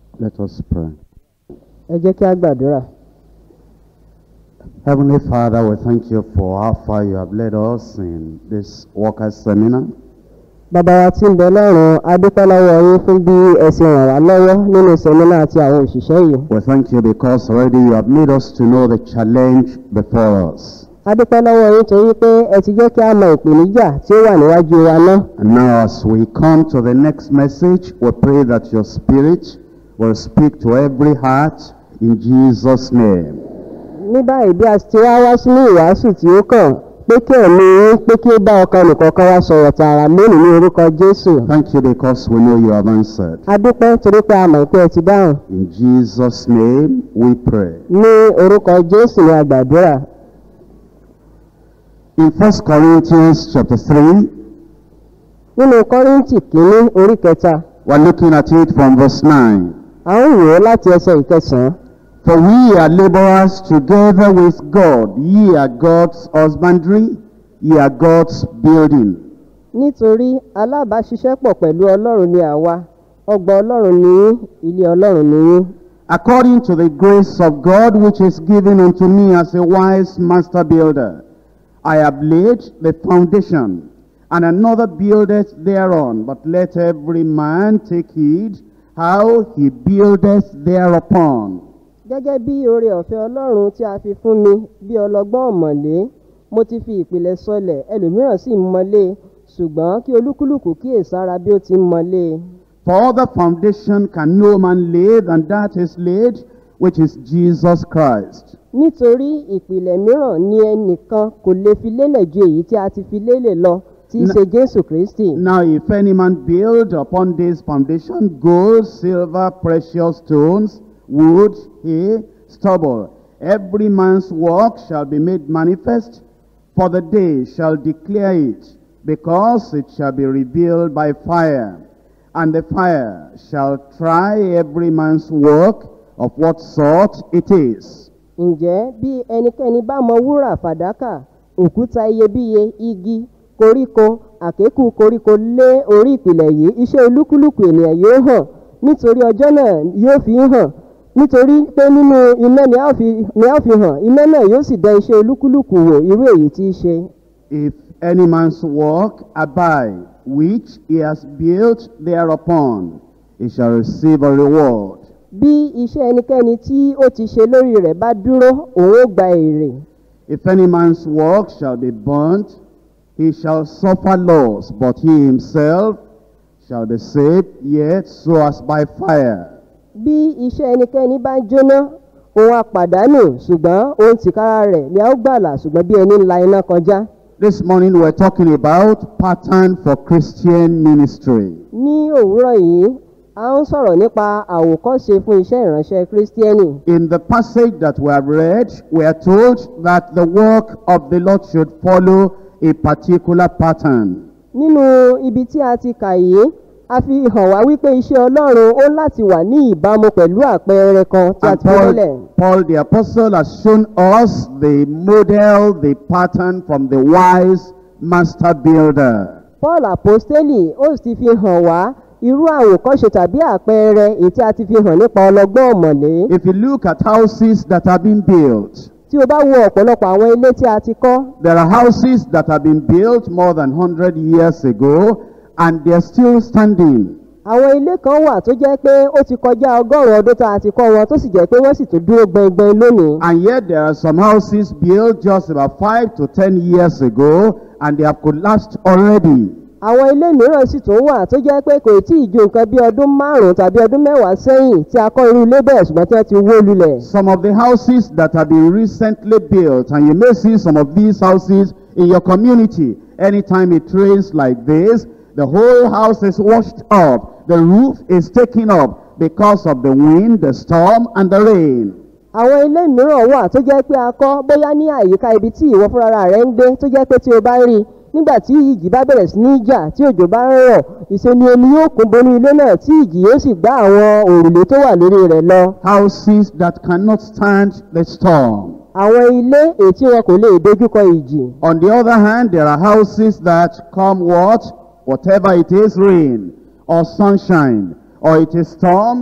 Let us pray. ẹ jẹ́ kí a gbàdúrà. Heavenly Father, we thank you for how far you have led us in this workers' seminar. bàbá wa tí ń bẹ lọ́rùn a dúpẹ́ lọ́wọ́ yín fún bí ẹ ṣe ràn wá lọ́wọ́ nínú sẹ́mínà àti àwọn òṣìṣẹ́ yìí. We thank you because already you have made us to know the challenge before us. a dúpẹ́ lọ́wọ́ yín torí pé ẹ ti jẹ́ kí a mọ ìpèníjà tí ó wà níwájú wa náà. And now, as we come to the next message, we pray that your Spirit will speak to every heart in Jesus' name. ní báyìí bí a ti wá wá sínú ìwàásù tí ó kàn pé kí ẹ̀mí yín pé kí ó bá ọkàn nìkọ̀ọ̀kan wá sọ̀rọ̀ tààrà lónìí ní orúkọ jésù. Thank you because we know you have answered. a dúpẹ́ torí pé a mọ̀ pé ẹ ti dáhùn. In Jesus' name we pray. ní orúkọ jésù ni a gbàdúrà. In 1 Corinthians chapter 3, nínú kọ́ríńtì kínní orí kẹta we're looking at it from verse 9. à ń wò ó láti ẹsẹ̀ ìkẹsàn-án. For we are laborers together with God. Ye are God's husbandry, ye are God's building. nítorí alábàáṣiṣẹ́pọ̀ pẹ̀lú ọlọ́run ni àwa ọgbà ọlọ́run ni yín ilé ọlọ́run ni yín According to the grace of God which is given unto me as a wise master builder, I have laid the foundation, and another buildeth thereon. But let every man take heed how he buildeth thereupon. gẹ́gẹ́ bí oore ọ̀fẹ́ ọlọ́run tí a fi fún mi bí ọlọ́gbọ́n ọ̀mọ̀lé mo ti fi ìpìlẹ̀ sọlẹ̀ ẹlòmíràn sì ń mọlé ṣùgbọ́n kí olúkúlùkù kíyèsára bí ó ti ń mọlé For other foundation can no man lay than that is laid, which is Jesus Christ. nítorí ìpìlẹ̀ mìíràn ni ẹnìkan kò lè fi lélẹ̀ ju èyí tí a ti fi lélẹ̀ lọ tí í Na- ṣe jésù kristi Now, if any man build upon this foundation gold, silver, precious stones, wood, hay, stubble, every man's work shall be made manifest, for the day shall declare it, because it shall be revealed by fire. And the fire shall try every man's work of what sort it is. ǹjẹ́ bí ẹnikẹ́ni bá mọ wúrà fàdákà òkúta iyebíye igi koríko àkékù koríko lé orí ìpìlẹ̀ yìí iṣẹ́ olúkúlùkù ènìyàn yóò hàn nítorí ọjọ́ náà yóò fi hàn nítorí pé nínú iná ni a ó fi ni a ó fi hàn iná náà yóò sì dá iṣẹ́ olúkúlùkù wò irú èyí tí í ṣe. If any man's work abide, which he has built thereupon, he shall receive a reward. bí iṣẹ́ ẹnikẹ́ni tí ó ti ṣe lórí rẹ̀ bá dúró òun ó gba èrè. If any man's work shall be burnt, he shall suffer loss, but he himself shall be saved, yet so as by fire. bí iṣẹ́ ẹnikẹ́ni bá jóná òun àpàdánù ṣùgbọ́n òun tìkára rẹ̀ ni a ó gbàlà ṣùgbọ́n bí ẹni ń la iná kọjá. This morning we're talking about pattern for Christian ministry. ní òwúrọ̀ yìí a ń sọ̀rọ̀ nípa àwòkọ́ṣe fún iṣẹ́ ìránṣẹ́ kírísítíẹ́nì. In the passage that we have read, we are told that the work of the Lord should follow a particular pattern. nínú ibi tí a ti kà yìí a fi hàn wá wípé iṣẹ́ ọlọ́run ó láti wà ní ìbámu pẹ̀lú àpẹẹrẹ kan tí a And ti fi lélẹ̀. Paul, Paul the apostle has shown us the model, the pattern from the wise master builder. paul apostoli ó sì ti fi hàn wá irú àwòkọ́ṣe tàbí àpẹẹrẹ èyí tí a ti fi hàn nípa ọlọ́gbọ́n ọ̀mọ̀lé. If you look at houses that have been built, tí o bá wo ọ̀pọ̀lọpọ̀ àwọn ilé tí a ti kọ́ there are houses that have been built more than 100 years ago and they're still standing. àwọn ilé kan wà tó jẹ́ pé ó ti kọjá ọgọ́rùn-ún ọdún tá a ti kọ́ wọn tó sì jẹ́ pé wọ́n sì tún dúró gbẹngbẹng lónìí. And yet there are some houses built just about 5 to 10 years ago and they have collapsed already. àwọn ilé mìíràn sì tún wà tó jẹ́ pé kò tí ì ju nǹkan bí ọdún márùn-ún tàbí ọdún mẹ́wàá sẹ́yìn tí a kọ́ irú ilé bẹ́ẹ̀ ṣùgbọ́n tí wọ́n ti wó lulẹ̀. Some of the houses that have been recently built, and you may see some of these houses in your community. Anytime it rains like this, the whole house is washed up. The roof is taken up because of the wind, the storm, and the rain. àwọn ilé mìíràn wà tó jẹ́ pé a kọ́ bóyá ní àyíká ibi tí ìwọ fúnra rẹ̀ ń gbé tó jẹ́ pé tí o bá rí i nígbà tí ìjì bá bẹ̀rẹ̀ sí ní jà tí òjò bá ń rọ̀ ìṣe ni omi yóò kún bonú ilé náà tí ìjì yóò sì gbá àwọn òrùlé tó wà lórí rẹ̀ lọ. Houses that cannot stand the storm. àwọn ilé èyí tí wọn kò lè dojúkọ ìjì. On the other hand, there are houses that come what? Whatever it is, rain or sunshine, or it is storm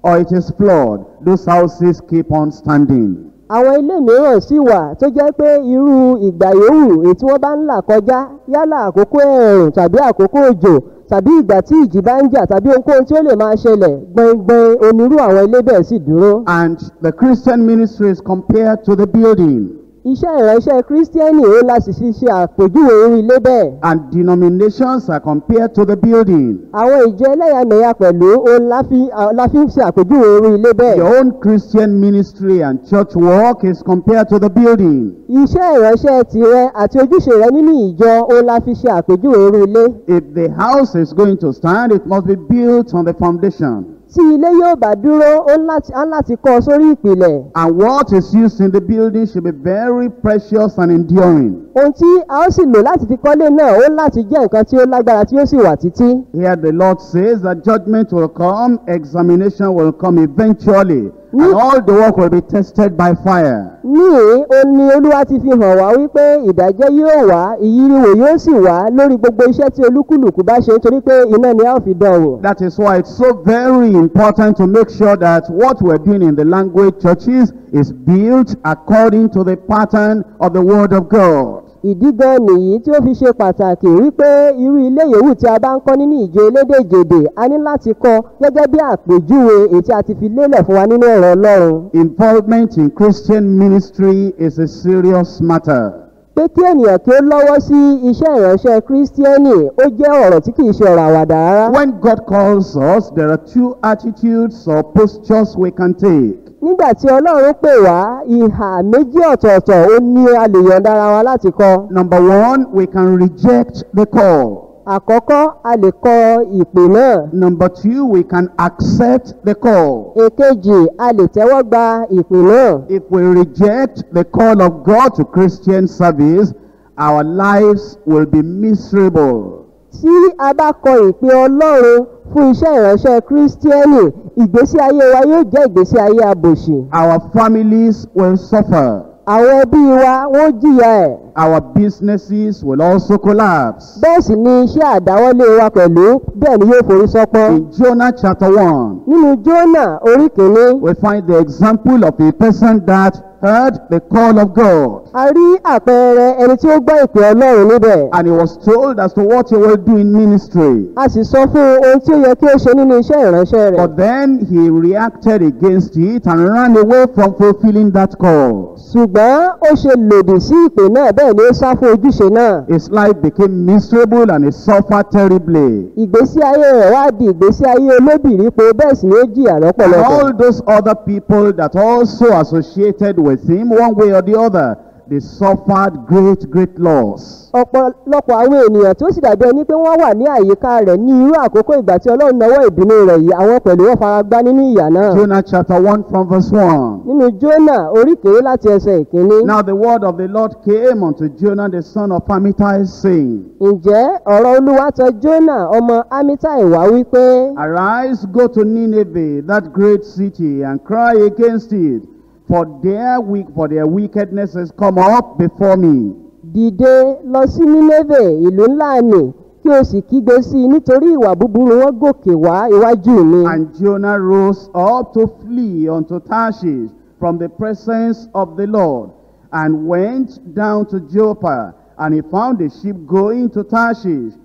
or it is flawed, those houses keep on standing. àwọn ilé mìíràn sì wà tó jẹ́ pé irú ìgbà yòówù èyí tí wọ́n bá ń là kọjá yálà àkókò ẹ̀rùn tàbí àkókò òjò tàbí ìgbà tí ìjì bá ń jà tàbí ohunkóhun tí ó lè máa ṣẹlẹ̀ gbọ̀ngbọ̀n onírú àwọn ilé bẹ́ẹ̀ sì dúró. And the Christian ministry is compared to the building. iṣẹ́ ìránṣẹ́ kírísítíẹ́nì ó láti fi ṣe àpèjúwe irú ilé bẹ́ẹ̀. And denominations are compared to the building. àwọn ìjọ ẹlẹ́yàmẹ̀yà pẹ̀lú òun la fi la fi ń ṣe àpèjúwe irú ilé bẹ́ẹ̀. Your own Christian ministry and church work is compared to the building. iṣẹ́ ìránṣẹ́ tirẹ̀ àti ojúṣe rẹ nínú ìjọ òun la fi ṣe àpèjúwe irú ilé. If the house is going to stand, it must be built on the foundation. tí ilé yóò bá dúró ó ń láti- á ń láti kọ́ ọ sórí ìpìlẹ̀. And what is used in the building should be very precious and enduring. ohun tí a ó sì lò láti fi kọ́lé náà ó ń láti jẹ́ nǹkan tí ó lágbára tí ó sì wà títí. Here the Lord says that judgment will come, examination will come eventually, and all the work will be tested by fire. níhìn ó ní olúwa ti fi hàn wá wípé ìdájọ́ yóò wá ìyíriwò yóò sì wá lórí gbogbo iṣẹ́ tí olúkúlùkù bá ṣe nítorí pé iná ni a ó fi dán wò. That is why it's so very important to make sure that what we're doing in the language churches is built according to the pattern of the Word of God. ìdí gan nìyí tí ó fi ṣe pàtàkì wípé irú ilé yòówù tí a bá ń kọ́ nínú ìjọ elédèjèdè a ní láti kọ́ gẹ́gẹ́ bí àpèjúwe èyí tí a ti fi lélẹ̀ fún wa nínú ọ̀rọ̀ ọlọ́run. Involvement in Christian ministry is a serious matter. pé kí ènìyàn kí ó lọ́wọ́ sí iṣẹ́ ìránṣẹ́ kírísítíẹ́nì ó jẹ́ ọ̀rọ̀ tí kì í ṣe ọ̀rọ̀ àwàdà rárá. When God calls us, there are two attitudes or postures we can take. nígbà tí ọlọ́run pè wá ìhà méjì ọ̀tọ̀ọ̀tọ̀ ó ní a lè yọ̀ǹda ara wa láti kọ. Number one, we can reject the call. àkọ́kọ́ a lè kọ ìpè náà. Number two, we can accept the call. èkejì a lè tẹ́wọ́ gba ìpè náà. If we reject the call of God to Christian service, our lives will be miserable. tí a bá kọ ìpè ọlọ́run fún iṣẹ́ ìránṣẹ́ kírísítíẹ́nì ìgbésí ayé wa yóò jẹ́ ìgbésí ayé abòṣì. Our families will suffer. àwọn ẹbí wa wọ́n jìyà ẹ̀. Our businesses will also collapse. bẹ́ẹ̀ sì ni iṣẹ́ àdáwọ́lé wa pẹ̀lú bẹ́ẹ̀ ni yóò forí sọ́pọ́n. In Jonah chapter 1, nínú jónà orí kìíní we find the example of a person that heard the call of God. a rí àpẹẹrẹ ẹni tí ó gbọ́ ìpè ọlọ́run níbẹ̀. And he was told as to what he will do in ministry. a sì sọ fún un ohun tí ó yẹ kí ó ṣe nínú iṣẹ́ ìránṣẹ́ rẹ̀. But then he reacted against it and ran away from fulfilling that call. ṣùgbọ́n ó ṣe lòdì sí ìpè náà bẹ́ẹ̀ ni ó sá fún ojúṣe náà. His life became miserable and he suffered terribly. ìgbésí ayé rẹ̀ wá di ìgbésí ayé olóbìrípo bẹ́ẹ̀ sì ni ó jìyà And lọ́pọ̀lọpọ̀. all those other people that also associated with him, one way or the other, they suffered great, great loss. ọ̀pọ̀lọpọ̀ àwọn ènìyàn tó sì dàbí ẹni pé wọ́n wà ní àyíká rẹ̀ ní irú àkókò ìgbà tí ọlọ́run nawọ́ ìbínú rẹ̀ yìí àwọn pẹ̀lú wọn fara gbá nínú ìyà náà. Jonah chapter 1 from verse 1. nínú jónà orí kéré láti ẹsẹ̀ ìkíní. Now the word of the Lord came unto Jonah the son of Amittai, saying, ǹjẹ́ ọ̀rọ̀ olúwa tọ jónà ọmọ amitai wá wípé Arise, go to Nineveh, that great city, and cry against it, for their weak, for their wickedness has come up before me. dìde lọ sí nínévè ìlú ńlá nì kí o sì kígbe sí i nítorí ìwà búburú wọn gòkè wá iwájú mi. And Jonah rose up to flee unto Tarshish from the presence of the Lord, and went down to Joppa, and he found a ship going to Tarshish.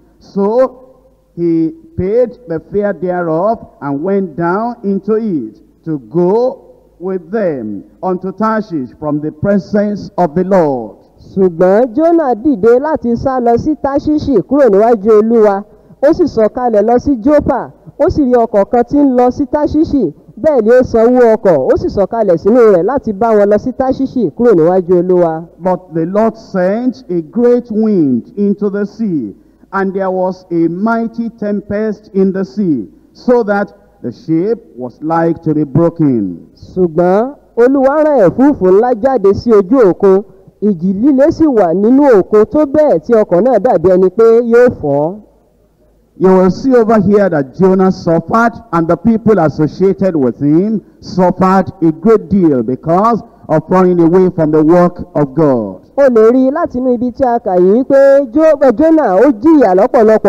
So he paid the fare thereof, and went down into it to go with them unto Tarshish from the presence of the Lord. ṣùgbọ́n jónà dìde láti sá lọ sí táṣíṣì kúrò níwájú olúwa ó sì sọ̀kalẹ̀ lọ sí jópa ó sì rí ọkọ̀ kan tí ń lọ sí táṣíṣì bẹ́ẹ̀ ni ó sanwó ọkọ̀ ó sì sọ̀kalẹ̀ sínú rẹ̀ láti bá wọn lọ sí táṣíṣì kúrò níwájú olúwa. But the Lord sent a great wind into the sea, and there was a mighty tempest in the sea, so that the ship was like to be broken. ṣùgbọ́n olúwa rán ẹ̀fúùfù ńlá jáde sí ojú òkun ìjì líle sì wà nínú òkun tó bẹ́ẹ̀ tí ọkọ̀ náà dàbí ẹni pé yóò fọ́. You will see over here that Jonah suffered, and the people associated with him suffered a great deal because of running away from the work of God. o lè rí i láti inú ibi tí a kà yìí pé Jo- eh, jónà ó jìyà lọ́pọ̀lọpọ̀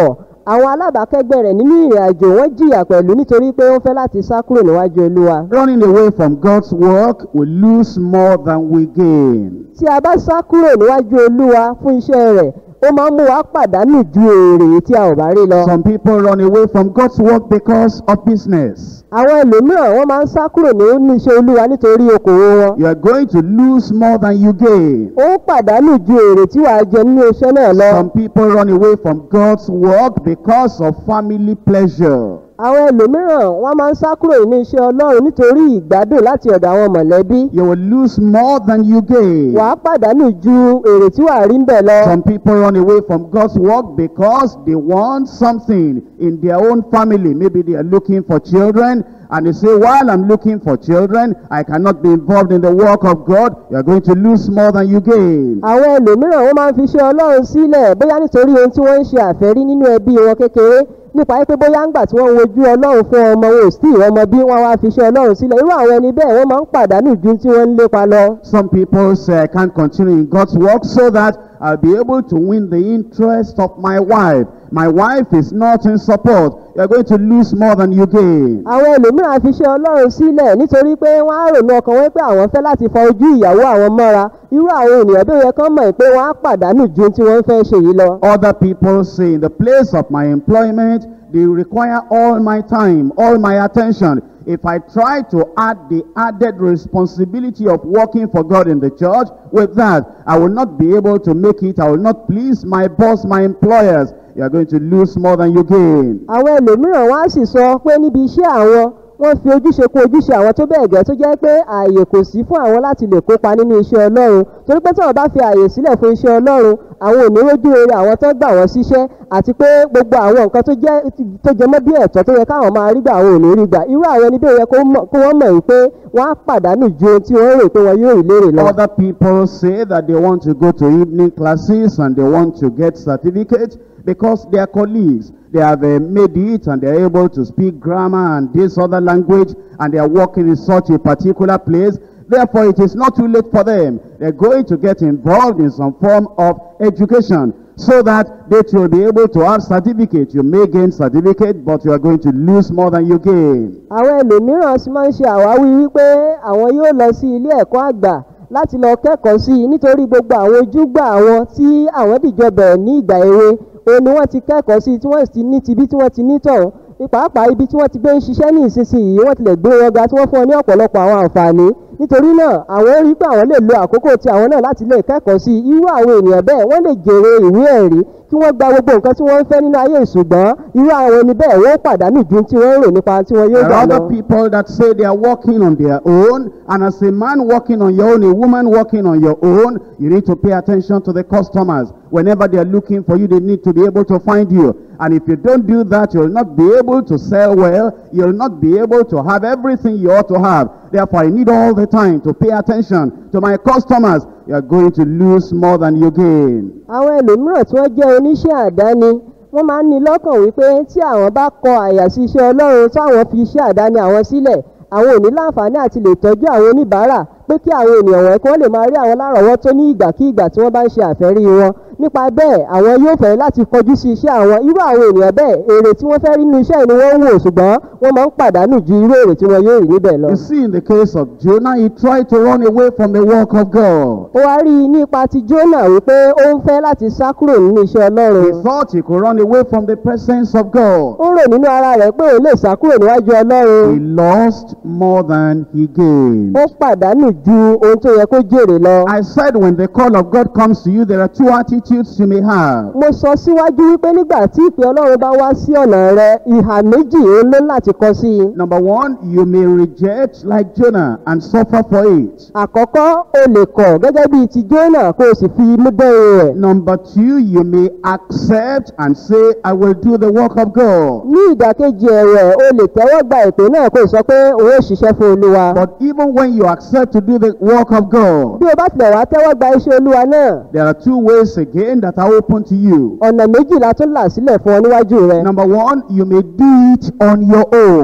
àwọn alábàákẹ́gbẹ́ rẹ̀ nínú ìrìn àjò wọ́n jìyà pẹ̀lú nítorí pé ó fẹ́ láti sá kúrò níwájú olúwa. Running away from God's work, we lose more than we gain. tí a bá sá kúrò níwájú olúwa fún iṣẹ́ rẹ̀ ó máa ń mú wa pàdánù ju èrè tí a ò bá rí lọ. Some people run away from God's work because of business. àwọn ẹlòmíràn wọ́n máa ń sá kúrò nínú iṣẹ́ olúwa nítorí okòwò wọn. You are going to lose more than you gain. ó ń pàdánù ju èrè tí wàá jẹ nínú iṣẹ́ náà lọ. Some people run away from God's work because of family pleasure. àwọn ẹlòmíràn wọ́n máa ń sá kúrò nínú iṣẹ́ ọlọ́run nítorí ìgbádùn láti ọ̀dọ̀ àwọn mọ̀lẹ́bí. You will lose more than you gain. wàá pàdánù ju èrè tí wàá rí ń bẹ̀ lọ. Some people run away from God's work because they want something in their own family. Maybe they are looking for children and they say, while I'm looking for children, I cannot be involved in the work of God. You are going to lose more than you gain. àwọn ẹlòmíràn wọ́n máa ń fi iṣẹ́ ọlọ́run sílẹ̀ bóyá nítorí ohun tí wọ́n ń ṣe àfẹ́rí nínú ẹbí wọn kékeré nípa pé bóyá ńgbà tí wọ́n wojú ọlọ́run fún ọmọ wọn ò sí ìrọmọ bí wọ́n wá fi iṣẹ́ ọlọ́run sílẹ̀ irú àwọn ẹni bẹ́ẹ̀ wọ́n máa ń pàdánù ju tí wọ́n ń lépa lọ. Some people say, I can't continue in God's work so that I'll be able to win the interest of my wife. My wife is not in support. You're going to lose more than you gain. àwọn ẹlòmíràn fi iṣẹ́ ọlọ́run sílẹ̀ nítorí pé wọ́n á rònú ọkàn wọn pé àwọn fẹ́ láti fa ojú ìyàwó àwọn mọ́ra irú àwọn ènìyàn bí ó yẹ kán mọ̀ pé wọ́n á pàdánù ju tí wọ́n fẹ́ ṣe yìí lọ. Other people say, in the place of my employment, they require all my time, all my attention. If I try to add the added responsibility of working for God in the church, with that, I will not be able to make it. I will not please my boss, my employers. You are going to lose more than you gain. àwọn ẹlòmíràn wá sì sọ pé níbi iṣẹ́ àwọn wọ́n fi ojúṣe kún ojúṣe àwọn tó bẹ́ẹ̀ gẹ́ tó jẹ́ pé ààyè kò sí fún àwọn láti lè kópa nínú iṣẹ́ ọlọ́run torí pé tí wọ́n bá fi ààyè sílẹ̀ fún iṣẹ́ ọlọ́run àwọn ò ní rójú rere àwọn tó gbà wọ́n síṣẹ́ àti pé gbogbo àwọn nǹkan tó jẹ́ tó jẹ mọ́ bí ẹ̀tọ́ tó yẹ káwọn máa rí gbà àwọn ò ní rí gbà irú àwọn ẹni bẹ́ẹ̀ yẹ kó mọ̀- kó wọ́n mọ̀ wípé wọ́n á pàdánù ju ohun tí wọ́n rò pé wọn yóò rí lérè lọ. Other people say that they want to go to evening classes and they want to get certificates because their colleagues, they have uh, made it and they're able to speak grammar and this other language and they are working in such a particular place. Therefore, it is not too late for them. They're going to get involved in some form of education so that they will be able to have certificate. You may gain certificate, but you are going to lose more than you gain. àwọn ẹlòmíràn sì máa ń ṣe àwáwí wípé àwọn yóò lọ sí ilé ẹ̀kọ́ àgbà láti lọ kẹ́kọ̀ọ́ sí i nítorí gbogbo àwọn ojúgbà àwọn tí àwọn dìjọ bẹ̀rẹ̀ ní ìgbà èwe òun ni wọ́n ti kẹ́kọ̀ọ́ sí i tí wọ́n sì ti ní tibí tí wọ́n ti ní tọ̀hún ní pàápàá ibi tí wọ́n ti gbé ń ṣiṣẹ́ ní ìsinsìnyí wọ́n tilẹ̀ gbé wọn ga tí wọ́n fún ọ ní ọ̀pọ̀lọpọ̀ àwọn àǹfààní nítorí náà àwọn rí pé àwọn lè lo àkókò tí àwọn náà láti lè kẹ́kọ̀ọ́ sí i irú àwọn ènìyàn bẹ́ẹ̀ wọ́n lè jèrè ìwé ẹ̀rí kí wọ́n gba gbogbo nǹkan tí wọ́n ń fẹ́ nínú ayé ìṣùgbọ́n irú àwọn ẹni bẹ́ẹ̀ wọ́n pàdánù ju tí wọ́n ń rò nípa tí wọ́n yóò There gbà are lọ. other people that say they are working on their own, and as a man working on your own, a woman working on your own, you need to pay attention to the customers. Whenever they are looking for you, they need to be able to find you. And if you don't do that, you'll not be able to sell well. You'll not be able to have everything you ought to have. Therefore, I need all the time to pay attention to my customers. You are going to lose more than you gain. àwọn ẹlòmíràn tí wọ́n jẹ́ oníṣẹ́ àdáni wọ́n máa ń ní lọ́kàn wípé tí àwọn bá kọ àyà sí iṣẹ́ ọlọ́run táwọn fi iṣẹ́ àdáni àwọn sílẹ̀ àwọn ò ní láǹfààní àti lè tọ́jú àwọn oníbàárà pé kí àwọn ènìyàn wọ̀nyí kí wọ́n lè máa rí àwọn lárọ̀ọ́wọ́tó ní ìgbàkígbà tí wọ́n bá ń ṣe àfẹ́rí wọn nípa bẹ́ẹ̀ àwọn yóò fẹ́ láti kọjú sí iṣẹ́ àwọn irú àwọn ènìyàn bẹ́ẹ̀ èrè tí wọ́n fẹ́ rí nínú iṣẹ́ ni wọ́n ń wò ṣùgbọ́n wọ́n máa ń pàdánù ju irú èrè tí wọ́n yóò rí níbẹ̀ lọ. You see, in the case of Jonah, he tried to run away from the work of God. ó wá rí i nípa ti Jónà wípé ó ń fẹ́ láti sá kúrò nínú iṣẹ́ He ọlọ́run thought he could run away from the presence of God. ó rò nínú ara rẹ̀ pé òun lè sá kúrò níwájú ọlọ́run He lost more than he gained. ó pàdánù ju ohun tó yẹ kó jèrè lọ. I said when the call of God comes to you, there are two attitudes you may have. mo sọ síwájú wípé nígbà tí ìpè ọlọ́run bá wá sí ọ̀nà rẹ ìhà méjì ó lé láti kọ sí i. Number one, you may reject like Jonah and suffer for it. àkọ́kọ́ o lè kọ̀ gẹ́gẹ́ bíi ti Jónà kó o sì fi imú dẹ́rù rẹ̀. Number two, you may accept and say, I will do the work of God. ní ìdàkejì ẹ̀wẹ̀ o lè tẹ́wọ́ gba ìpè náà kó o sọ pé òun ò ṣiṣẹ́ fún olúwa. But even when you accept to do the work of God, bí o bá tilẹ̀ wá tẹ́wọ́ gba iṣẹ́ olúwa náà there are two ways again that are open to you. ọ̀nà méjìlá tó là sílẹ̀ fún ọ níwájú rẹ. Number one, you may do it on your own.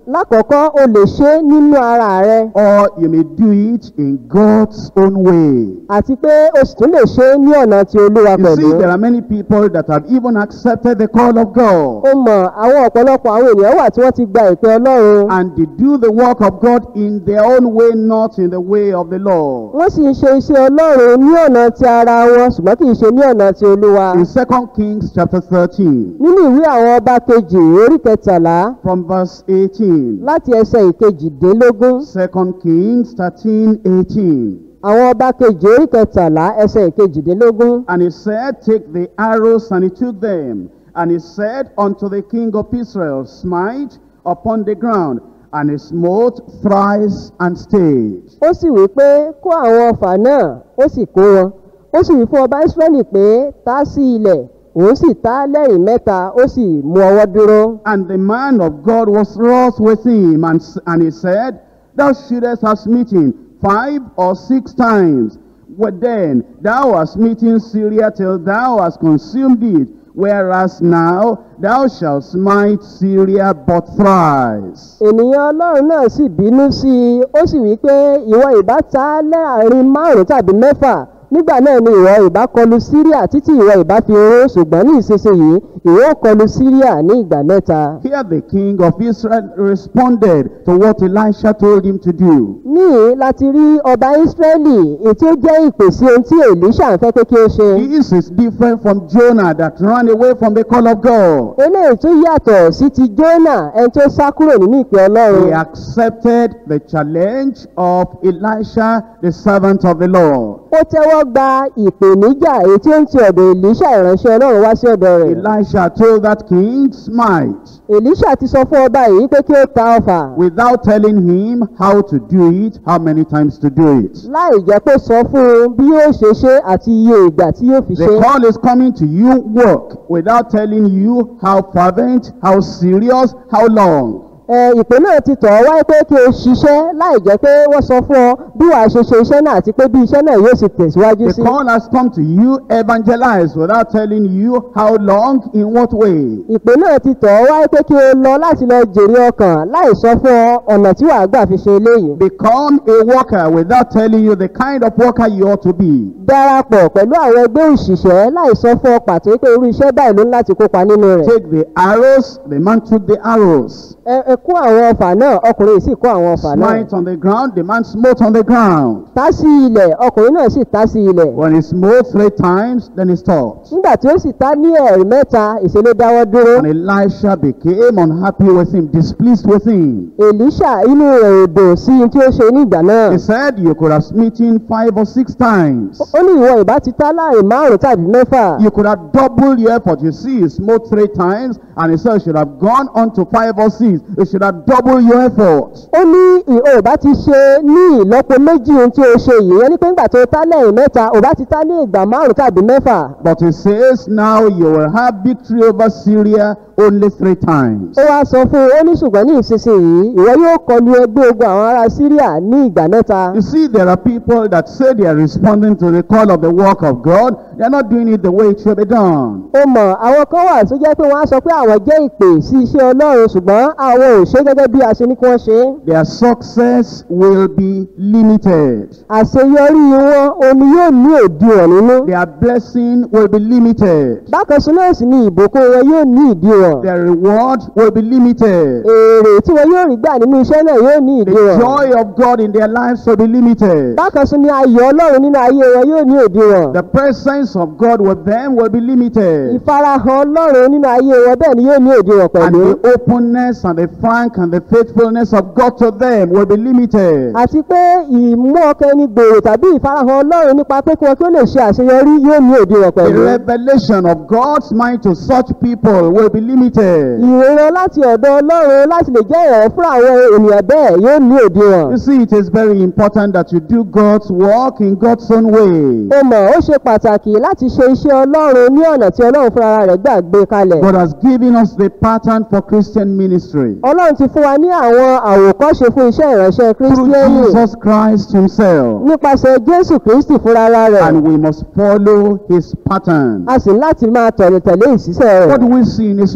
lákọ̀ọ́kọ́ o lè ṣe é nínú ara rẹ or you may do it in God's own way. àti pé o sì tún lè ṣe é ní ọ̀nà ti olúwa You pẹ̀lú. see, there are many people that have even accepted the call of God. ó mọ̀ àwọn ọ̀pọ̀lọpọ̀ àwọn ènìyàn wà tí wọ́n ti gba ìpè ọlọ́run And they do the work of God in their own way, not in the way of the Lord. wọ́n sì ń ṣe iṣẹ́ ọlọ́run ní ọ̀nà ti ara wọn ṣùgbọ́n kì í ṣe ní ọ̀nà ti olúwa. In 2 Kings chapter 13, nínú ìwé àwọn ọba kejì orí kẹtàlá from verse 18. láti ẹsẹ̀ ìkejìdínlógún 2 Kings 13, 18. àwọn ọba kejì orí kẹtàlá ẹsẹ̀ ìkejìdínlógún. And he said, Take the arrows, and he took them. And he said unto the king of Israel, Smite upon the ground. And he smote thrice and stayed. ó sì wí pé kó àwọn ọfà náà ó sì kó wọn ó sì wí fún ọba israẹli pé tá sí ilẹ̀ òun sì tá lẹ́rìn mẹ́ta ó sì mú ọwọ́ dúró. And the man of God was wroth with him, and, s- and he said, Thou shouldest have smitten five or six times. But then thou hast smitten Syria till thou hast consumed it. Whereas now thou shalt smite Syria but thrice. ènìyàn ọlọ́run náà sì bínú sí i ó sì wí pé ìwọ ìbá ta láàrin márùn tàbí mẹ́fà nígbà náà ni ìwọ ìbá kọlu síríà títí ìwọ ìbá fi ró ṣùgbọ́n ní ìsinsìnyí ìwọ ó kọlu síríà ní ìgbà mẹ́ta. Here the king of Israel responded to what Elisha told him to do. níhìn láti rí ọba ísírẹ́lì ètí ó jẹ́ ìpè sí ohun tí èlíṣà ń fẹ́ pé kí ó ṣe. This is different from Jonah that ran away from the call of God. eléyìí tó yàtọ̀ sí ti jónà ẹni tó sá kúrò nínú ìpè He ọlọ́run. accepted the challenge of Elisha, the servant of the Lord. ó tẹ́wọ́ gba ìpèníjà èyí tí ó ń ti ọ̀dọ̀ èlíṣà ìránṣẹ́ ọlọ́run wá sí ọ̀dọ̀ rẹ̀. Elisha told that king, smite, èlíṣà ti sọ fún ọba yìí pé kí ó ta ọfà. without telling him how to do it, how many times to do it. láì jẹ́ pé sọ fún un bí yóò ṣe ṣe àti iye ìgbà tí yóò fi The ṣe. call is coming to you, work, without telling you how fervent, how serious, how long. ẹ ìpè náà ti tọ̀ ọ́ wáyé pé kí o ṣiṣẹ́ láì jẹ́ pé wọ́n sọ fún ọ bí wàá ṣe ṣe iṣẹ́ náà àti pé bí iṣẹ́ náà yóò sì tẹ̀síwájú The sí. call has come to you, evangelize, without telling you how long, in what way. ìpè náà ti tọ̀ ọ́ wáyé pé kí o lọ láti lọ jèrè ọkàn láì sọ fún ọ ọ̀nà tí wàá gbà fi ṣe eléyìí. Become a worker without telling you the kind of worker you ought to be. darapọ̀ pẹ̀lú àwọn ẹgbẹ́ òṣìṣẹ́ láì sọ fún ọ pàtó pé irú iṣẹ́ báyìí ló ń láti kópa nínú rẹ̀. Take the arrows, the man took the arrows. ẹ ẹ kó àwọn ọfà náà ọkùnrin yìí sì kó àwọn ọfà náà. Smite on the ground, the man smote on the ground. tá sí ilẹ̀ ọkùnrin náà sì tá sí ilẹ̀. When he smote three times, then he stopped. nígbà tí ó sì tá ní ẹ̀rí mẹ́ta ìṣẹ̀lẹ̀ dáwọ́ dúró. And Elisha became unhappy with him, displeased with him. èlíṣà inú rẹ̀ ò dùn sí ohun tí ó ṣe nígbà náà. He said, You could have smitten five or six times. ó ní ìwọ ìbá ti tá láàrin márùn tàbí mẹ́fà. You could have doubled your effort. You see, he smote three times, and he said, You should have gone on to five or six. You should have doubled your effort. ó ní ìhò ìbá ti ṣe ní ìlọ́po méjì ohun tí ó ṣe yìí ẹni pé ńgbà tó tá lẹ́yìn mẹ́ta ò bá ti tá ní ìgbà márùn tàbí mẹ́fà. But he says, Now you will have victory over Syria only three times. ó wá sọ fún un ó ní ṣùgbọ́n ní ìsinsìnyí ìwọ yóò kọlu ẹgbẹ́ ogun àwọn ará síríà ní ìgbà mẹ́ta. You see, there are people that say they are responding to the call of the work of God. They are not doing it the way it should be done. ó mọ̀ àwọn kan wà tó jẹ́ pé wọ́n á sọ pé àwọn jẹ́ ìpè sí iṣẹ́ ọlọ́run ṣùgbọ́n àwọn ò ṣe gẹ́gẹ́ bí a ṣe ní kí wọ́n ṣe é. Their success will be limited. àṣeyọrí wọn omi yóò ní òdiwọ̀n nínú. Their blessing will be limited. bákan sí náà sì ni ìbùkún wọn yóò ní ìdíwọ̀n. Their reward will be limited. èrè tí wọn yóò rí gbà nínú iṣẹ́ náà yóò ní The ìdíwọ̀n. joy of God in their lives will be limited. bákan sí ni ayọ̀ ọlọ́run nínú ayé wọn yóò ní òdiwọ̀n. The presence of God with them will be limited. ìfarahàn ọlọ́run nínú ayé wọn bẹ́ẹ̀ ni yóò ní òdiwọ̀n And pẹ̀lú. the openness and the frank and the faithfulness of God to them will be limited. àti pé ìmú ọkàn ẹni gbòòrò tàbí ìfarahàn ọlọ́run nípa pé kí wọn kí ó lè ṣe àṣeyọrí yóò ní òdiwọ̀n The pẹ̀lú. revelation of God's mind to such people will be limited. ìrora láti ọ̀dọ̀ ọlọ́run láti lè jẹ́ ìrọ̀rùn fún àwọn ènìyàn bẹ́ẹ̀ yóò ní òdiwọ̀n. You see, it is very important that you do God's work in God's own way. ó mọ̀ ó ṣe pàtàkì láti ṣe iṣẹ́ ọlọ́run ní ọ̀nà tí ọlọ́run fúnra rẹ̀ gbà gbé kalẹ̀. God has given us the pattern for Christian ministry ọlọ́run ti fún wa ní àwọn àwòkọ́ṣe fún iṣẹ́ ìránṣẹ́ through kírísítíẹ́nì Jesus Christ Himself. nípasẹ̀ jésù kristi fúnra rẹ̀ And we must follow His pattern. a sì ní láti máa tọ̀lé tẹ̀lé ìṣiṣẹ́ What rẹ̀. do we see in His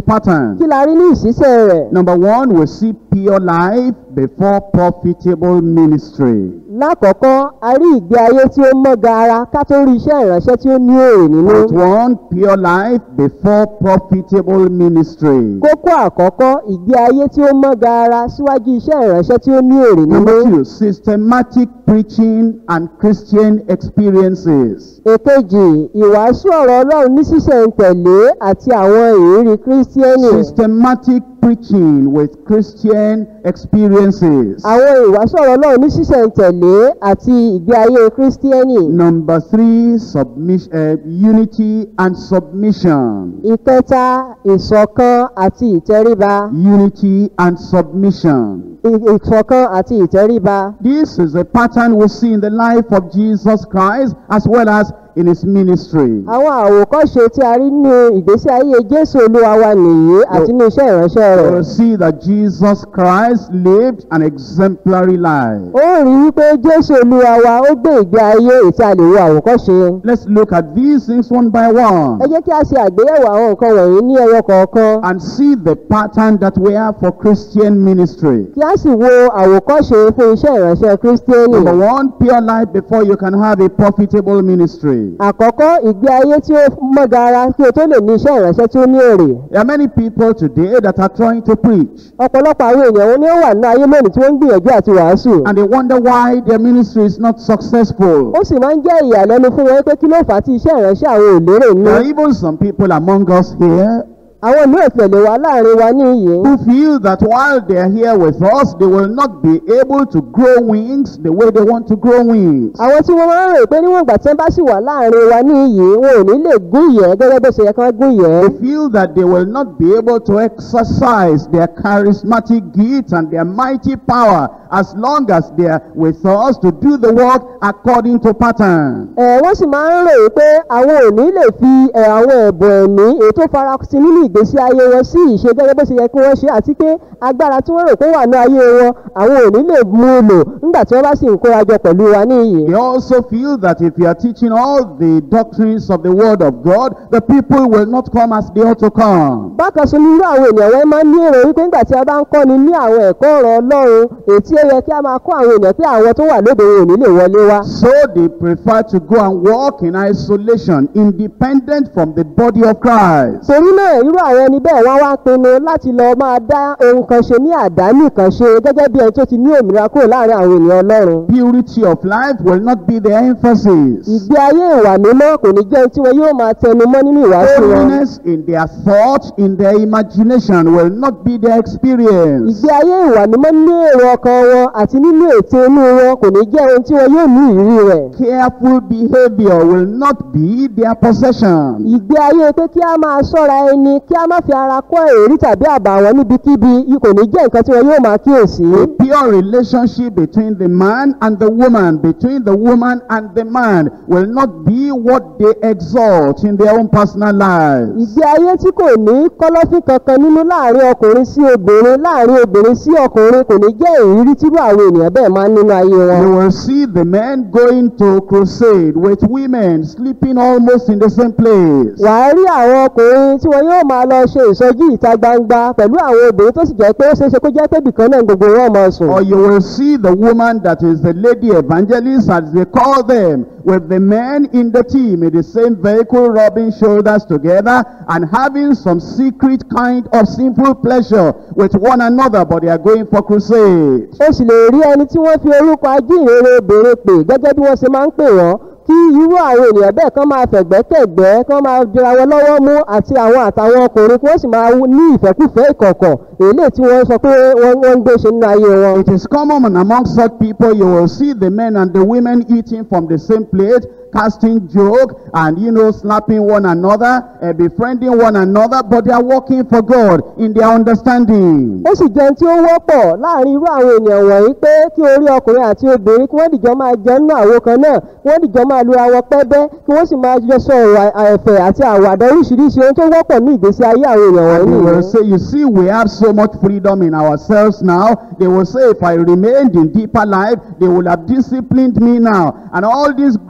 pattern. kí la rí ní ìṣísẹ̀ rẹ̀ Number one, we see pure life before profitable ministry. lákọ̀ọ́kọ́ a rí ìgbé ayé tí ó mọ́ gaara ká tó rí iṣẹ́ ìránṣẹ́ tí ó ní èrè nínú Point one, pure life before profitable ministry. kókó àkọ́kọ́ ìgbé ayé tí ó mọ́ gaara síwájú iṣẹ́ ìránṣẹ́ tí ó ní èrè nínú Number two, systematic preaching and Christian experiences. èkejì ìwàásù ọ̀rọ̀ ọlọ́run ní ṣísẹ̀ntẹ̀lé àti àwọn ìrírí kírísítíẹ́nì Systematic preaching with Christian experiences. àwọn ìwàásù ọ̀rọ̀ ọlọ́run ní ṣísẹ̀ntẹ̀lé àti ìgbé ayé kírísítíẹ́nì Number three, submission, uh, unity and submission. ìkẹta ìṣọ̀kan àti ìtẹríba Unity and submission. ì- ìṣọ̀kan àti ìtẹríba This is a pattern we see in the life of Jesus Christ as well as in his ministry. àwọn àwòkọ́ṣe tí a rí nínú ìgbésí ayé jésù olúwa wa nìyí àti ní iṣẹ́ ìránṣẹ́ We rẹ̀ will see that Jesus Christ lived an exemplary life. ó rí wípé jésù olúwa wa ó gbé ìgbé ayé ètí a lè wo àwòkọ́ṣe Let's look at these things one by ẹ one jẹ́ kí a ṣe àgbéyẹ̀wò àwọn nǹkan wọ̀nyí ní ẹyọ kọ̀ọ̀kan and see the pattern that we have for Christian ministry. kí a sì wo àwòkọ́ṣe fún iṣẹ́ ìránṣẹ́ kírísítíẹ́nì Number one, pure life before you can have a profitable ministry. àkọ́kọ́ ìgbé ayé tí ó mọ́ gara kí o tó lè ní iṣẹ́ ìránṣẹ́ tí ó ní èrè There are many people today that are trying to preach ọ̀pọ̀lọpọ̀ àwọn èèyàn wọn ni ó wà nínú ayé lónìí tí wọ́n ń gbìyànjú àti wàásù and they wonder why their ministry is not successful. ó sì máa ń jẹ́ ìyàlẹ́nu fún wọn pé kí ló fà á tí iṣẹ́ ìránṣẹ́ àwọn ò lérè nínú There are even some people among us here àwọn mìíràn tilẹ̀ lè wà láàrin wa ní iyì who feel that while they are here with us, they will not be able to grow wings the way they want to grow wings. àwọn tí wọ́n máa ń rò pé níwọ̀n ìgbà tí wọ́n bá sì wà láàrin wa ní iyì wọn ò ní lè gún ìyẹ́ gẹ́gẹ́ bó ṣe yẹ kí wọ́n gún ìyẹ́ They feel that they will not be able to exercise their charismatic gifts and their mighty power as long as they are with us to do the work according to pattern. ẹ̀ wọ́n sì máa ń rò pé àwọn ò ní lè fi ẹ̀, àwọn ẹ̀bùn ẹ̀mí èyí tó farasin nínú ìgbésí ayé wọn sí ìṣe gẹ́gẹ́ bó ṣe yẹ kí wọ́n ṣe àti pé agbára tí wọ́n rò pé wà ní ayé wọn àwọn ò ní lè mú un lò nígbà tí wọ́n bá sì ń kórajọ pẹ̀lú wa ní iyì. They also feel that if you are teaching all the doctrines of the Word of God, the people will not come as they ought to come. bákan sí ní irú àwọn ènìyàn wọn máa ń ní èrò wípé nígbà tí a bá ń kọ́ni ní àwọn ẹ̀kọ́ ọ̀rọ̀ ọlọ́run èyí tí ó yẹ kí a máa kọ́ àwọn ènìyàn pé àwọn tó wà lóde wọn ò ní lè wọlé wá. So they prefer to go and walk in isolation, independent from the body of Christ. torí náà irú àwọn ẹni bẹ́ẹ̀ wọ́n wá pinnu láti lọ máa dá ohun kan ṣe ní àdánì kan ṣe gẹ́gẹ́ bí ẹni tó ti ní òmìnira kúrò láàrin àwọn ènìyàn ọlọ́run. Purity of life will not be their emphasis. ìgbé ayé ìwà mímọ́ kò ní jẹ́ ohun tí wọn yóò máa tẹnu mọ́ nínú ìwàásù wọn. Holiness in their thought, in their imagination will not be their experience. ìgbé ayé ìwà mímọ́ nínú èrò ọkàn wọn àti nínú ète inú wọn kò ní jẹ́ ohun tí wọn yóò ní ìrírí rẹ̀. Careful behavior will not be their possession. ìgbé ayé pé kí a máa ṣọ́ra ẹni kí a má fi ara kọ́ èrí tàbí àbàwọ́n níbikíbi yìí kò ní jẹ́ nǹkan tí wọn yóò máa kíyèsí. A pure relationship between the man and the woman, between the woman and the man, will not be what they exalt in their own personal lives. ìgbé ayé tí kò ní kọ́lọ́fín kankan nínú láàrin ọkùnrin sí obìnrin láàrin obìnrin sí ọkùnrin kò ní jẹ́ ìrírí tírú àwọn ènìyàn bẹ́ẹ̀ máa ń nínú ayé wọn. You will see the men going to crusade with women sleeping almost in the same place. wàá rí àwọn ọkùnrin tí wọn yóò máa lọ ṣe ìsọjí ìta gbangba pẹ̀lú àwọn obìnrin tó sì jẹ́ pé ó ṣeéṣe kó jẹ́ pé bìkan náà gbogbo wọn máa sùn. Or you will see the woman that is the lady evangelist, as they call them, with the men in the team in the same vehicle, rubbing shoulders together and having some secret kind of sinful pleasure with one another, but they are going for crusade. ó sì lè rí ẹni tí wọ́n fi orúkọ ajínrere obìnrin pè gẹ́gẹ́ bí wọ́n ṣe máa ń pè wọ́n kí irú àwọn ènìyàn bẹ́ẹ̀ kán máa fẹ̀gbẹ́kẹ̀gbẹ́ kán máa jọra wọn lọ́wọ́ mú àti àwọn àtàwọn ọkùnrin kí wọ́n sì máa ní ìfẹ́kùfẹ́ ìkọ̀kọ̀ èlé tí wọ́n sọ pé wọ́n wọ́n ń gbé ṣe nínú ayé wọn. It is common among such people, you will see the men and the women eating from the same plate, casting joke and, you know, slapping one another, uh, befriending one another, but they are working for God in their understanding. ó sì jẹun tí ó wọ́pọ̀ láàrin irú àwọn ènìyàn wọ̀nyí pé kí orí ọkùnrin àti obìnrin kí wọ́n dìjọ́ máa jẹun nínú àwo kan náà kí wọ́n dìjọ́ máa lura wọn pẹ́bẹ́ kí wọ́n sì máa jọ sọ ọ̀rọ̀ ẹ̀fẹ̀ àti àwàdà oríṣiríṣi ohun tó wọ́pọ̀ ní ìgbésí ayé àwọn èèyàn And wọ̀nyí they will nìyẹn. say, you see, we have so much freedom in ourselves now. They will say, if I remained in deeper life, they would have disciplined me now. And all these great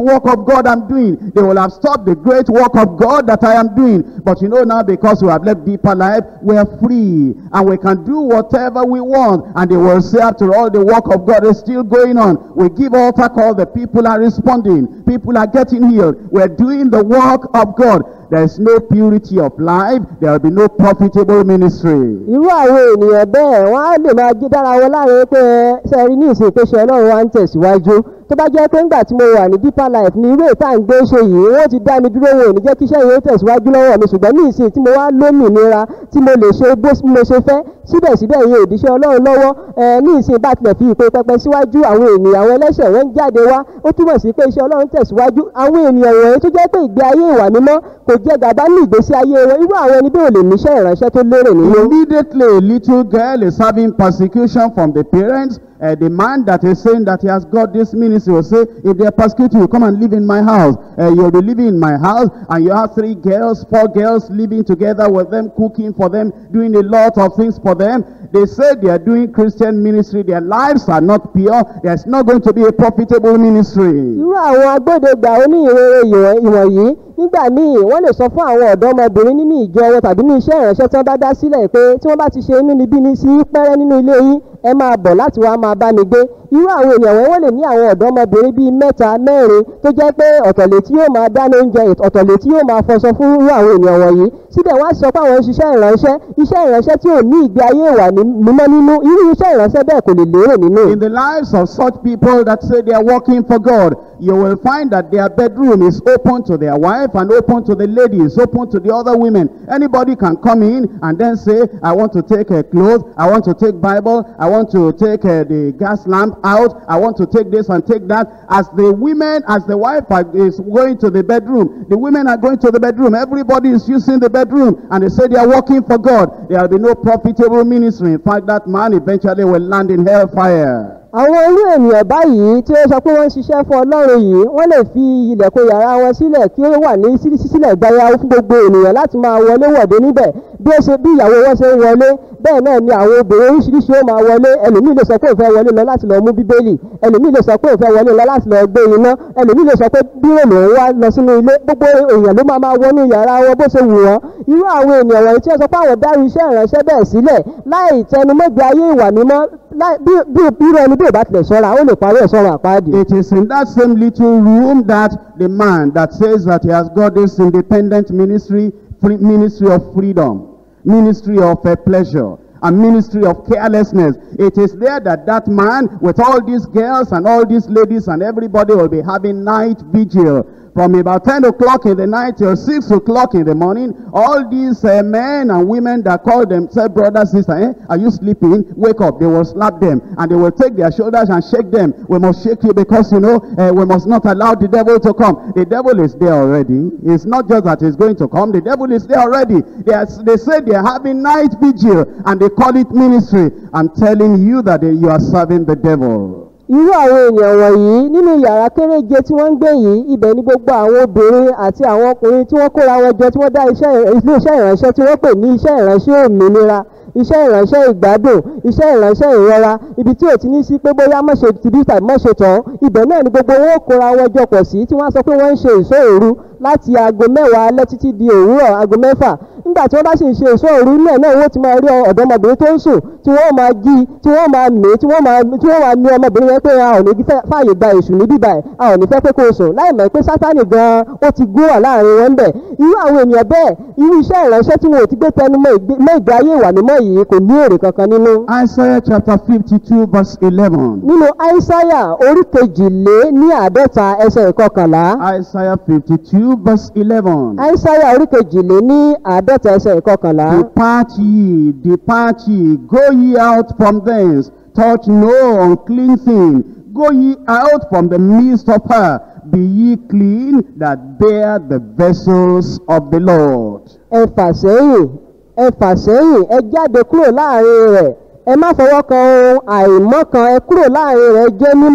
work of God I'm doing. They will have stopped the great work of God that I am doing. But you know now because we have left deeper life, we are free and we can do whatever we want. And they will say after all the work of God is still going on. We give altar call, the people are responding. People are getting healed. We're doing the work of God. There is no purity of life. There will be no profitable ministry. irú àwọn ènìyàn bẹ́ẹ̀ wọ́n á lè máa jí dára wọn láàrin pé sẹ́ẹ̀rí ní ìsìn ìpèsè ọlọ́run wa ń tẹ̀síwájú tó bá jẹ́ pé ńgbà tí mo wà ní deeper life ní irú ètò à ń gbé ṣe yìí wọ́n ti dá mi dúró wọn ò ní jẹ́ kí iṣẹ́ yìí ó tẹ̀síwájú lọ́wọ́ mi ṣùgbọ́n ní ìsìn tí mo wá lómìnira tí mo lè ṣe bó mo ṣe fẹ́ síbẹ̀síbẹ̀ yìí òdìṣẹ́ ọlọ́run lọ́wọ́ ẹ ní ìsìn bá tilẹ̀ fi ìpè pẹpẹ síwájú àwọn ènìyàn àwọn ẹlẹ́ṣẹ̀ wọn ń jáde wá ó túmọ̀ sí pé iṣẹ́ ọlọ́run tẹ̀síwájú àwọn ènìyàn wọ̀nyí tó jẹ́ pé ìgbé ayé ìwà mímọ́ kò jẹ́ gàba ní ìgbésí ayé wọn irú àwọn ẹni bí ò lè níṣẹ́ ìránṣẹ́ tó lérè nínú. Immediately, a little girl is having persecution from the parents. Uh, the man that is saying that he has got this ministry will say, if they are persecuting you, come and live in my house. Uh, you'll be living in my house, and you have three girls, four girls living together with them, cooking for them, doing a lot of things for them. They say they are doing Christian ministry. Their lives are not pure. There's not going to be a profitable ministry. irú àwọn agbódegbà oníhìnrere ìwọ̀n- ìwọ̀nyí nígbà míì wọ́n lè sọ fún àwọn ọ̀dọ́mọbìnrin nínú ìjọ wọn tàbí ní iṣẹ́ ìránṣẹ́ tí wọ́n bá dá sílẹ̀ pé tí wọ́n bá ti ṣe inú níbí ní sí pẹ́rẹ́ nínú ilé yín ẹ máa bọ̀ láti wá máa bá mi gbé irú àwọn ènìyàn wọn wọ́n lè ní àwọn ọ̀dọ́mọbìnrin bíi mẹ́ta mẹ́rin tó jẹ́ pé ọ̀tọ̀lẹ̀ tí yóò máa dáná oúnjẹ ọ̀tọ̀lẹ̀ tí yóò máa fọṣọ fún irú àwọn ènìyàn wọ̀nyí síbẹ̀ wọ́n á sọ pé àwọn ń ṣiṣẹ́ ìránṣẹ́ iṣẹ́ ìránṣẹ́ tí ò ní ìgbé ayé ìwà ní- mímọ́ nínú irú iṣẹ́ ìránṣẹ́ bẹ́ẹ̀ kò lè lérè nínú. In the lives of such people that say they are working for God, you will find that their bedroom is open to their wife and open to the ladies, open to the other women. Anybody can come in and then say, I want to take a clothes, I want to take Bible, I want to take uh, the gas lamp out, I want to take this and take that. As the women, as the wife are, is going to the bedroom, the women are going to the bedroom. Everybody is using the bedroom and they say they are working for God. There will be no profitable ministry. In fact, that man eventually will land in hellfire. àwọn irú ènìyàn báyìí tí ó sọ pé wọ́n ń ṣiṣẹ́ fún ọlọ́run yìí wọ́n lè fi ilẹ̀kùn yàrá wọn sílẹ̀ kí ó wà ní sí- sísílẹ̀ gbáyà fún gbogbo ènìyàn láti máa wọlé wọ̀dé níbẹ̀ bí ó ṣe bí ìyàwó wọn ṣe ń wọlé bẹ́ẹ̀ náà ni àwọn obìnrin oríṣiríṣi ó máa wọlé ẹlòmíì lè sọ pé òun fẹ́ wọlé lọ láti lọ mú bíbélì ẹlòmíì lè sọ pé òun fẹ́ wọlé lọ láti lọ gbé iná ẹlòmíì lè sọ pé bírò lòun wá lọ sínú ilé gbogbo èèyàn ló máa máa wọnú yàrá wọn bó ṣe wù wọ́n irú àwọn ènìyàn wọ̀nyí tí wọ́n sọ pé àwọn dárú iṣẹ́ ìránṣẹ́ bẹ́ẹ̀ sílẹ̀ láì tẹnumọ́gbé ayé ìwà mímọ́ láì- bí bí irú ẹni bí ò bá tilẹ̀ ṣọ́ra ó lè parí ẹ̀ sọ́run àpáàdì. It is in that same little room that the man that says that he has got this independent ministry, free, ministry of freedom, ministry of uh, pleasure, and ministry of carelessness. It is there that that man with all these girls and all these ladies and everybody will be having night vigil. From about 10 o'clock in the night till 6 o'clock in the morning, all these uh, men and women that call themselves brothers, sister, eh? are you sleeping? Wake up. They will slap them and they will take their shoulders and shake them. We must shake you because, you know, uh, we must not allow the devil to come. The devil is there already. It's not just that he's going to come. The devil is there already. They, are, they say they are having night vigil and they call it ministry. I'm telling you that they, you are serving the devil. irú àwọn èèyàn wọ̀nyí nínú yàrá kéréje tí wọ́n ń gbé yìí ibẹ̀ ni gbogbo àwọn obìnrin àti àwọn ọkùnrin tí wọ́n kóra wọn jọ tí wọ́n dá iṣẹ́ ilé iṣẹ́ ìránṣẹ́ tí wọ́n pè ní iṣẹ́ ìránṣẹ́ òmìnira iṣẹ́ ìránṣẹ́ ìgbádùn iṣẹ́ ìránṣẹ́ ìrora ibi tí ò ti ní sí pé bóyá mọ̀ṣe tìbí tàbí mọ̀ṣe tán ibẹ̀ náà ni gbogbo wọn ó kóra wọn jọ pọ̀ sí tí wọ́n á sọ pé wọ́n ń ṣe ìṣọ́ òru láti aago mẹ́wàá alẹ́ títí di òwúrọ̀ aago mẹ́fà nígbà tí wọ́n bá sì ń ṣe ìṣọ́ òru náà náà wọ́n ti máa rí ọ̀dọ́mọbìnrin tó ń sùn tí wọ́n máa jí tí wọ́n máa mí tí wọ́n máa tí wọ́n máa ní ọmọbìnrin yẹn pé a ò ní fẹ́ fààyè gba èṣù ní bíbá ẹ̀ a ò ní fẹ́ pé kó o sùn láì mọ̀ pé sátánì gan-an ó ti gún wà láàrin wọn bẹ̀ irú àwọn ènìyàn bẹ́ẹ̀ irú iṣẹ́ ìránṣẹ́ tí wọn ò ti gbé tẹnu mọ́ ìgbé- mọ́ ìgbé ayé ìwà mímọ́ yìí kò ní èrè kankan nínú. Isaiah chapter 52 verse 11. nínú aísáyà orí kejìlé ní àádọ́ta ẹsẹ̀ ìkọkànlá Isaiah 52 verse 11. aísáyà orí kejìlé ní àádọ́ta ẹsẹ̀ ìkọkànlá. Depart ye, depart ye, go ye out from thence, touch no unclean thing, go ye out from the midst of her, be ye clean that bear the vessels of the Lord. ẹ fà sẹ́yìn ẹ fà sẹ́yìn ẹ jáde kúrò láàrin rẹ̀ ẹ má fọwọ́ kan ohun àìmọ́ kan ẹ kúrò láàrin rẹ̀ jẹ́ mímọ́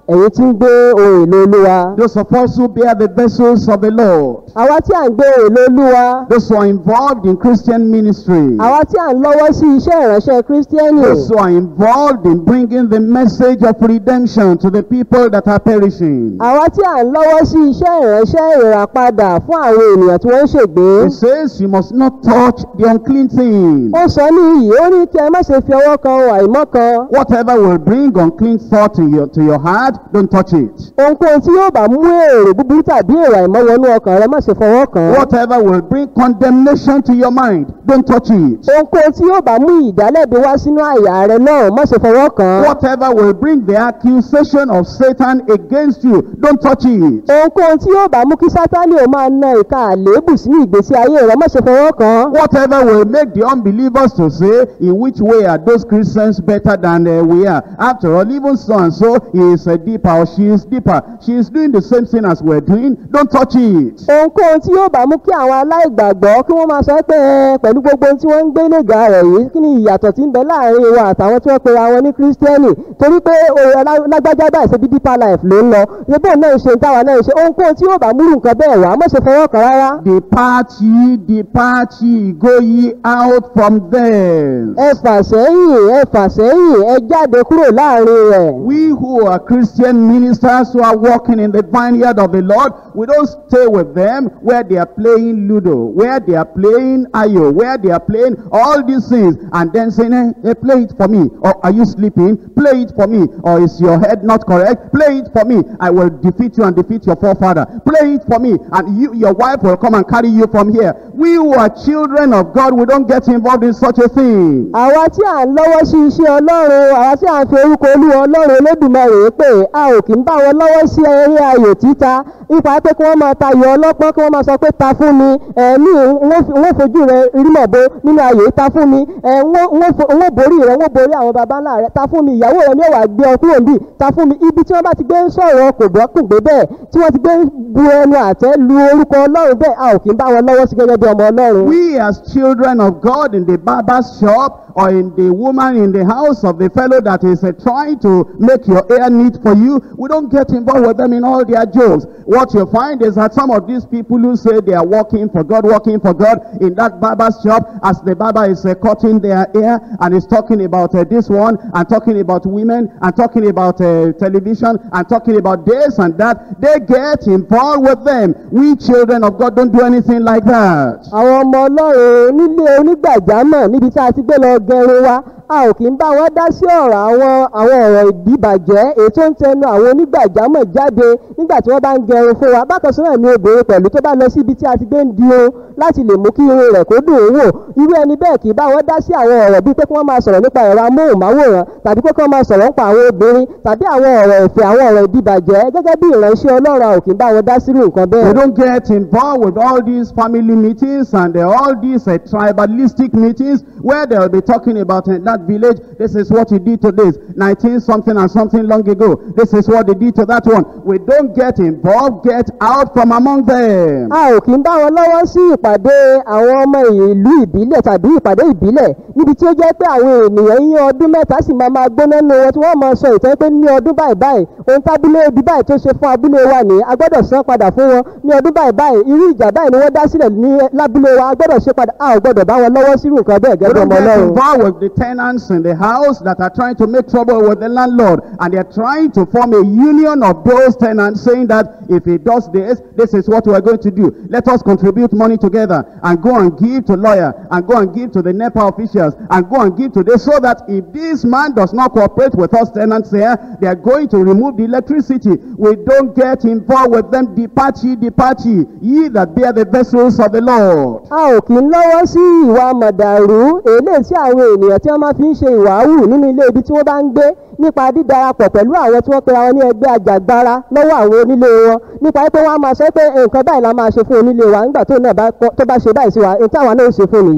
ẹ̀yin tí ń gbé ohun èlò olúwa. Those of us who bear the vessels of the Lord. àwa tí à ń gbé ohun èlò olúwa. Those who are involved in Christian ministry. àwa tí à ń lọ́wọ́ sí iṣẹ́ ìránṣẹ́ kírísítíẹ́nì. Those who are involved in bringing the message of redemption to the people that are perishing. àwa tí à ń lọ́wọ́ sí iṣẹ́ ìránṣẹ́ ìràpadà fún àwọn ènìyàn tí wọ́n ń ṣègbé. It says you must not touch the unclean thing. ó sọ ní iyì ó ní kí ẹ má ṣe fi ọwọ́ kan ohun àìmọ́ kan. Whatever will bring unclean thought to your, to your heart, don't touch it. ohunkóhun tí yóò bá mú èrò búburú tàbí èrò àìmọ́ wọnú ọkàn rẹ má ṣe fọwọ́ kàn án. Whatever will bring condemnation to your mind, don't touch it. ohunkóhun tí yóò bá mú ìdálẹ́bi wá sínú àyà rẹ náà má ṣe fọwọ́ kàn án. Whatever will bring the accusation of Satan against you, don't touch it. ohunkóhun tí yóò bá mú kí sátánì ò máa na ìka àléébù sínú ìgbésí ayé rẹ má ṣe fọwọ́ kàn án. Whatever will make the unbelievers to say, in which way are those Christians better than uh, we are? After all, even so and so is uh, deeper or she is deeper. She is doing the same thing as we're doing. Don't touch it. ohunkóhun tí yóò bá mú kí àwọn aláìgbàgbọ́ kí wọ́n máa sọ pé ẹ pẹ̀lú gbogbo ohun tí wọ́n ń gbé nígbà rẹ̀ yìí kí ni ìyàtọ̀ tí ń bẹ láàrin wa àtàwọn tí wọ́n pe ara wọn ní kírísítẹ́nì torí pé òye lágbájá báyìí ṣe bí deeper life ló ń lọ ṣe bóun náà ń ṣe táwa náà ń ṣe ohunkóhun tí yóò bá múrù nǹkan bẹ́ẹ̀ wá má ṣe fọwọ́ kàn rárá. Depart ye, depart ye, go ye out from them. ẹ fà sẹ́yìn ẹ fà sẹ́yìn ẹ jáde kúrò láàrin rẹ̀. We who are Christian ministers who are walking in the vineyard of the Lord, we don't stay with them where they are playing Ludo, where they are playing Ayo, where they are playing all these things, and then saying, eh, eh, play it for me. Or are you sleeping? Play it for me. Or is your head not correct? Play it for me. I will defeat you and defeat your forefather. Play it for me. And you, your wife will come and carry you from here. We who are children of God, we don't get involved in such a thing. àwa tí à ń lọ́wọ́ sí iṣẹ́ ọlọ́run àwa tí à ń fi orúkọ olúwa ọlọ́run olódùmarè pé a ò kì í bá wọn lọ́wọ́ sí eré ayò títa nípa pé kí wọ́n máa tayò ọlọ́pọ́n kí wọ́n máa sọ pé ta fún mi ẹ̀mí wọ́n fojú rẹ rímọ̀ bo nínú ayò yìí ta fún mi ẹ̀ wọ́n borí rẹ wọ́n borí àwọn baba ńlá rẹ ta fún mi ìyàwó rẹ ní ọ̀wà gbé ọ kúrò níbí ta fún mi ibi tí wọ́n bá ti gbé ń sọ̀rọ̀ kò bọ́ kùn gbé bẹ́ẹ̀ tí wọ́n ti gbé ń bu ẹnu àtẹ́ lu orúkọ ọlọ́run bẹ́ẹ̀ a ò kì í bá wọn lọ́wọ́ sí gẹ́gẹ́ bí ọmọ ọlọ́run. We as children of God in the barber's shop or in the woman in the house of the fellow that is uh, trying to make your hair neat for you, we don't get involved with them in all their jokes. What you find is that some of these people who say they are working for God, working for God in that barber's shop, as the barber is uh, cutting their hair and is talking about uh, this one and talking about women and talking about uh, television and talking about this and that, they get involved with them. We children of God don't do anything like that. àwọn ọmọ ọlọ́run nílé onígbàjámọ̀ níbi tí a ti gbé lọ gẹrun wa a ò kì í bá wọn dá sí ọ̀rọ̀ àwọn àwọn ọ̀rọ̀ ìdíbàjẹ́ èyí tó ń tẹnu àwọn onígbàjámọ̀ jáde nígbà tí wọ́n bá ń gẹrun fún wa bákan sọ́nà ni obìnrin pẹ̀lú tó bá lọ sí ibi tí a ti gbé ń di irun láti lè mú kí irun rẹ̀ kó dùn ún wò irú ẹni bẹ́ẹ̀ kì í bá wọn dá sí àwọn ọ̀rọ̀ bíi pé kí wọ́n máa sọ̀rọ̀ nípa ẹ̀rọ amóhùnmáwòrán tàbí pé kí wọ́n máa sọ̀rọ̀ nípa àwọn obìnrin tàbí àwọn ọ̀rọ̀ ìfẹ́ àwọn ọ̀rọ̀ ìdíbàjẹ́ gẹ́gẹ́ bí ìránṣẹ́ ọlọ́run a ò kì í bá wọn dá sírú nǹkan We bẹ́ẹ̀. don't get involved with all these family meetings and uh, all these uh, tribalistic meetings where they'll be talking about in that village, this is what he did to this, 19 something and something long ago. This is what they did to that one. We don't get involved, get out from among them. a ò kì í bá wọn lọ́wọ́ sí ìpàdé àwọn ọmọ ìlú ìbílẹ̀ tàbí ìpàdé ìbílẹ̀ níbi tí ó jẹ́ pé àwọn ènìyàn yín ọdún mẹ́ta sì máa máa gbóná nínú wọn tí wọ́n máa sọ ìtàn pé ní ọdún báyìí báyìí ohun tábúlé ibi báyìí tó ṣe fún abúlé wa ní a gbọ́dọ̀ san padà fún wọn ní ọdún báyìí báyìí irú ìjà báyìí ni wọ́n dá sílẹ̀ ní lábúlé wa a gbọ́dọ̀ ṣe padà a ò gbọ́dọ̀ bá wọn lọ́wọ́ sírú nǹkan bẹ́ẹ̀ We gẹ́gẹ́ don't ọmọ get ọlọ́run. involved with the tenants in the house that are trying to make trouble with the landlord and they're trying to form a union of those tenants saying that if he does this, this is what we're going to do. Let us contribute money together and go and give to lawyer and go and give to the NEPA officials and go and give to this so that if this man does not cooperate with us tenants here, they are going to remove the electricity. We don't get involved with them. Depart ye, depart ye, ye that bear the vessels of the Lord. a ò kì í lọ́wọ́ sí ìwà mọ̀dàrú èlé tí àwọn ènìyàn tí wọ́n máa fi ń ṣe ìwàhù nínú ilé ibi tí wọ́n bá ń gbé nípa dídarapọ̀ pẹ̀lú àwọn tí wọ́n pera wọn ní ẹgbẹ́ àjàgbara lọ́wọ́ àwọn onílé wọn nípa pé wọ́n á máa sọ pé nǹkan báyìí la máa ṣe fún onílé wa nígbà tó náà bá kọ́- tó bá ṣe báyìí sí wa ohun táwa náà ń ṣe fún nìyí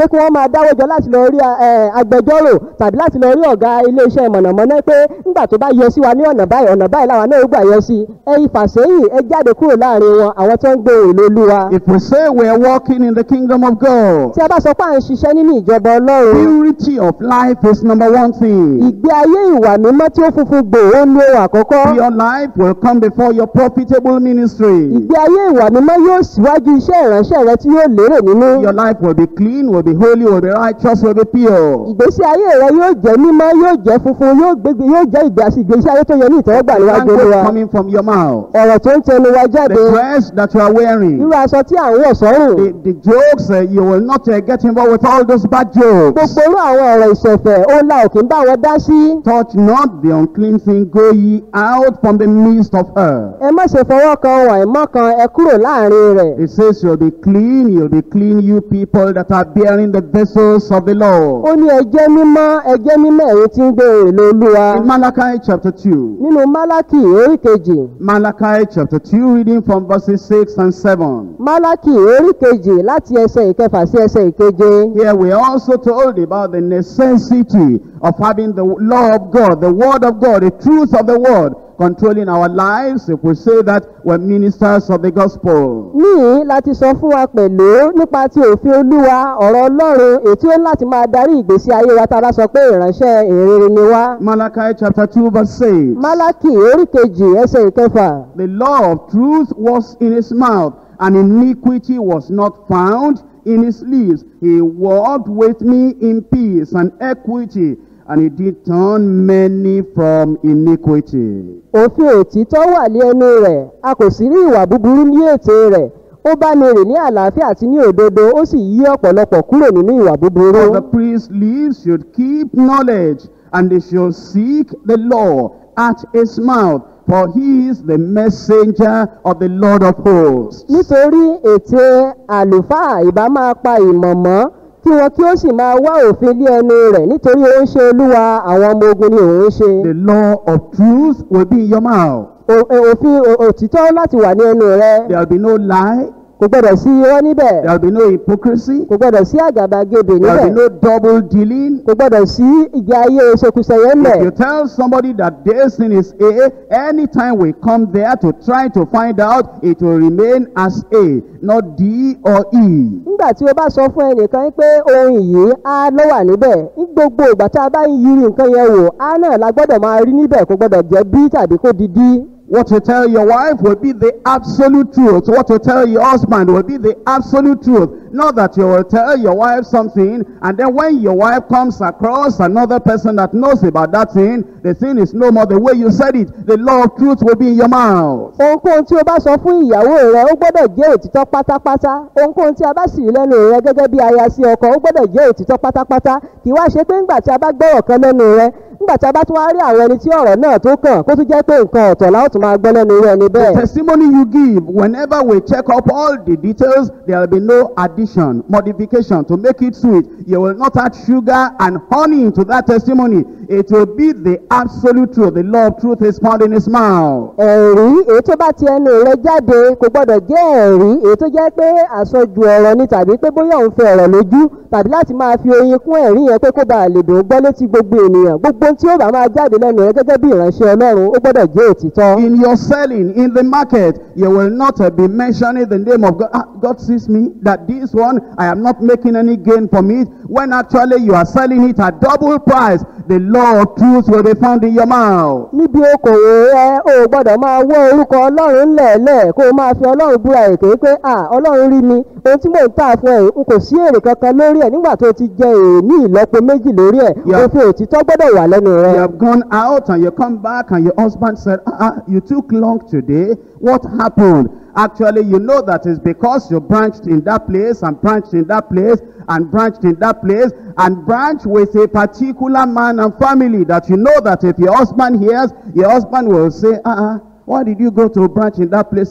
pé kí wọ́n máa dáwọ́ jọ láti lọ rí ẹ, agbẹjọ́rò tàbí láti lọ rí ọ̀gá iléeṣẹ́ mọ̀nàmọ́ná pé nígbà tó bá yọ sí wa ní ọ̀nà báyìí ọ̀nà báyìí làwọn náà ó gbà yọ sí ẹ ìfàsẹ́yìn ẹ jáde kúrò láàrin wọn àwọn tó ń gbé èlò olúwa. If we say we are walking in the kingdom of God, tí a bá sọ pé à ń ṣiṣẹ́ nínú ìjọba ọlọ́run purity of life is number one thing. ìgbé ayé ìwà mímọ́ tí ó funfun gbò ó ní ohun àkọ́kọ́ Your life will come before your profitable ministry. ìgbé ayé ìwà mímọ́ yóò síwájú iṣẹ́ ìránṣẹ́ rẹ tí yóò lérè nínú Your life will be clean, will be holy, will be righteous, will be pure. ìgbésí ayé rẹ yóò jẹ́ mímọ́ yóò jẹ́ funfun yóò gbégbé yóò jẹ́ ìgbé àti ìgbésí ayé tó yẹ ní ìtẹ́wọ́gbà níwájú Language olúwa coming from your mouth. ọ̀rọ̀ tó ń tẹnu wa jáde The dress that you are wearing. irú aṣọ tí à ń wọ̀ sọ́rùn The, the jokes, uh, you will not uh, get involved with all those bad jokes. gbogbo irú àwọn ọ̀rọ̀ ìṣẹ̀fẹ̀ ó la òkè ń bá wọn dá sí Touch not the unclean thing, go ye out from the midst of her. ẹ má ṣe fọwọ́ kan wọ̀n ìmọ̀ kan ẹ kúrò láàrin rẹ̀ It says you'll be clean, you'll be clean, you people that are bearing the vessels of the Lord. ó ní ẹ jẹ́ mímọ́ ẹ jẹ́ mímọ́ ẹ̀yin tí ń gbé èlò olúwa In Malachi chapter 2, nínú málákì orí kejì Malachi chapter 2, reading from verses 6 and 7. málákì orí kejì láti ẹsẹ̀ ìkẹfà sí ẹsẹ̀ ìkeje Here we are also told about the necessity of having the law of God, the word of God, the truth of the word controlling our lives if we say that we're ministers of the gospel. níyì láti sọ fún wa pẹ̀lú nípa ti òfin olúwa ọ̀rọ̀ ọlọ́run ètí ó láti máa darí ìgbésí ayé wa tá a bá sọ pé ìránṣẹ́ ìrere ni wá. Malachi chapter 2 verse 6. málákì orí kejì ẹsẹ̀ ìkẹfà The law of truth was in his mouth, and iniquity was not found in his lips. He walked with me in peace and equity, and he did turn many from iniquity. òfin òtítọ́ wà ní ẹnu rẹ̀ a kò sì rí ìwà búburú ní ètè rẹ̀ ó bá mi rìn ní àlàáfíà àti ní òdodo ó sì yí ọ̀pọ̀lọpọ̀ kúrò nínú ìwà búburú. For the priest's lips should keep knowledge, and they should seek the law at his mouth, for he is the messenger of the Lord of hosts. nítorí ète àlùfáà ìbá máa pa ìmọ̀ mọ́ kí wọn kí ó sì máa wá òfin lé ẹnu rẹ̀ nítorí ó ń ṣe olúwa àwọn ọmọ ogun ni òun ń ṣe. The law of truth will be in your mouth. O- e- òfin o- òtítọ́ láti wà ní ẹnu rẹ̀ There will be no lie, kò gbọdọ̀ sí irọ́ níbẹ̀ there will be no hypocrisy, kò gbọdọ̀ sí àgàbàgebè there will be níbẹ̀ no double dealing. kò gbọdọ̀ sí ìgbé ayé ṣekúṣẹyẹ ńlẹ̀. If you tell somebody that this thing is A, anytime we come there to try to find out, it will remain as A, not D or E. nígbà tí o bá sọ fún ẹnìkan pé ohun yìí á ló wà níbẹ̀ ní gbogbo ìgbà tá a bá ń yiri nǹkan yẹn wò á náà la gbọ́dọ̀ máa rí níbẹ̀ kò gbọ́dọ̀ jẹ́ bí tàbí kó di dí. What you tell your wife will be the absolute truth. What you tell your husband will be the absolute truth. Not that you will tell your wife something, and then when your wife comes across another person that knows about that thing, the thing is no more the way you said it. The law of truth will be in your mouth. ohunkóhun tí o bá sọ fún ìyàwó rẹ ó gbọ́dọ̀ jẹ́ òtítọ́ pátápátá ohunkóhun tí a bá sì rí lẹ́nu rẹ gẹ́gẹ́ bí aya sí ọkọ ó gbọ́dọ̀ jẹ́ òtítọ́ pátápátá kì í wá ṣe pé ńgbà tí a bá gbọ́rọ̀ kan lẹ́nu rẹ ńgbà tí a bá tún wá rí àwọn ẹni tí ọ̀rọ̀ náà tó kàn kó tún jẹ́ pé nǹkan ọ̀tọ̀ la ó tún máa gbọ́ lẹ́nu rẹ ní The bẹ́ẹ̀. testimony you give, whenever we check up all the details, there will be no addition, modification to make it sweet. You will not add sugar and honey into that testimony. It will be the absolute truth. The law of truth is found in his mouth. ẹ̀rí èyí tó bá ti ẹnu rẹ jáde kò gbọdọ̀ jẹ́ ẹ̀rí èyí tó jẹ́ pé àsọjù ọ̀rọ̀ ni tàbí pé bóyá òun fẹ́ ọ̀rọ̀ lójú tàbí láti máa fi oyin kún ẹ̀rí yẹn pé kó bàa lè dùn ún gbọ́ létí gbogbo ènìyàn gbogbo ohun tí ó bá máa jáde lẹ́nu rẹ gẹ́gẹ́ bí ìránṣẹ́ ọlọ́run ó gbọdọ̀ jẹ́ òtítọ́. In your selling, in the market, you will not uh, be mentioning the name of God. Ah, God sees me that this one, I am not making any gain from it. When actually you are selling it at double price, the law of truth will be found in your mouth. níbi okòwò rẹ o ò gbọdọ̀ máa wọ́ orúkọ ọlọ́run lẹ̀ẹ́lẹ̀ kó o máa fi ọlọ́run búra èké pé à ọlọ́run rí mi ohun tí mò ń tà fún ẹ n kò sí èrè kankan lórí ẹ nígbà tó ti jẹ èrè ní ìlọ́po méjì lórí ẹ Yeah. òfin òtítọ́ gbọ́dọ̀ wà lẹ́nu rẹ. You have gone out and you come back and your husband said, ah, ah, you took long today. What happened? Actually, you know that it's because you branched in that place and branched in that place and branched in that place and branched with a particular man and family that you know that if your husband hears, your husband will say, ah, ah, why did you go to branch in that place again?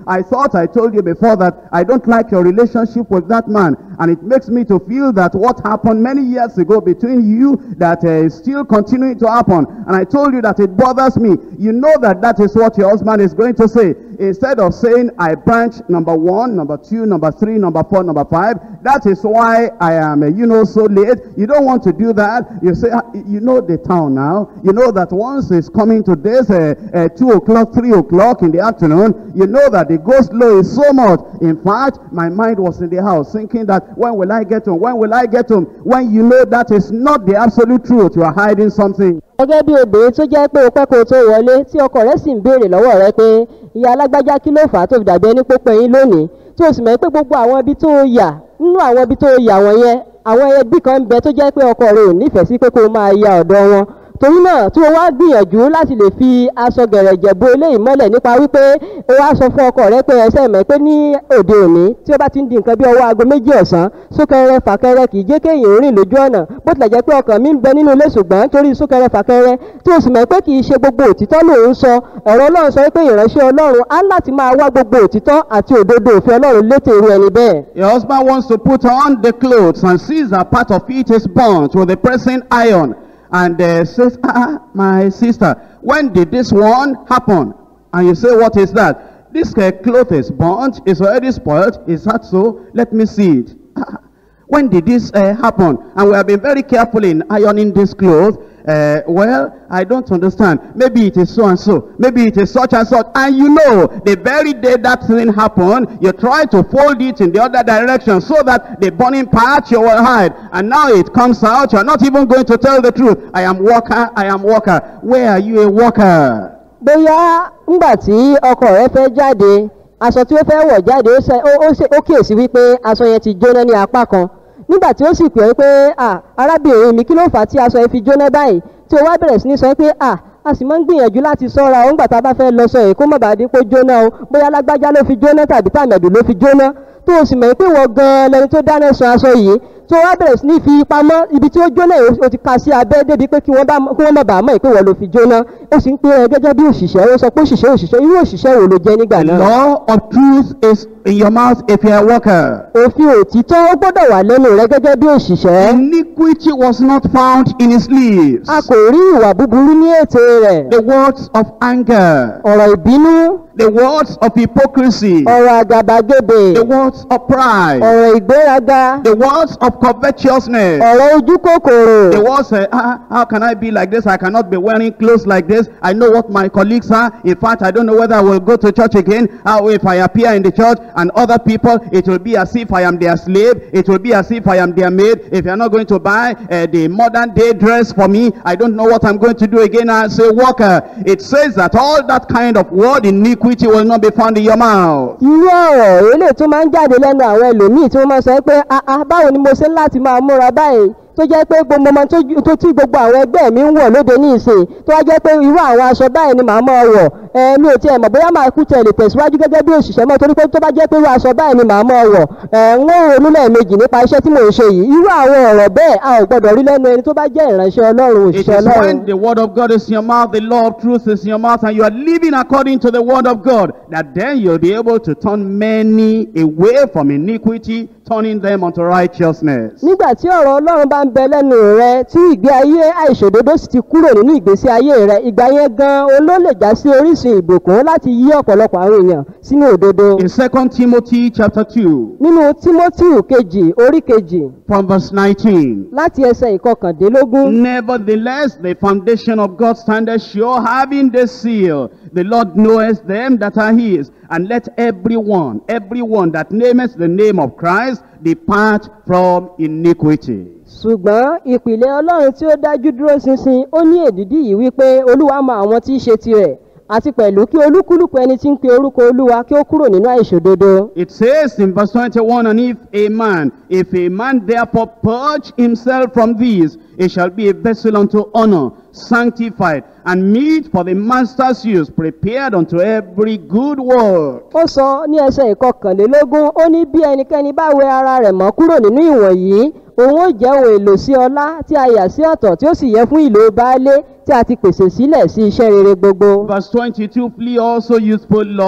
I thought I told you before that I don't like your relationship with that man. And it makes me to feel that what happened many years ago between you that uh, is still continuing to happen. And I told you that it bothers me. You know that that is what your husband is going to say. Instead of saying, I branch number one, number two, number three, number four, number five. That is why I am, uh, you know, so late. You don't want to do that. You say, "Ah, you know the town now. You know that once it's coming to this uh, uh, two o'clock, three o'clock in the afternoon, you know that the go slow is so much. In fact, my mind was in the house thinking that when will I get home? When will I get home? When you know that is not the absolute truth, you are hiding something. gẹ́gẹ́ bí obìnrin tó jẹ́ pé o pẹ́ kó o tó wọlé tí ọkọ rẹ̀ sì ń béèrè lọ́wọ́ rẹ pé ìyá alágbájá kí ló fà á tó fi dàbí ẹni pópẹ́ yín lónìí tí o sì mọ̀ pé gbogbo àwọn ibi tó o yà nínú àwọn ibi tó o yà wọ̀nyẹn àwọn ẹbí kan ń bẹ tó jẹ́ pé ọkọ rẹ ò nífẹ̀ẹ́ sí pé kó o máa ya ọ̀dọ̀ wọn torí náà tí o wá gbìyànjú láti lè fi aṣọ gẹ̀rẹ̀jẹ̀ bo eléyìí mọ́lẹ̀ nípa wípé o wá sọ fún ọkọ rẹ pé ẹsẹ̀ mọ̀ pé ní òde òní tí ó bá ti ń di nǹkan bí ọwọ́ aago méjì ọ̀sán súnkẹrẹ fàkẹrẹ kì í jẹ́ kéèyàn rìn lójú ọ̀nà bó tilẹ̀ jẹ́ pé ọkàn mi ń bẹ nínú ilé ṣùgbọ́n torí súnkẹrẹ fàkẹrẹ tí o sì mọ̀ pé kì í ṣe gbogbo òtítọ́ lòun sọ ọ̀rọ̀ ọlọ́run sọ pé ìránṣẹ́ ọlọ́run á láti máa wá gbogbo òtítọ́ àti òdodo òfin ọlọ́run létè irú ẹni bẹ́ẹ̀. Your husband wants to put on the clothes and sees that part of it is burnt with the pressing iron and uh, says, ah, my sister, when did this one happen? And you say, what is that? This uh, cloth is burnt, it's already spoiled. Is that so? Let me see it. "Ah, when did this uh, happen? And we have been very careful in ironing this cloth. Uh, well, I don't understand. Maybe it is so and so. Maybe it is such and such. And you know, the very day that thing happened, you try to fold it in the other direction so that the burning part you will hide. And now it comes out. You are not even going to tell the truth. I am worker. I am worker. Where are you a worker? bóyá ńgbà tí ọkọ rẹ fẹ́ jáde aṣọ tí ó fẹ́ wọ̀ jáde ó ṣe- ó- ó ṣe- ó kíyèsí wípé aṣọ yẹn ti jóná ní apá kan nígbà tí ó sì pè é pé à arábìnrin mi kí ló fà á tí aṣọ yẹn fi jóná báyìí tí ó wá bẹ̀rẹ̀ sí ní sọ pé à a sì máa ń gbìyànjú láti sọ́ra ó ńgbà tá a bá fẹ́ lọ sọ èyí kó má bàa dín pé jóná o bóyá lágbájá ló fi jóná tàbí tàmẹ̀dù ló fi jóná tó o sì mọ̀ pé wọ́n gan-an lẹni tó dáná sun aṣọ yìí tó wá bẹ̀rẹ̀ sí ní fi pamọ́ ibi tí ó jóná yìí o ti ka sí abẹ́ débi pé kí wọ́n bá kí wọ́n má bàa mọ̀ pé wọ́n ló fi jóná ó sì ń pè é gẹ́gẹ́ bí òṣìṣẹ́ ó sọ pé òṣìṣẹ́ òṣìṣẹ́ irú òṣìṣẹ́ wo ló jẹ́ nígbà The náà. law of truth is in your mouth if you are a worker. òfin òtítọ́ ó gbọ́dọ̀ wà lẹ́nu rẹ gẹ́gẹ́ bí òṣìṣẹ́. Iniquity was not found in his lips. a kò rí ìwà búburú ní ètè rẹ̀. The words of anger, ọ̀rọ̀ ìbínú the words of hypocrisy, ọ̀rọ̀ àgàbàgebè the words of pride, ọ̀rọ̀ ìgbéraga the words of covetousness, ọ̀rọ̀ ojú kòkòrò. the words, uh, ah, how can I be like this? I cannot be wearing clothes like this. I know what my colleagues are. In fact, I don't know whether I will go to church again. How if I appear in the church and other people, it will be as if I am their slave. It will be as if I am their maid. If you're not going to buy uh, the modern day dress for me, I don't know what I'm going to do again as a worker. It says that all that kind of word iniquity will not be found in your mouth. irú ọ̀rọ̀ eléyìí tó máa ń jáde lẹ́nu àwọn ẹlòmíì tí wọ́n máa sọ pé "Ah, ah, báwo ni mo ṣe ń láti máa múra báyìí tó jẹ́ pé gbogbo ọmọ tó ju- tó tí gbogbo àwọn ẹgbẹ́ mi ń wọ̀ lóde ní ìsìn tó wá jẹ́ pé irú àwọn aṣọ báyìí ni màá máa wọ̀ ẹ mi ò tiẹ̀ mọ̀ bóyá màá kú tẹ̀ lè tẹ̀síwájú gẹ́gẹ́ bí òṣìṣẹ́ mọ́ torí pé tó bá jẹ́ pé irú aṣọ báyìí ni màá máa wọ̀ ẹ ń ó ronú lẹ́ẹ̀mejì nípa iṣẹ́ tí mò ń ṣe yìí irú àwọn ọ̀rọ̀ bẹ́ẹ̀ a ò gbọ́dọ̀ rí lẹ́nu ẹni tó bá jẹ́ ìránṣẹ́ ọlọ́run It òṣìṣẹ́ is ọlọ́run. when the word of God is in your mouth, the law of truth is in your mouth, and you are living according to the word of God, that then you'll be able to turn many away from iniquity, turning them unto righteousness. nígbà tí ọ̀rọ̀ ọlọ́run bá ń bẹ lẹ́nu rẹ tí ìgbé ayé àìṣòdodo sì ti kúrò nínú ìgbésí ayé rẹ ìgbà yẹn gan o ló lè já sí orísun ìbùkún láti yí ọ̀pọ̀lọpọ̀ àwọn èèyàn sínú òdodo. In 2 Timothy chapter 2, nínú tímótíù kejì orí kejì from verse 19. láti ẹsẹ̀ ìkọkàndínlógún Nevertheless, the foundation of God standeth sure, having this seal. The Lord knoweth them that are his. And let everyone, everyone that nameth the name of Christ, depart from iniquity. ṣùgbọ́n ìpìlẹ̀ ọlọ́run tí ó dájú dúró ṣinṣin ó ní èdìdí yìí wípé olúwa mọ àwọn tí í ṣe tirẹ̀ àti pẹ̀lú kí olúkúlùkù ẹni tí ń pe orúkọ olúwa kí ó kúrò nínú àìṣòdodo. It says in verse 21, And if a man, if a man therefore purge himself from these, it shall be a vessel unto honor, sanctified, and meet for the master's use, prepared unto every good work. ó sọ ní ẹsẹ̀ ìkọkànlélógún ó ní bí ẹnikẹ́ni bá wẹ ara rẹ̀ mọ́ kúrò nínú ìwọ̀nyí òun ó jẹ́ ohun èlò sí ọlá tí a yà sí ọ̀tọ̀ tí ó sì yẹ fún ìlò baálé tí a ti pèsè sílẹ̀ sí iṣẹ́ rere gbogbo. Verse 22, Flee also youthful laws,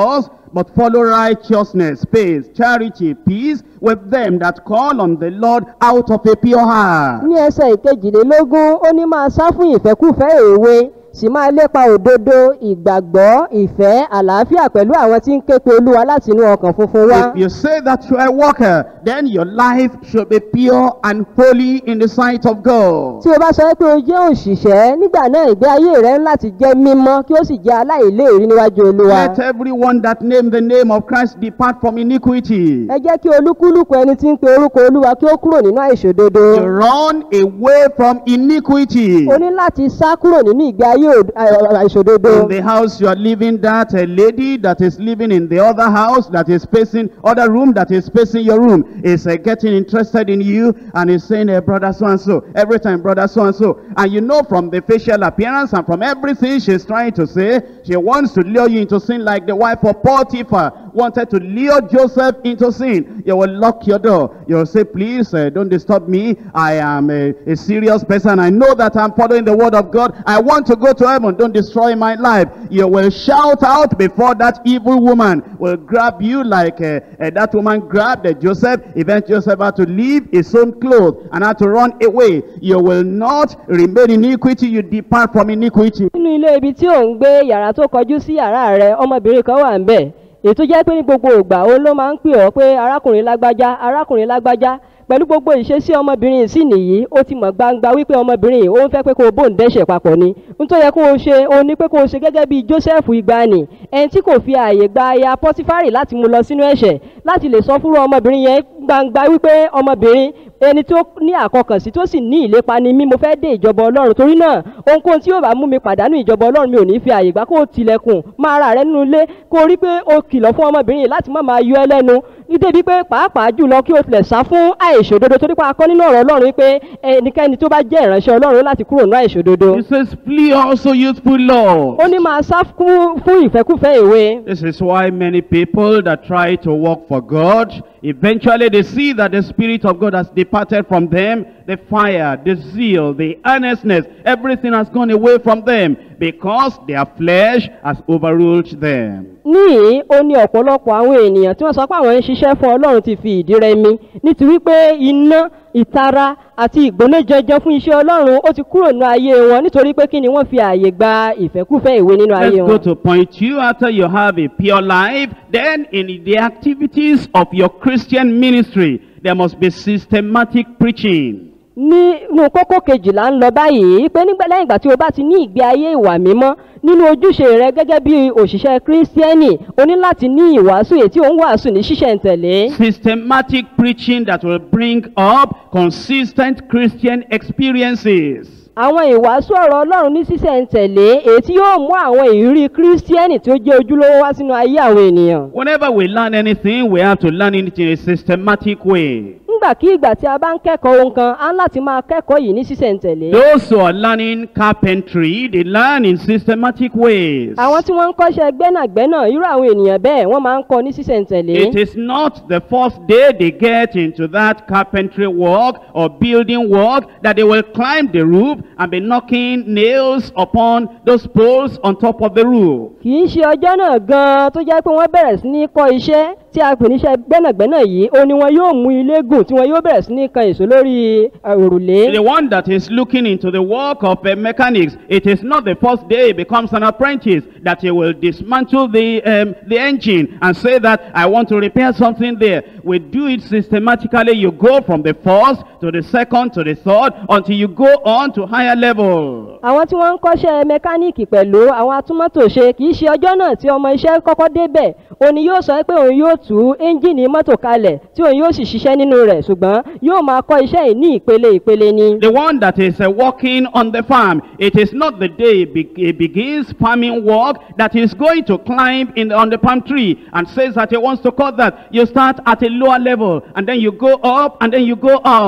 but follow righteousness, faith, charity, peace with them that call on the Lord out of a pure heart. ní ẹsẹ̀ ìkejìlélógún ó ní máa sá fún ìfẹ́kùfẹ́ èwe sì máa lépa òdodo ìgbàgbọ́ ìfẹ́ àlàáfíà pẹ̀lú àwọn tí ń ké pe olúwa láti inú ọkàn funfun wá. If you say that you are a worker, then your life should be pure and holy in the sight of God. tí o bá sọ pé o jẹ́ òṣìṣẹ́ nígbà náà ìgbé ayé rẹ ń láti jẹ́ mímọ́ kí ó sì jẹ́ aláìléèrí níwájú olúwa. Let everyone that name the name of Christ depart from iniquity. ẹ jẹ́ kí olúkúlùkù ẹni tí ń pe orúkọ olúwa kí ó kúrò nínú àìṣòdodo. You run away from iniquity. o ní láti sá kúrò nínú ìgbé ayé òd- à- àìṣòdodo. In the house you are living, that a lady that is living in the other house that is facing other room that is facing your room is uh, getting interested in you and is saying, uh, brother so and so, every time brother so and so, and you know from the facial appearance and from everything she's trying to say, she wants to lure you into sin like the wife of Potiphar wanted to lure Joseph into sin. You will lock your door. You will say, please uh, don't disturb me. I am a, a serious person. I know that I'm following the word of God. I want to go to heaven. Don't destroy my life. You will shout out before that evil woman will grab you like uh, uh, that woman grabbed uh, Joseph. Even Joseph had to leave his own clothes and had to run away. You will not remain in iniquity. You depart from iniquity. nínú ilé ibi tí ò ń gbé yàrá tó kọjú sí yàrá rẹ ọmọbìnrin kan wà ń bẹ̀ ètò jẹ́ pé ní gbogbo ìgbà òun ló máa ń pè ọ́ pé arákùnrin lágbájá arákùnrin lágbájá pẹ̀lú gbogbo ìṣesí ọmọbìnrin yìí sì nìyí ó ti mọ̀ gbangba wípé ọmọbìnrin yìí ó ń fẹ́ pé kó o bóun dẹ́ṣẹ̀ papọ̀ ni n tó yẹ kó o ṣe o ní pé kó o ṣe gẹ́gẹ́ bí joseph ìgbani ẹni tí kò fi ààyè gba aya pọtifari láti mú lọ sínú ẹ̀ṣẹ̀ láti lè sọ fúnra ọmọbìnrin yẹn gbangba wípé ọmọbìnrin ẹni tó ní àkọkànsí tó sì ní ìlépa ni mí mo fẹ́ dé ìjọba ọlọ́run torí náà ohunkóhun tí yóò bá mú mi pàdánù ìjọba ọlọ́run mi ò ní fi àyè gbà kó o tilẹ̀kùn máa ra rẹ nínú ilé kó o rí pé o kìlọ̀ fún ọmọbìnrin yìí láti má máa yọ ẹ lẹ́nu nítorí pé pàápàá jùlọ kí o tilẹ̀ sá fún àìṣòdodo torí pé a kọ́ nínú ọ̀rọ̀ ọlọ́run wípé ẹnikẹ́ni tó bá jẹ́ ìránṣẹ́ ọlọ́run láti kúrò nínú àìṣòdodo He says, flee also youthful love. ó ní máa sá fún fún ìfẹ́kùfẹ́ ìwé This is why many people that try to work for God, eventually they see that the Spirit of God has departed from them. The fire, the zeal, the earnestness, everything has gone away from them because their flesh has overruled them. níyìí ó ní ọ̀pọ̀lọpọ̀ àwọn ènìyàn tí wọ́n sọ pé àwọn ń ṣiṣẹ́ fún ọlọ́run ti fi ìdí rẹmi nítorí pé iná ìtara àti ìgbónájẹjẹ fún iṣẹ́ ọlọ́run ó ti kúrò nínú ayé wọn nítorí pé kí ni wọ́n fi ààyè gba ìfẹ́kùfẹ́ ìwé nínú ayé Let's go wọn. to point two. After you have a pure life, then in the activities of your Christian ministry, there must be systematic preaching. nínú kókó kejìlá ń lọ báyìí pé nígbà lẹ́yìn ìgbà tí o bá ti ní ìgbé ayé ìwà mímọ́ nínú ojúṣe rẹ gẹ́gẹ́ bí òṣìṣẹ́ kírísítíẹ́nì o ní láti ní ìwàásù èyí tí ò ń wàásù ní ṣísẹ̀ntẹ̀lé. Systematic preaching that will bring up consistent Christian experiences. àwọn ìwàásù ọ̀rọ̀ ọlọ́run ní sísẹ̀ntẹ̀lé èyí tí yóò mú àwọn ìrírí kírísítíẹ́nì tí ó jẹ́ ojúlówó wá sínú ayé àwọn ènìyàn. Whenever we learn anything, we have to learn it in a systematic way. nígbàkigbà tí a bá ń kẹ́kọ̀ọ́ ohun kan á ń láti máa kẹ́kọ̀ọ́ yìí ní sísẹ̀ntẹ̀lé. Those who are learning carpentry, they learn in systematic ways. àwọn tí wọ́n ń kọ́ṣẹ́ gbẹ́nàgbẹ́nà irú àwọn ènìyàn bẹ́ẹ̀ wọ́n máa ń kọ́ ní sísẹ̀ntẹ̀lé. It is not the first day they get into that carpentry work or building work that they will climb the roof and be knocking nails upon those poles on top of the roof. kì í ṣe ọjọ́ náà gan-an tó jẹ́ pé wọ́n bẹ̀rẹ̀ sí ní kọ́ iṣẹ́ tí a pè níṣẹ́ gbẹ́nàgbẹ́nà yìí ó ní wọn yóò mú ilé gùn tí wọn yóò bẹ̀rẹ̀ sí ní kan èso lórí eh, òrùlé. The one that is looking into the work of uh, mechanics, it is not the first day he becomes an apprentice that he will dismantle the, um, the engine and say that I want to repair something there. We do it systematically. You go from the first to the second to the third until you go on to higher level. àwọn tí wọ́n ń kọ́ṣẹ́ mẹkáníìkì pẹ̀lú àwọn atúmọ̀tò ṣe kì í ṣe ọjọ́ náà tí ọmọ iṣẹ́ kọ́kọ́ débẹ̀ òní yóò sọ pé òun yóò tú ẹ́ńjìnì mọ́tò kalẹ̀ tí òun yóò sì ṣiṣẹ́ nínú rẹ̀ ṣùgbọ́n yóò máa kọ́ iṣẹ́ yìí ní ìpele ìpele ni. The one that is uh, working on the farm, it is not the day he, be- he begins farming work that he's going to climb in on the palm tree and says that he wants to cut that. You start at a lower level and then you go up and then you go up.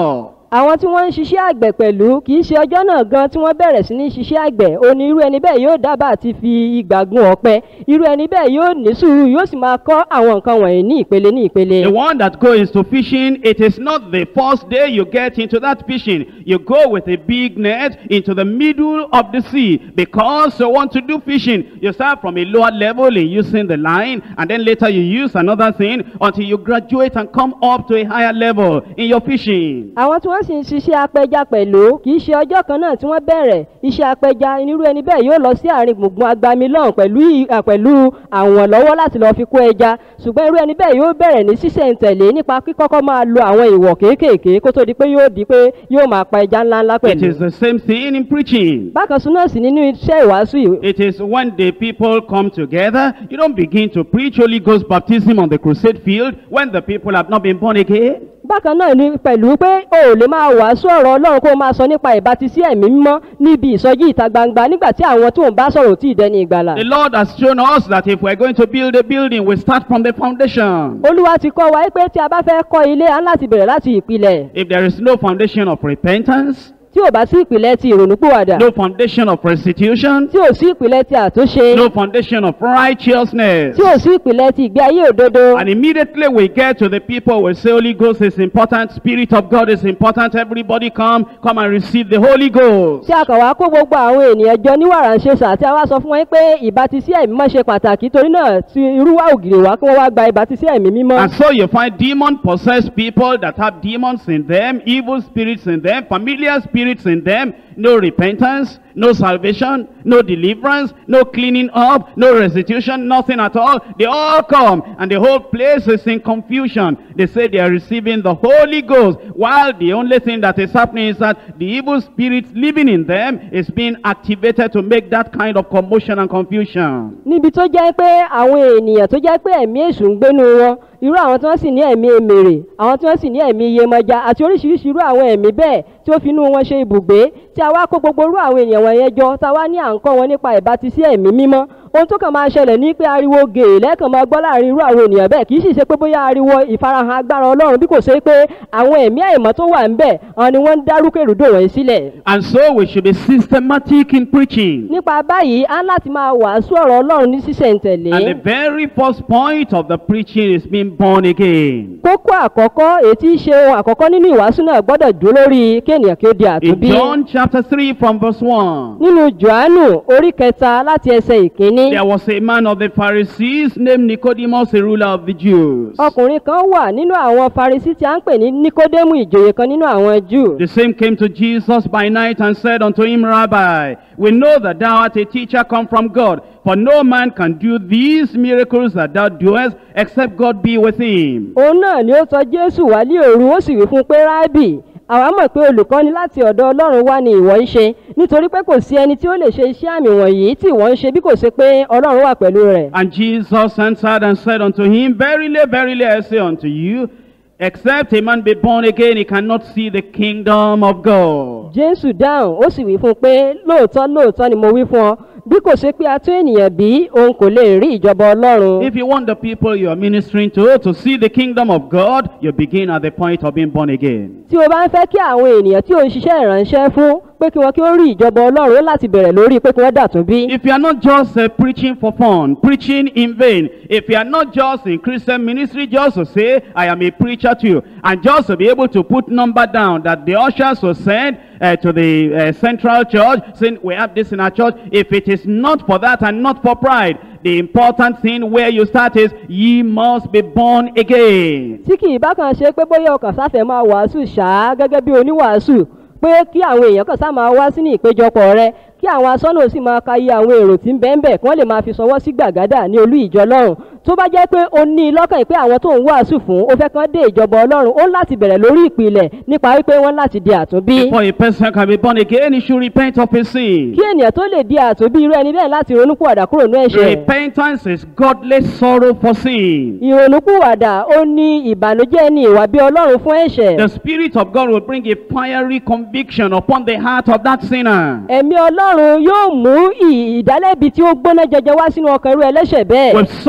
àwọn tí wọ́n ń ṣiṣẹ́ àgbẹ̀ pẹ̀lú kì í ṣe ọjọ́ náà gan tí wọ́n bẹ̀rẹ̀ sí ní ṣiṣẹ́ àgbẹ̀ òní irú ẹni bẹ́ẹ̀ yóò dábàá àti fi ìgbà gun ọ̀pẹ irú ẹni bẹ́ẹ̀ yóò ní sùúrù yóò sì máa kọ́ àwọn nǹkan wọ̀nyí ní ìpele ní ìpele. The one that goes to fishing, it is not the first day you get into that fishing. You go with a big net into the middle of the sea because you want to do fishing. You start from a lower level in using the line and then later you use another thing until you graduate and come up to a higher level in your fishing. àwọn tí wọ́n sì ń ṣiṣẹ́ apẹja pẹ̀lú kì í ṣe ọjọ́ kan náà tí wọ́n bẹ̀rẹ̀ iṣẹ́ apẹja irú ẹni bẹ́ẹ̀ yóò lọ sí àárín gbùngbùn agbami lọ́hùn pẹ̀lú ì- à, pẹ̀lú àwọn lọ́wọ́ láti lọ́ọ́ fi kó ẹja ṣùgbọ́n irú ẹni bẹ́ẹ̀ yóò bẹ̀rẹ̀ ní ṣísẹ̀ntẹ̀lé nípa kíkọ́kọ́ máa lo àwọn ìwọ̀ kéékèèké kó tó di pé yóò di pé yóò máa pa ẹja ńláńlá It pẹ̀lú. is the same thing in preaching. bákan sún náà sì nínú iṣẹ́ ìwàásù yìí It is when the people come together, you don't begin to preach Holy Ghost baptism on the crusade field when the people have not been born again. bákan náà ni pẹ̀lú pé o ò lè máa wàásù ọ̀rọ̀ ọlọ́run kó o máa sọ nípa ìbátisí ẹ̀mí mímọ́ níbi ìsọjí ìta gbangba nígbà tí àwọn tó ń bá sọ̀rọ̀ ò tí ì dẹni ìgbàlà. The Lord has shown us that if we're going to build a building, we start from the foundation. olúwa ti kọ́ wa pé tí a bá fẹ́ kọ́ ilé a ń láti bẹ̀rẹ̀ láti ìpìlẹ̀ If there is no foundation of repentance, tí ò bá sí ìpìlẹ̀ ti ìrònúpìwàdà no foundation of restitution, tí ò sí ìpìlẹ̀ ti àtúnṣe no foundation of righteousness, tí ò sí ìpìlẹ̀ ti ìgbé ayé òdodo and immediately we get to the people, we say Holy Ghost is important, Spirit of God is important, everybody come, come and receive the Holy Ghost. tí a kàn wá kó gbogbo àwọn ènìyàn jọ ní wàràǹṣeṣà tí a wá sọ fún wọn pé ìbátisí ẹ̀mí mọ́ ṣe pàtàkì torí náà ti irúwà ògiri wá kí wọ́n wá gba ìbátisí ẹ̀mí mímọ́. And so you find demon-possessed people that have demons in them, evil spirits in them, familiar spirits in them, no repentance, no salvation, no deliverance, no cleaning up, no restitution, nothing at all. They all come and the whole place is in confusion. They say they are receiving the Holy Ghost while the only thing that is happening is that the evil spirits living in them is being activated to make that kind of commotion and confusion. níbi tó jẹ́ pé àwọn ènìyàn tó jẹ́ pé ẹ̀mí èṣù ń gbénu wọn irú àwọn tí wọ́n sì ní ẹ̀mí emèrè àwọn tí wọ́n sì ní ẹ̀mí iyemọja àti oríṣiríṣi irú àwọn ẹ̀mí bẹ́ẹ̀ tí ó fi inú wọn ṣe ibùgbé tí a wá kó gbogbo irú àwọn ènìyàn wọ̀nyẹn jọ tá a wá ní à ń kọ́ wọn nípa ìbátisí ẹ̀mí mímọ́ ohun tó kàn máa ṣẹlẹ̀ ní pé ariwo gèè lẹ́ẹ̀kan máa gbọ́ láàrin irú àwọn ènìyàn bẹ́ẹ̀ kì í sì ṣe pé bóyá ariwo ìfarahàn agbára ọlọ́run bí kò ṣe pé àwọn ẹ̀mí àìmọ́ tó wà ń bẹ̀ àwọn ni wọ́n ń dárúkèrúdò wọ̀nyí sílẹ̀ And so we should be systematic in preaching. nípa báyìí á láti máa wàásù ọ̀rọ̀ ọlọ́run ní sísẹ̀ntẹ̀lé And the very first point of the preaching is being born again. kókó àkọ́kọ́ èyí tí í ṣe ohun àkọ́kọ́ nínú ìwàásù náà gbọ́dọ̀ dúró lórí kéènìyàn kí ó di In àtúnbí. John chapter 3 from verse 1, nínú johannu orí kẹta láti ẹsẹ̀ ìkíní there was a man of the Pharisees named Nicodemus, a ruler of the Jews. ọkùnrin kan wà nínú àwọn farisí tí a ń pè ní nikodemu ìjòyè kan nínú àwọn júù. The same came to Jesus by night and said unto him, Rabbi, we know that thou art a teacher come from God, for no man can do these miracles that thou doest, except God be with him. òun náà ni ó sọ jésù wá ní òru ó sì wí fún un pé rábì àwa mọ̀ pé olùkọ́ni láti ọ̀dọ̀ ọlọ́run wá ni ìwọ ń ṣe nítorí pé kò sí ẹni tí ó lè ṣe iṣẹ́ àmì wọ̀nyí tí ìwọ ń ṣe bí kò ṣe pé ọlọ́run wà pẹ̀lú rẹ̀. And Jesus answered and said unto him, Verily, verily, I say unto you, except a man be born again, he cannot see the kingdom of God. jésù dáhùn ó sì wí fún un pé lóòótọ́ lóòótọ́ ni mo wí fún ọ bí kò ṣe pé a tún ènìyàn bí òun kò lè rí ìjọba ọlọ́run. If you want the people you are ministering to to see the kingdom of God, you begin at the point of being born again. tí o bá ń fẹ́ kí àwọn ènìyàn tí ò ń ṣiṣẹ́ ìránṣẹ́ fún pé kí wọ́n kí ó rí ìjọba ọlọ́run ó láti bẹ̀rẹ̀ lórí pé kí wọ́n dàtún bí. If you are not just uh, preaching for fun, preaching in vain, if you are not just in Christian ministry just to say, I am a preacher to you, and just to be able to put number down that the ushers will send uh, to the uh, central church, saying, we have this in our church, if it is not for that and not for pride, the important thing where you start is, ye must be born again. tí kì í bá kan ṣe pé bóyá ọkàn sáfẹ́ máa wàásù ṣáá gẹ́gẹ́ bí oníwàásù pé kí àwọn èèyàn kan sá máa wá sínú ìpéjọpọ̀ rẹ kí àwọn asọ́nà sì máa ka iye àwọn èrò tí ń bẹ́ẹ̀ bẹ́ẹ̀ kí wọ́n lè máa fi sọwọ́ sí gbàgádà ní olú ìjọ lọ́run tó bá jẹ́ pé o ní i lọ́kàn pé àwọn tó ń wàásù fún ó fẹ́ kán dé ìjọba ọlọ́run ó ń láti bẹ̀rẹ̀ lórí ìpìlẹ̀ nípa wípé wọ́n láti di àtúnbí. Before a person can be born again, he should repent of his sin. kí ènìyàn tó lè di àtúnbí irú ẹni bẹ́ẹ̀ láti ronúpìwàdà kúrò ní ẹ̀ṣẹ̀. Repentance is godly sorrow for sin. ìrònúpìwàdà ó ní ìbànújẹ́ ní ìwà bí ọlọ́run fún ẹ̀ṣẹ̀. The Spirit of God will bring a fiery conviction upon the heart of that sinner. ẹ̀mí ọlọ́run yóò mú ì- ìdálẹ́bi tí ó gbóná jẹjẹ wá sínú ọkàn irú ẹlẹ́ṣẹ̀ bẹ́ẹ̀. With sorrow in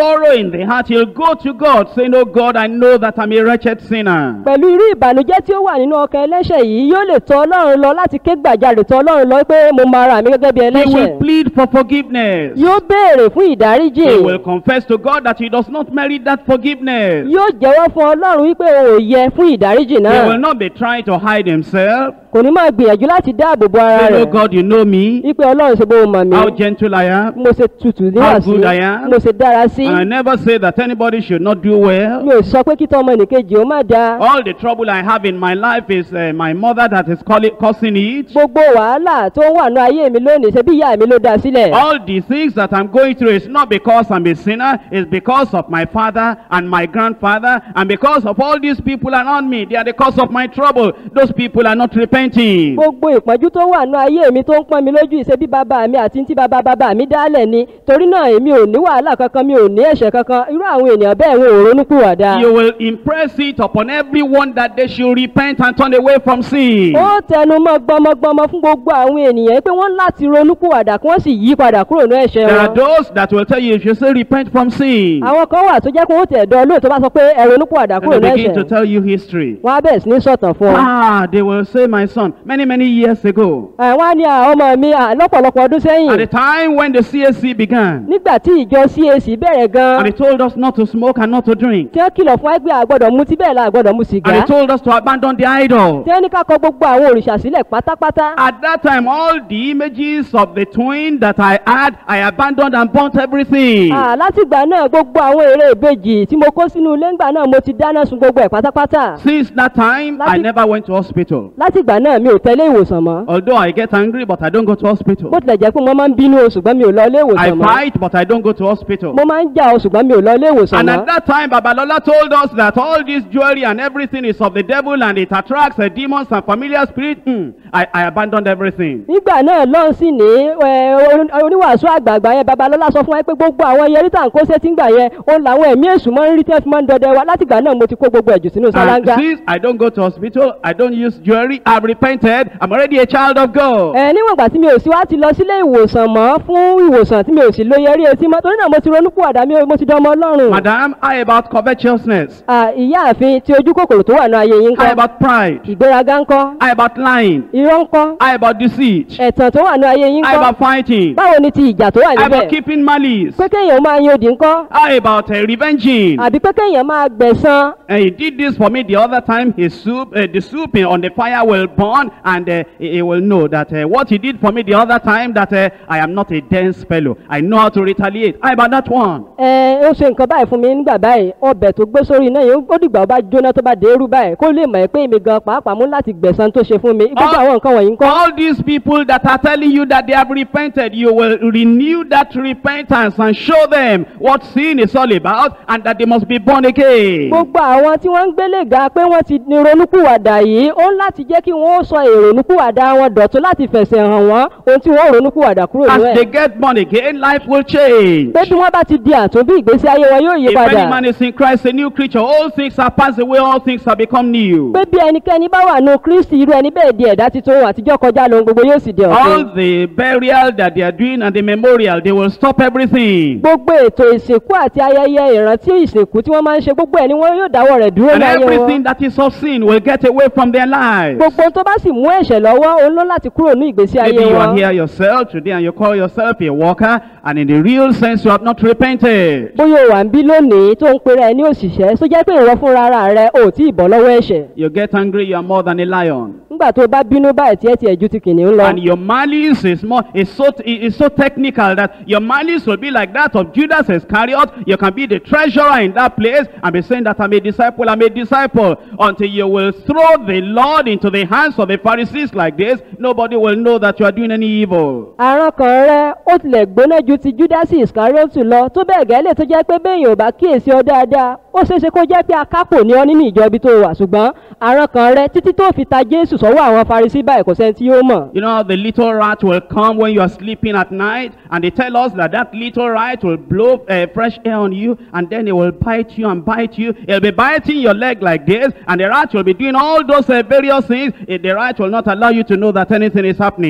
in the heart, he'll go to God saying, Oh God, I know that I'm a wretched sinner. pẹ̀lú irú ìbànújẹ́ tí ó wà nínú ọkàn ẹlẹ́ṣẹ̀ yìí yóò lè tọ ọlọ́run lọ láti ké gbàjarè tọ ọlọ́run lọ pé mo máa ra mi gẹ́gẹ́ bí He ẹlẹ́ṣẹ̀ will plead for forgiveness. yóò béèrè fún ìdáríjì He will confess to God that he does not merit that forgiveness. yóò jẹ́wọ́ fún ọlọ́run wípé o ò yẹ fún ìdáríjì He náà will not be trying to hide himself. kò ní máa gbìyànjú láti dáàbò bo ara Say, rẹ̀ Oh God, you know me, wípé ọlọ́run ṣe bó o mọ̀ mí how gentle I am. mo ṣe tutù níwà sí good I am. mo ṣe dára sí And I never say that anybody should not do well. mi ò sọ pé kí tọmọ nìkejì ó má da All the trouble I have in my life is uh, my mother that is calling, causing it. gbogbo wàhálà tó ń wà ní ayé mi lónìí ṣe bí ìyá mi ló dá sílẹ̀ All the things that I'm going through is not because I'm a sinner, it's because of my father and my grandfather, and because of all these people around me. They are the cause of my trouble. Those people are not repenting. gbogbo ìpọ́njú tó wà ní ayé mi tó ń pọ́n mi lójú ìṣe bí bàbá mi àti tí bàbá bàbá mi dálẹ̀ ni torí náà èmi ò ní wàhálà kankan mi ò ní ẹ̀ṣẹ̀ kankan irú àwọn ènìyàn bẹ́ẹ̀ wọn ò ronúpìwàdà. You will impress it upon everyone that they should repent and turn away from sin. ó tẹnu mọ́ gbọmọgbọmọ fún gbogbo àwọn ènìyàn pé wọ́n láti ronúpìwàdà kí wọ́n sì yí padà kúrò ní ẹ̀ṣẹ̀ There are wọn. those that will tell you if you say repent from sin, àwọn kan wà tó jẹ́ pé wọ́n tẹ̀ dán lóòótọ́ bá sọ pé ẹ ronúpìwàdà and kúrò they ní begin to ẹ̀ṣẹ̀ tell you history. wọ́n á bẹ̀rẹ̀ sí ní sọ̀tàn fún ọ. Ah, they will say, my son, many, many years ago, àwọn á ní àwọn ọmọ mi à, lọ́pọ̀lọpọ̀ ọdún at the sẹ́yìn time when the CSC began, nígbà tí ìjọ cac bẹ̀rẹ̀ gan and they told us not to smoke and not to drink, tí wọ́n kìlọ̀ fún ẹgbẹ́ àgbọ̀dọ̀ mutí bẹ́ẹ̀ la àgbọ̀dọ̀ mu sìgá and they told us to abandon the idol. tí wọ́n ní ká kọ gbogbo àwọn òrìṣà sílẹ̀ pátápátá. At that time, all the images of the twin that I had, I abandoned and burnt everything. Ah, látìgbà náà gbogbo àwọn èrè ìbejì tí mo kó sínú ilé ńgbà náà mo ti dáná sun gbogbo ẹ̀ pátápátá. Since that time, I Láti- never went to hospital. látìgbà náà mi ò tẹ́lé ìwòsàn mọ́. Although I get angry, but I don't go to hospital. bó tilẹ̀ jẹ́ pé mo máa ń bínú o ṣùgbọ́n mi ò lọ ilé I ìwòsàn mọ́. fight, but I don't go to hospital. mo máa ń jà o ṣùgbọ́n mi ò lọ ilé ìwòsàn And mọ́. at that time, Babalola told us that all this jewelry and everything is of the devil and it attracts uh, demons and familiar spirits. Hmm. I, I abandoned everything. nígbà náà lọ́n sì ní ẹ, oní- oníwàásù àgbààgbà yẹn babalọ́lá sọ fún wa pé gbogbo àwọn yẹrí tà ń kó sétí ńgbà yẹn òun làwọn ẹ̀mí èṣù máa ń rí tí wọ́n fi máa ń dọdẹ wa látìgbà náà mo ti kó gbogbo ẹ̀jù sínú And sálángá. since I don't go to hospital, I don't use jewelry, I've repented, I'm already a child of God. ẹ níwọ̀n ìgbà tí mi ò sí wá ti lọ sílé ìwòsàn mọ́ fún ìwòsàn tí mi ò sì lo yẹrí etí mọ́ torí náà mo ti ronú pìwàdà mi ò- mo ti dán ọmọ ọlọ́run. Madam, how about covetousness? Ah, ìyáàfin tí ojú kòkòrò tó wà ní ayé yín How kọ́ about pride? ìgbéraga ńkọ́ How about lying? irọ́ ńkọ́ How about deceit? ẹ̀tàn tó wà ní ayé yín How ńkọ́ about fighting? báwo ni ti ìjà tó wà How níbẹ̀ about keeping malice? pé kéèyàn máa yan òdì ńkọ́ How about uh, revenging? àbí pé kéèyàn máa gbẹ̀san And he did this for me the other time. His soup, uh, the soup in- on the fire will burn, and uh, he he will know that uh, what he did for me the other time. That uh, I am not a dense fellow. I know how to retaliate. How about that one? ẹ ó ṣe nǹkan báyìí fún mi nígbà báyìí ọbẹ̀ tó gbé sórí iná yìí ó dìgbà ó bá jóná tó bá dérú báyìí kó lè mọ̀ ẹ́ pé èmi gan pàápàá mú láti gbẹ̀san tó ṣe fún mi gbogbo All- àwọn nǹkan wọ̀nyí ńkọ́ All these people that are telling you that they have repented, you will renew that repentance and show them what sin is all about, and that they must be born again. gbogbo àwọn tí wọ́n ń gbélé ga pé wọ́n ti ní ronúkúwàdà yìí ó ń láti jẹ́ kí wọ́n ó sọ èrònúkúwàdà wọn dọ̀tún láti fẹ̀sẹ̀ hàn wọ́n ohun tí wọ́n ó ronúkúwàdà kúrò As nínú they ẹ̀ get born again, life will change. pé bí wọ́n bá ti di àtúnbí ìgbésí ayé wọn yóò yí If padà any man is in Christ, a new creature, all things are passed away, all things have become new. pé bí ẹnikẹ́ni bá wà nù kristi irú ẹni bẹ́ẹ̀ di ẹ̀dá titun ohun àtijọ́ kọjá lóhun gbogbo yóò sì di ọ̀tun All the burial that they are doing and the memorial, they will stop everything. gbogbo ètò ìsìnkú àti ayẹyẹ ìrántí ìsìnkú tí wọ́n máa ń ṣe gbogbo ẹ̀ ni wọ́n yóò dáwọ́ rẹ̀ dúró And ní ayé wọn everything that is of sin will get away from their lives. gbogbo ohun tó bá sì mú ẹ̀ṣẹ̀ lọ́wọ́ òun ló láti kúrò ní ìgbésí ayé Maybe you wọn are here yourself today and you call yourself a worker, and in the real sense, you have not repented. bóyá o wà ń bí lónìí tó ń pera ẹ ní òṣìṣẹ́ tó jẹ́ pé ìwọ fúnra ara rẹ ò tí ì bọ́ lọ́wọ́ ẹ̀ṣẹ̀ You get angry, you are more than a lion. nígbà tó o bá bínú báyìí tí ẹ tiẹ̀ ju ti kìnìún lọ And your malice is more is so is so technical that your malice will be like that of Judas Iscariot. You can be the treasurer in that place and be saying that I'm a disciple, I'm a disciple. Until you will throw the Lord into the hands of the Pharisees like this, nobody will know that you are doing any evil. àrùn kan rẹ ó tilẹ̀ gbóná ju ti júdásì ìskáríọ́tù lọ tó bẹ́ẹ̀ gẹ́lẹ́ tó jẹ́ pé béèyàn ò bá kíyèsí ọ dáadáa ó ṣeéṣe kó jẹ́ pé akápò ní ọ nínú ìjọ ibi tó wà ṣùgbọ́n àrùn kan rẹ títí tó fi ta jésù sọ́wọ́ àwọn farisí báyìí kò sẹ́ni tí yóò mọ̀. You know, the little rat will come when you are sleeping at night, and they tell us that that little rat will blow uh, fresh air on you, and then it will bite you and bite you. It'll be biting your leg like this, and the rat will be doing all those uh, various things. Eh, The rat will not allow you to know that anything is happening.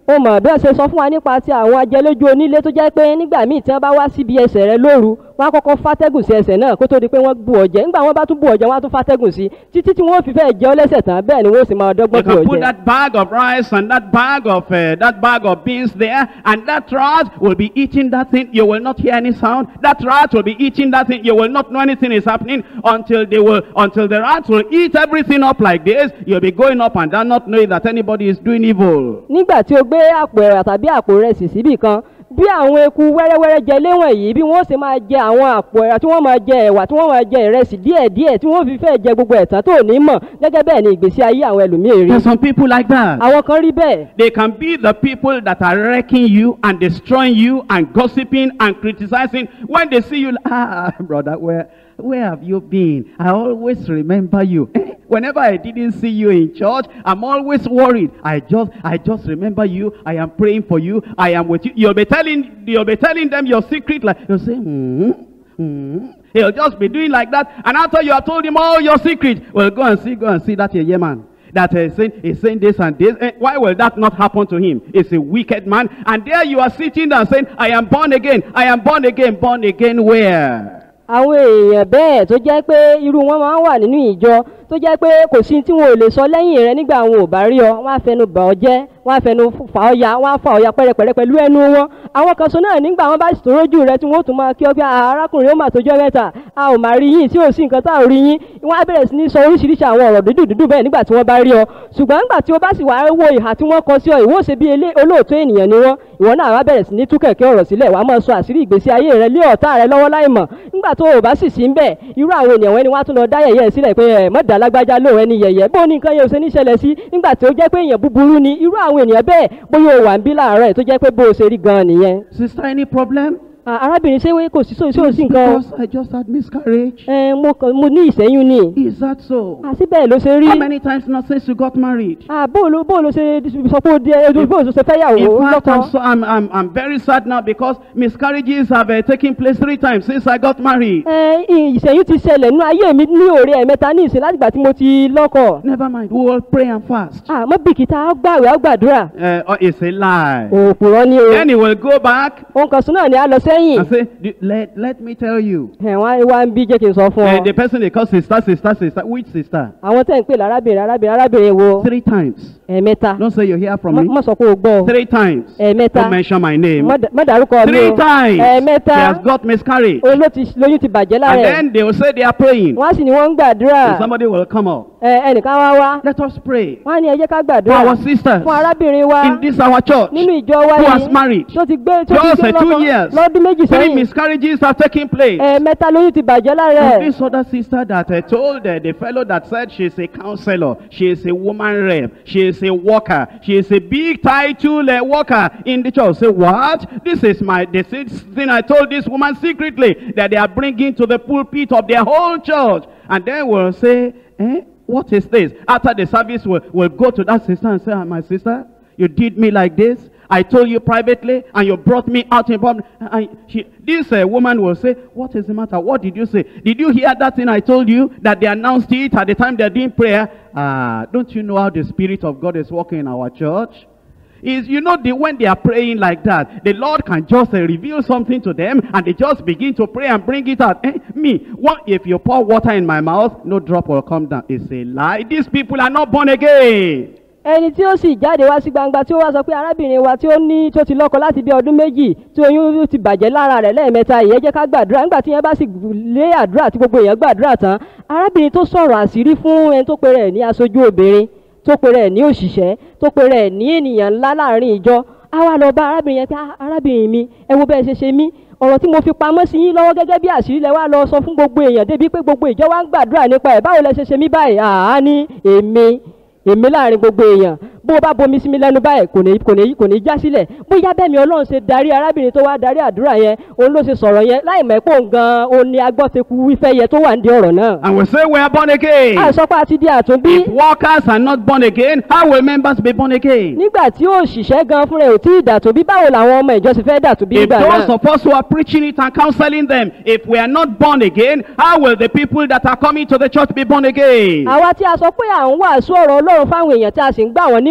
ó mọ̀ bí wọ́n ṣe sọ fún wa nípa ti àwọn ajẹlójú onílé tó jẹ́ pé nígbà míì tí wọ́n bá wá síbi ẹsẹ̀ rẹ lóru wọ́n á kọ́kọ́ fátẹ́gùn sí ẹsẹ̀ náà kó tó di pé wọ́n bù ọ̀jẹ̀ nígbà wọ́n bá tún bù ọ̀jẹ̀ wọ́n á tún fátẹ́gùn sí títí tí wọ́n fi fẹ́ jẹ́ ọ lẹ́sẹ̀ tán bẹ́ẹ̀ ni wọ́n sì máa You dọ́gbọ́n bù can put ọ̀jẹ̀. that bag of rice and that bag of uh, that bag of beans there, and that rat will be eating that thing. You will not hear any sound. That rat will be eating that thing. You will not know anything is happening until they will until the rats will eat everything up like this. You'll be going up and down, not knowing that anybody is doing evil. nígbà tí o gbé àpò ẹ̀rà tàbí àpò rẹsì síbì kan bí àwọn eku wẹ́rẹ́wẹ́rẹ́ jẹ léwọ̀n yìí bí wọ́n sì máa jẹ àwọn àpò ẹ̀rà tí wọ́n máa jẹ ẹ̀wà tí wọ́n máa jẹ ìrẹsì díẹ̀díẹ̀ tí wọ́n fi fẹ́ jẹ gbogbo ẹ̀tàn tó ní mọ̀ gẹ́gẹ́ bẹ́ẹ̀ ni ìgbésí ayé àwọn ẹlòmíì rí There's some people like that. àwọn kan rí bẹ́ẹ̀ They can be the people that are wrecking you and destroying you and gossiping and criticizing. When they see you, ah, brother, where, where have you been? I always remember you. Eh, Whenever I didn't see you in church, I'm always worried. I just, I just remember you. I am praying for you. I am with you. You'll be telling, you'll be telling them your secret. Like you'll say, hmm, hmm. He'll just be doing like that. And after you have told him all your secrets, well, go and see, go and see that yeah man that uh, saying, is saying this and this. Eh, why will that not happen to him? It's a wicked man. And there you are sitting there saying, I am born again. I am born again. Born again where? àwọn èèyàn bẹ́ẹ̀ tó jẹ́ pé irú wọn máa ń wà nínú ìjọ tó jẹ́ pé kò sí tí wọn ò lè sọ lẹ́yìn rẹ nígbà wọn ò bá rí ọ wọ́n á fẹnu bà ọ́ jẹ́ wọ́n á fẹnu fà ọ́ ya wọ́n á fà ọ́ ya pẹ́rẹpẹ̀rẹ pẹ̀lú ẹnu wọn àwọn kan sọ náà nígbà wọn bá sì tó rójú rẹ tí wọ́n ó tún máa kí ọ pé "Ah, arákùnrin ó mà tó jẹ́ mẹ́ta a ò máa rí yín tí ò sí nǹkan tá ò rí yín wọ́n á bẹ̀rẹ̀ sí ní sọ oríṣiríṣi àwọn ọ̀rọ̀ dídùn dídùn bẹ́ẹ̀ nígbà tí wọ́n bá rí ọ ṣùgbọ́n nígbà tí o bá sì wá wo ìhà tí wọ́n kọ sí ọ ìwọ ṣe bí elé- olóòótọ́ ènìyàn ni wọ́n ìwọ náà wá bẹ̀rẹ̀ sí ní tú kẹ̀kẹ́ ọ̀rọ̀ sílẹ̀ wàá máa sọ àṣírí ìgbésí ayé rẹ lé ọ̀tá rẹ lọ́wọ́ láì mọ̀ nígbà tó o bá sì sí ń bẹ̀ irú àwọn ènìyàn wọn ni wọ́n á tún lọ dá yẹ̀yẹ́ sílẹ̀ pé ẹ̀ mọ̀dà lágbájá lóun ẹni yẹ̀yẹ́ bó ní nǹkan yẹn ò ṣe ní ṣẹlẹ̀ sí nígbà tí ó jẹ́ pé èèyàn búburú ni irú àwọn ènìyàn bẹ́ẹ̀ bóyá o wà ń bí láàárọ̀ ẹ̀ tó jẹ́ pé bó o ṣe rí gan-an nìyẹn. Sister, any problem? À, arábìnrin ṣé wé kò sí sóò sí òsì nǹkan Because I just had miscarriage. ẹ mo kàn mo ní ìṣẹ́yún ni Is that so? àti bẹ́ẹ̀ ló ṣe rí How many times not since you got married? Ah, bó ló bó ló ṣe sọ pé ó di ẹ bó ló ṣe fẹ́ yàwó In fact, I'm, lọ́kọ. so, I'm, I'm, I'm very sad now because miscarriages have uh, taken place three times since I got married. ẹ ìṣẹ́yún ti ṣẹlẹ̀ nínú ayé mi ní òre ẹ̀mẹ́ta ní ìsìn látìgbà tí mo ti lọ́kọ. Never mind, we will pray and fast. àmọ́ bìkítà á gbàwé á gbàdúrà Uh, oh, it's a lie. òpùrọ̀ ni o. Then he will go back ohun kan sún náà ni a lọ sẹ́yìn. and say, "Do- let, let me tell you. ẹ̀ wọ́n á wá ń bí jẹ́ kí n sọ fún Uh, ọ. the person they call sister, sister, sister. Which sister? àwọn tẹ̀ ń pè lárábìnrin arábìnrin arábìnrin wo Three times. ẹ̀mẹ́ta. Don't say you hear from Mọ́ me. mọ́ sọ pé o gbọ́ o. Three times. ẹ̀mẹ́ta. Don't mention my name. Mọ́ dà- mọ́ dárúkọ mi Three o. times. He ẹ̀mẹ́ta. has got miscarriage. òun ló ti lóyún ti bàjẹ́ lára And ẹ̀. then they will say they are praying. wọ́n á sì ní wọ́n ń gbàdúrà. And somebody will come up. ẹ ẹnìkan wá wá. Let us pray wọ́n á ní ẹ jẹ́ ká for gbàdúrà. our sisters fún arábìnrin wa. in this our church nínú ìjọ wa who yìí. has married. tó ti gbé tó ti Just gbé uh, two lọ́kọ years. lọ́dún méjì Three sẹ́yìn. miscarriages have taken place. ẹ̀ẹ̀mẹ́ta lóyún ti bàjẹ́ lára And ẹ̀. this other sister that uh, told uh, the fellow that said she's a counselor, she is a woman rep, she is a worker, she is a big title uh, worker in the church. Say, what? This is my, this is thing I told this woman secretly that they are bringing to the pulpit of their whole church. And then we'll say, eh, what is this? After the service, we'll, we'll go to that sister and say, ah, my sister, you did me like this. I told you privately and you brought me out in public. And she, this uh, woman will say, what is the matter? What did you say? Did you hear that thing I told you that they announced it at the time they're doing prayer? Ah, don't you know how the Spirit of God is working in our church? Is you know the when they are praying like that, the Lord can just uh, reveal something to them and they just begin to pray and bring it out. Eh, me, what if you pour water in my mouth, no drop will come down. It's a lie. These people are not born again. ẹni tí ó sì jáde wá sí gbangba tí ó wá sọ pé arábìnrin wa tí ó ní tó ti lọ́kọ láti bí ọdún méjì tí oyún ti bàjẹ́ lára rẹ̀ lẹ́ẹ̀mẹ́ta ìyẹn jẹ́ ká gbàdúrà nígbà tí yẹn bá sì lé àdúrà tí gbogbo èèyàn gbàdúrà tán arábìnrin tó sọ̀rọ̀ àṣírí fún ẹni tó pe rẹ̀ ní aṣojú obìnrin tó pe rẹ̀ ní òṣìṣẹ́ tó pe rẹ̀ ní ènìyàn ńlá láàrin ìjọ á wá lọ bá arábìnrin yẹn pé "Ah, arábìnrin mi ẹ wo bẹ́ẹ̀ ṣe ṣe mí ọ̀rọ̀ tí mo fi pamọ́ sí yín lọ́wọ́ gẹ́gẹ́ bí àṣírí lẹ wá lọ sọ fún gbogbo èèyàn débi pé gbogbo ìjọ wa ń gbàdúrà nípa ẹ̀ báwo lẹ ṣe ṣe mí báyìí àá ní èmi èmi láàrin gbogbo èèyàn bó o bá bomi sí mi lẹ́nu báyìí kò ní kò ní kò ní já sílẹ̀ bóyá bẹ́ẹ̀ mi ọlọ́run ṣe darí arábìnrin tó wá darí àdúrà yẹn òun ló ṣe sọ̀rọ̀ yẹn láì mọ̀ pé òun gan-an òun ni agbọ́teku wífẹ́ yẹ tó wà ní ọ̀rọ̀ náà. And we say we are born again. àìsọpá àti di àtúnbí If workers are not born again, how will members be born again? nígbà tí òṣìṣẹ́ gan fúnra ẹ̀ ò tí ì dàtúnbí báwo làwọn ọmọ ìjọ sì fẹ́ dàtúnbí If nígbà those náà. of us who are preaching it and counseling them, if we are not born again, how will the people that are coming to the church be born again? àwa tí a sọ pé à ń wàásù ọ̀rọ̀ ọlọ́run fáwọn èèyàn tí a sì ń gbà wọ́n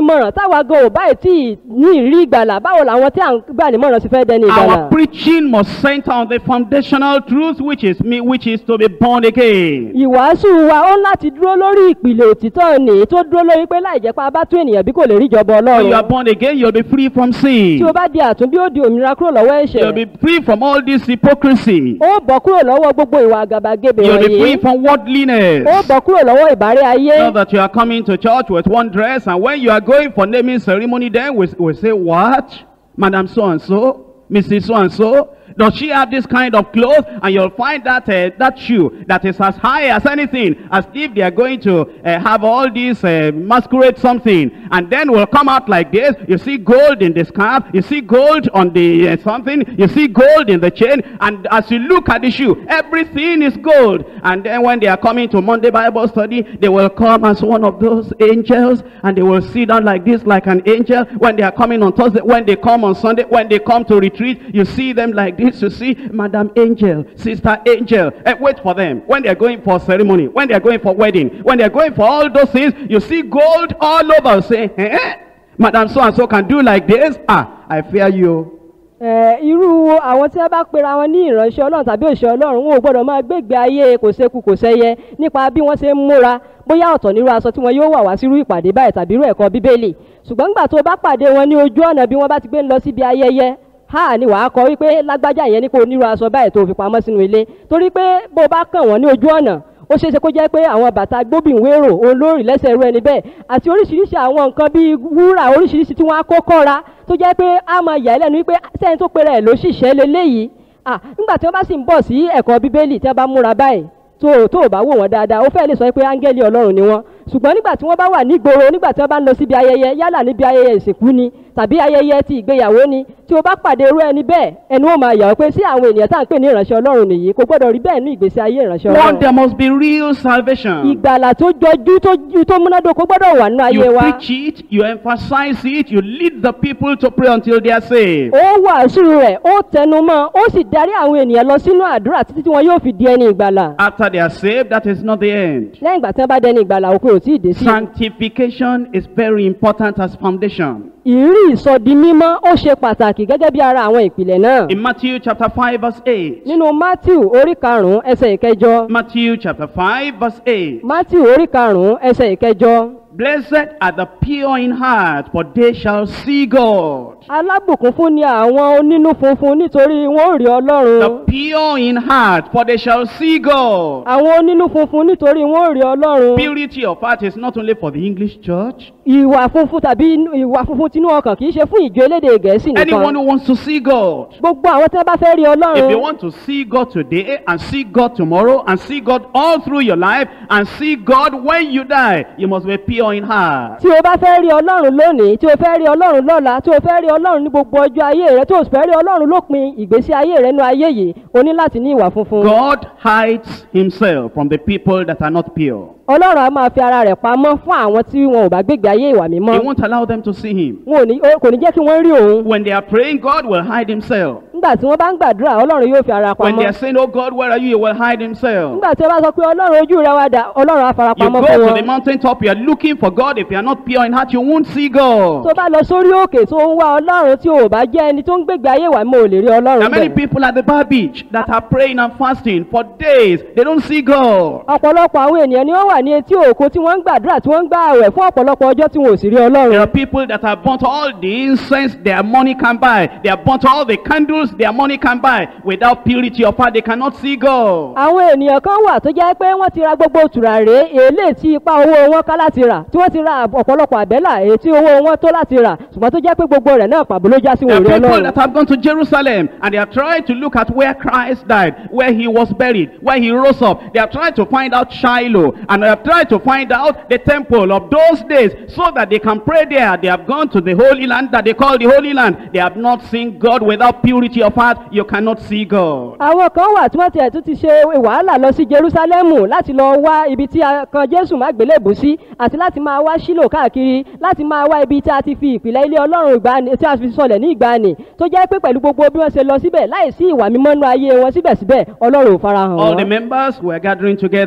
nímọ̀ràn táwa gan ò báyìí tí ì ní ìrírí ìgbàlà báwo làwọn tí à ń gbà nímọ̀ràn sì fẹ́ dẹni ìgbàlà. Our preaching must center on the foundational truth, which is me, which is to be born again. ìwàásù wa ó láti dúró lórí ìpìlẹ̀ òtítọ́ ni tó dúró lórí pé láì jẹ́ pé a bá tún ènìyàn bí kò lè rí ìjọba When you are ọlọ́run. born again, you'll be free from sin. tí o bá di àtúnbí ó di òmìnira kúrò lọ́wọ́ You'll ẹ̀ṣẹ̀. be free from all this hypocrisy. ó bọ̀ kúrò lọ́wọ́ gbogbo ìwà àgàbàgebè You'll be free wọ̀nyí. from worldliness. ó bọ̀ kúrò lọ́wọ́ ìbárẹ́ ayé. Not that you are coming to church with one dress, and when you are going for naming ceremony, then we, we say, What? Madam so and so, Mrs. so and so, does she have this kind of clothes? And you'll find that uh, that shoe that is as high as anything, as if they are going to uh, have all these uh, masquerade something, and then will come out like this. You see gold in the scarf, you see gold on the uh, something, you see gold in the chain, and as you look at the shoe, everything is gold. And then when they are coming to Monday Bible study, they will come as one of those angels, and they will sit down like this, like an angel. When they are coming on Thursday, when they come on Sunday, when they come to retreat, you see them like this. You see, Madam Angel, Sister Angel. Eh, wait for them. When they are going for ceremony, when they are going for wedding, when they are going for all those things, you see gold all over. Say, eh? Madam so and so can do like this. Ah, I fear you. Ẹ, irú àwọn tí wọ́n bá pera wọn ní ìránṣẹ́ ọlọ́run tàbí òṣìṣẹ́ ọlọ́run wọn ò gbọ́dọ̀ máa gbégbé ayé kò séku kò sẹ́yẹ nípa bí wọ́n ṣe ń múra bóyá ọ̀tọ̀ nírú aṣọ tí wọn yóò wà wá sírú ìpàdé báyìí tàbí irú ẹ̀kọ́ bíbélì ṣùgbọ́n nígbà tó o bá pàdé wọn ní ojú ọ̀nà bí wọ́n bá ti gbé ń lọ síbi ayẹyẹ ha ni wàá kọ wípé lágbájá yẹn ní kó o nírú aṣọ báyìí tó o fi pamọ́ sínú ilé torí pé bó o bá kàn wọ́n ní ojú ọ̀nà ó ṣeéṣe kó jẹ́ pé àwọn bàtà gbóbìnwérò olórí lẹ́sẹ̀ irú ẹni bẹ́ẹ̀ àti oríṣiríṣi àwọn nǹkan bíi wúrà oríṣiríṣi tí wọ́n á kó kọ́ra tó jẹ́ pé á máa yà ẹ́ lẹ́nu wípé sẹ́yìn tó pera ẹ̀ ló ṣìṣẹ́ leléyìí à nígbà tí wọ́n bá sì ń bọ̀ sí ẹ̀kọ́ bíbélì tí wọ́n bá múra báyìí tó tó ò bá wò wọ́n dáadáa ó fẹ́ lè sọ pé áńgẹ́lì ọlọ́run ni wọ́n ṣùgbọ́n nígbà tí wọ́n bá wà nígboro nígbà tí wọ́n bá ń lọ síbi ayẹyẹ yálà níbi ayẹyẹ ìsìnkú ni tàbí ayẹyẹ ti ìgbéyàwó ni tí o bá pàdé irú ẹni bẹ́ẹ̀ ẹnu ó máa yà ọ́ pé sí àwọn ènìyàn tá à ń pè ní ìránṣẹ́ ọlọ́run nìyí kò gbọ́dọ̀ rí bẹ́ẹ̀ ní ìgbésí ayé ìránṣẹ́ One, ọlọ́run there must be real salvation. ìgbàlà tó jọjú tó ju- tó múnádóko gbọ́dọ̀ wà nínú ayé You wa preach it, you emphasize it, you lead the people to pray until they are saved. ó wàásù rẹ̀ ó tẹnu mọ́ ó sì darí àwọn ènìyàn lọ sínú àdúrà títí tí wọn yóò fi di ẹni ìgbàlà After they are saved, that is not the end. lẹ́yìn ìgbà tí wọ́n bá dẹni ìgbàlà òkú ò tí ì dé sí Sanctification is very important as foundation. ìrírí ìsọdi mímọ́ ó ṣe pàtàkì gẹ́gẹ́ bí ara àwọn ìpìlẹ̀ náà In Matthew chapter 5 verse 8. nínú matthew orí karùn-ún ẹsẹ̀ ìkẹjọ Matthew chapter 5 verse 8. matthew orí karùn-ún ẹsẹ̀ ìkẹjọ Blessed are the pure in heart, for they shall see God. alábùkún fún ni àwọn onínú funfun nítorí wọn ò rí The ọlọ́run pure in heart, for they shall see God. àwọn onínú funfun nítorí wọn ò rí ọlọ́run Purity of heart is not only for the English church. ìwà funfun tàbí inú- ìwà funfun tinú ọkàn kì í ṣe fún ìjọ elédè gẹ̀ẹ́sì Anyone nìkan who wants to see God. gbogbo àwọn tí wọ́n bá fẹ́ rí If you ọlọ́run want to see God today and see God tomorrow and see God all through your life and see God when you die, you must be pure in heart. tí o bá fẹ́ rí ọlọ́run lónìí tí o fẹ́ rí ọlọ́run lọ́la tí o fẹ́ rí ọlọ́run ní gbogbo ọjọ́ ayé rẹ tí o sì fẹ́ rí ọlọ́run lópin ìgbésí ayé rẹ nínú ayé yìí o ní láti ní ìwà funfun. God hides himself from the people that are not pure. ọlọ́run á máa fi ara rẹ̀ pamọ́ fún àwọn tí wọn ò bá gbégbé ayé ìwà He mímọ́. won't allow them to see him. wọn ò ní ó- kò ní jẹ́ kí wọ́n rí òun. When they are praying, God will hide himself. nígbà tí wọ́n bá ń gbàdúrà ọlọ́run yóò fi ara When they pamọ́. are saying, Oh God, where are you? He will hide himself. nígbà tí wọ́n bá sọ pé ọlọ́run ojú rẹ wá dà ọlọ́run á fara You pamọ́ go fún to the wọn. mountain top, you are looking for God. If you are not pure in heart, you won't see tó God. bá lọ sórí òkè tó ń wá ọlọ́run tí o ò bá jẹ́ ẹni tó ń gbégbé ayé ìwà mímọ́ ò lè rí There ọlọ́run are many bẹ́ẹ̀. people at the bar beach that are praying and fasting for days. They don't see God. ọ̀pọ̀lọpọ̀ àwọn ènìyàn ni wọ́n wà ní etí òkun tí wọ́n ń gbàdúrà tí wọ́n ń gbà àwẹ̀ fún ọ̀pọ̀lọpọ̀ ọjọ́ tí wọn ò sì rí There ọlọ́run. are people that have burnt all the incense their money can buy. They have burnt all the candles their money can buy. Without purity of heart, they cannot see God. àwọn ènìyàn kan wà tó jẹ́ pé wọ́n ti ra gbogbo tùràrí èlé tí ipa owó wọn ká láti rà tí wọ́n ti ra ọ̀pọ̀lọpọ̀ àbẹ́là èyí tí owó wọn tó láti rà ṣùgbọ́n tó jẹ́ pé gbogbo rẹ̀ náà pàbó ló já sí There wọn ò are rí people ọlọ́run. that have gone to Jerusalem and they have tried to look at where Christ died, where he was buried, where he rose up. They have tried to find out Shiloh and they have tried to find out the temple of those days so that they can pray there. They have gone to the Holy Land that they call the Holy Land. They have not seen God without purity of heart. You cannot see God. àwọn kan wà tí wọ́n tiẹ̀ tún ti ṣe wàhálà lọ sí jerusalemu láti lọ wá ibi tí a kan jésù má gbélébù sí àti láti máa wá sílò káàkiri láti máa wá ibi tí a ti fi ìpìlẹ̀ ilé ọlọ́run ìgbàanì tí a fi sọlẹ̀ ní ìgbàanì tó jẹ́ pé pẹ̀lú gbogbo bí wọ́n ṣe lọ síbẹ̀ láì sí ìwà mímọ́ nú ayé wọn síbẹ̀síbẹ̀ ọlọ́run ò farahàn All the wọn. members were gathering together.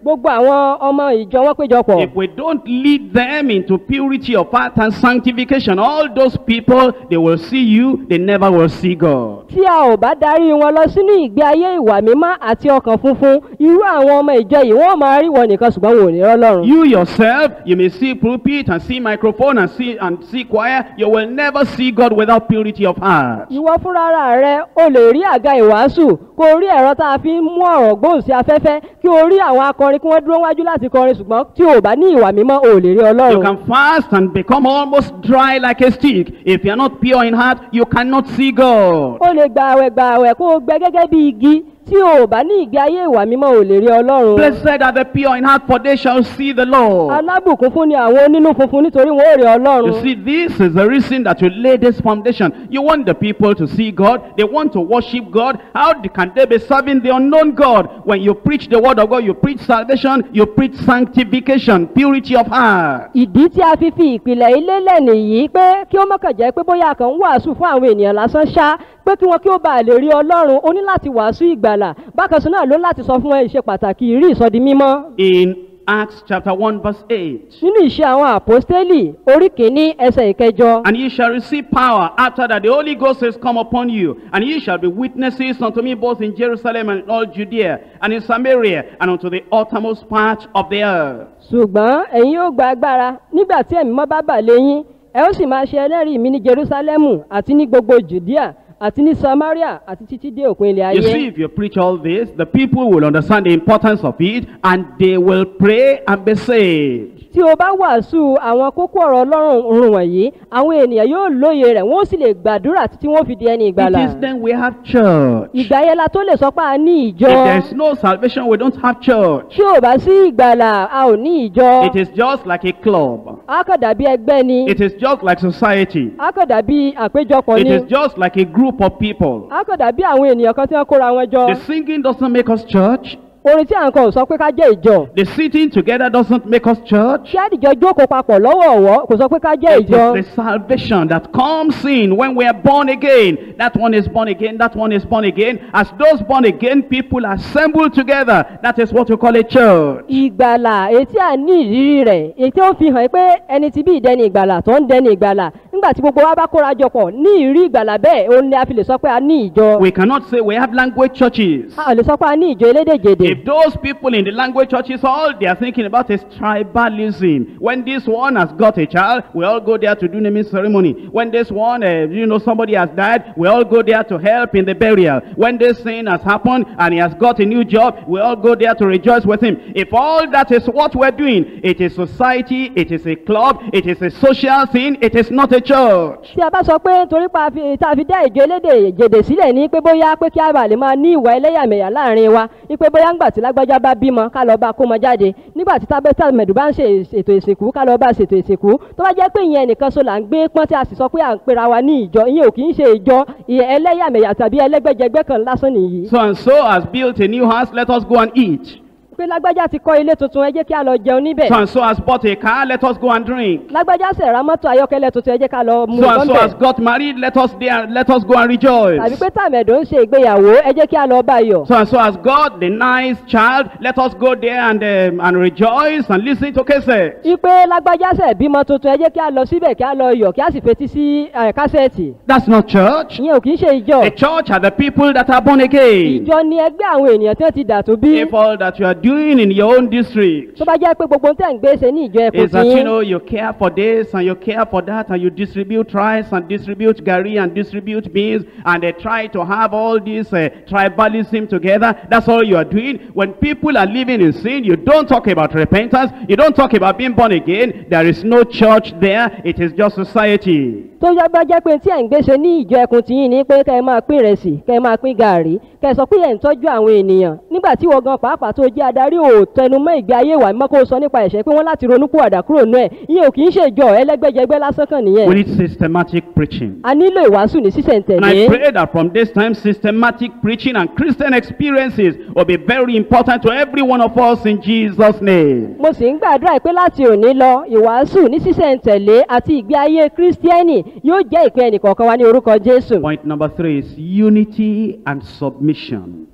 gbogbo àwọn ọmọ ìjọ wọn péjọpọ̀ If we don't lead them into purity of heart and sanctification, all those people, they will see you, they never will see God. tí a ò bá darí wọn lọ sínú ìgbé ayé ìwà mímọ́ àti ọkàn funfun irú àwọn ọmọ ìjọ yìí wọ́n máa rí wọn nìkan ṣùgbọ́n wọn ò ní rọ́lọ́run. You yourself, you may see pulpit and see microphone and see and see choir. You will never see God without purity of heart. ìwọ fúnra rẹ o lè rí àga ìwàásù kó o rí ẹ̀rọ tá a fi ń mú ọ̀rọ̀ gbóhùn sí afẹ́fẹ́ kí o rí àwọn akọrin kí wọ́n dúró wájú láti kọrin ṣùgbọ́n tí o bá ní ìwà mímọ́ o ò lè rí You ọlọ́run. can fast and become almost dry like a stick. If you are not pure in heart, you cannot see God. o lè gba àwẹ̀ gba àwẹ̀ kó o gbẹ gẹ́gẹ́ bí igi tí o ò bá ní ìgbé ayé ìwà mímọ́ ò lè rí ọlọ́run. Blessed are the pure in heart, for they shall see the Lord. alábùkún fún ni àwọn onínú funfun nítorí wọn ò rí You ọlọ́run. see, this is the reason that you lay this foundation. You want the people to see God. They want to worship God. How d- can they be serving the unknown God? When you preach the word of God, you preach salvation, you preach sanctification, purity of heart. ìdí tí a fi fi ìpìlẹ̀ ilé lẹ̀ nìyí pé kí ó mọ̀kàn jẹ́ pé bóyá a kàn ń wàásù fún àwọn ènìyàn lásán ṣá pé kí wọn kí ó bàa lè rí ọlọ́run ó ní láti wàásù ìgbàlà bákan sí náà ló láti sọ fún ẹ ìṣe pàtàkì ìrí ìsọdi mímọ́. In Acts chapter 1 verse 8. nínú ìṣe àwọn àpọ́stélì orí kìíní ẹsẹ̀ ìkẹjọ And ye shall receive power after that the Holy Ghost is come upon you, and ye shall be witnesses unto me both in Jerusalem and in all Judea, and in Samaria, and unto the uttermost part of the earth. ṣùgbọ́n ẹ̀yin yóò gba agbára nígbà tí ẹ̀mí mọ́ bá bà léyìn ẹ ó sì máa ṣe ẹlẹ́rìí mi ní jerusalemu àti ní gbogbo judea àti ní samaria àti títí dé òpin ilẹ̀ You ayé. see, if you preach all this, the people will understand the importance of it, and they will pray and be saved. tí o bá wàásù àwọn kókó ọ̀rọ̀ ọlọ́run run wọ̀nyí àwọn ènìyàn yóò lóye rẹ̀ wọ́n sì lè gbàdúrà títí wọ́n fi di ẹni ìgbàlà. It is then we have church. If ìgbà yẹn la tó lè sọ pé a ní ìjọ. there is no salvation, we don't have church. tí ò bá sí ìgbàlà a ò ní ìjọ. It is just like a club. a kàn dàbí ẹgbẹ́ ni. It is just like society. a kàn dàbí àpéjọpọ̀ It ni. is just like a group of people. a kàn dàbí àwọn ènìyàn kan tí wọ́n kóra wọn jọ. The singing doesn't make us church. orin tí à ń kọ ò sọ pé ká jẹ́ ìjọ. The sitting together doesn't make us church. kí àdìjọ jókòó papọ̀ lọ́wọ̀ọ̀wọ́ kò sọ pé ká jẹ́ It ìjọ. is the salvation that comes in when we are born again. That one is born again, that one is born again. As those born again people assemble together, that is what we call a church. ìgbàlà etí à ní ìrírí rẹ̀ ètí ó fi hàn pé ẹni tí bí ìdẹni ìgbàlà tó ń dẹni ìgbàlà nígbà tí gbogbo wa bá kóra jọ pọ̀ ní ìrí ìgbàlà bẹ́ẹ̀ òun ni a fi lè sọ pé a ní ìjọ. We cannot say we have language churches. a ò lè sọ pé a ní ìjọ elédèjèdè. If those people in the language churches, all they are thinking about is tribalism. When this one has got a child, we all go there to do naming ceremony. When this one, uh, you know, somebody has died, we all go there to help in the burial. When this thing has happened and he has got a new job, we all go there to rejoice with him. If all that is what we're doing, it is society, it is a club, it is a social thing, it is not a church. tí a bá sọ pé torí pa fi- tá a fi dá ìjọ elédèjèdè sílẹ̀ ní pé bóyá pé kí a bá lè máa ní ìwà ẹlẹ́yàmẹ̀yà láàrin wa ní pé bóyá ńgbà tí lágbájá bá bímọ ká lọ bá kó mọ jáde nígbà tí tábẹ́tà mẹ̀dù bá ń ṣe ètò ìsìnkú ká lọ bá ṣètò ìsìnkú tó bá jẹ́ pé ìyẹn nìkan so là ń gbé pọ́n tí a sì sọ pé à ń pera wa ní ìjọ ìyẹn ò kì í ṣe ìjọ ìyẹn ẹlẹ́yàmẹ̀yà tàbí ẹlẹ́gbẹ́jẹgbẹ́ kan lásán nìyí. So and so has built a new house, let us go and eat. pé lágbájá ti kọ́ ilé tuntun ẹ jẹ́ kí a lọ jẹun níbẹ̀. So and so has bought a car, let us go and drink. lágbájá sì ra mọ́tò ayọ́kẹ́lẹ́ tuntun ẹ jẹ́ ká lọ mú So and so lọ́nbẹ̀. has got married, let us there, let us go and rejoice. tàbí pé tàmẹ̀dò ń ṣe ìgbéyàwó ẹ jẹ́ kí a lọ bá yọ̀. So and so has got the nice child, let us go there and um, and rejoice and listen to cases. ipe lágbájá sẹ̀ bímọ tuntun ẹ jẹ́ kí a lọ síbẹ̀ kí a lọ yọ̀ kí a sì fetí sí eh, kásẹ̀tì. That's not church. ìyẹn ò kì í ṣe ìjọ. The church are the people that are born again. ìjọ ni ẹgbẹ́ àwọn ènìyàn tí wọ́n ti dà tó bí. If all that you are doing in your own district tó bá jẹ́ pé gbogbo ohun tẹ̀ ń gbé ṣe ní ìjọ ẹkùn is that tí you know you care for this and you care for that and you distribute rice and distribute gari and distribute beans and they try to have all this uh, tribalism together that's all you are doing when people are living in sin you don't talk about repentance you don't talk about being born again there is no church there it is just society tó yẹ bá jẹ́ pé tí ẹ̀ ń gbé ṣe ní ìjọ ẹkùn tí yín ni pé kẹ́ ẹ máa pín ìrẹsì kẹ́ ẹ máa pín gàárì kẹ́ ẹ sọ pé ẹ̀ ń tọ́jú àwọn ènìyàn nígbà tí wọ́n gan pàápàá tó jẹ́ adarí ò tẹnumọ́ ìgbé ayé ìwà mímọ́ kó o sọ nípa ẹ̀ṣẹ̀ pé wọ́n láti ronú kúwàdà kúrò nú ẹ̀ ìyẹn ò kì í ṣe ìjọ ẹlẹ́gbẹ́jẹgbẹ́ lásán kan nìyẹn we need systematic preaching a nílò ìwàásù ní and I sísẹ̀ntẹ̀lé pray that from this time, systematic preaching and Christian experiences will be very important to every one of us in Jesus' name. mo sì ń gbàdúrà pé láti òní lọ ìwàásù ní sísẹ̀ntẹ̀lé àti ìgbé ayé kírísítíẹ́nì yóò jẹ́ ìpín ẹnìkọ̀ọ̀kan wa ní orúkọ jésù Point number three is unity and submission.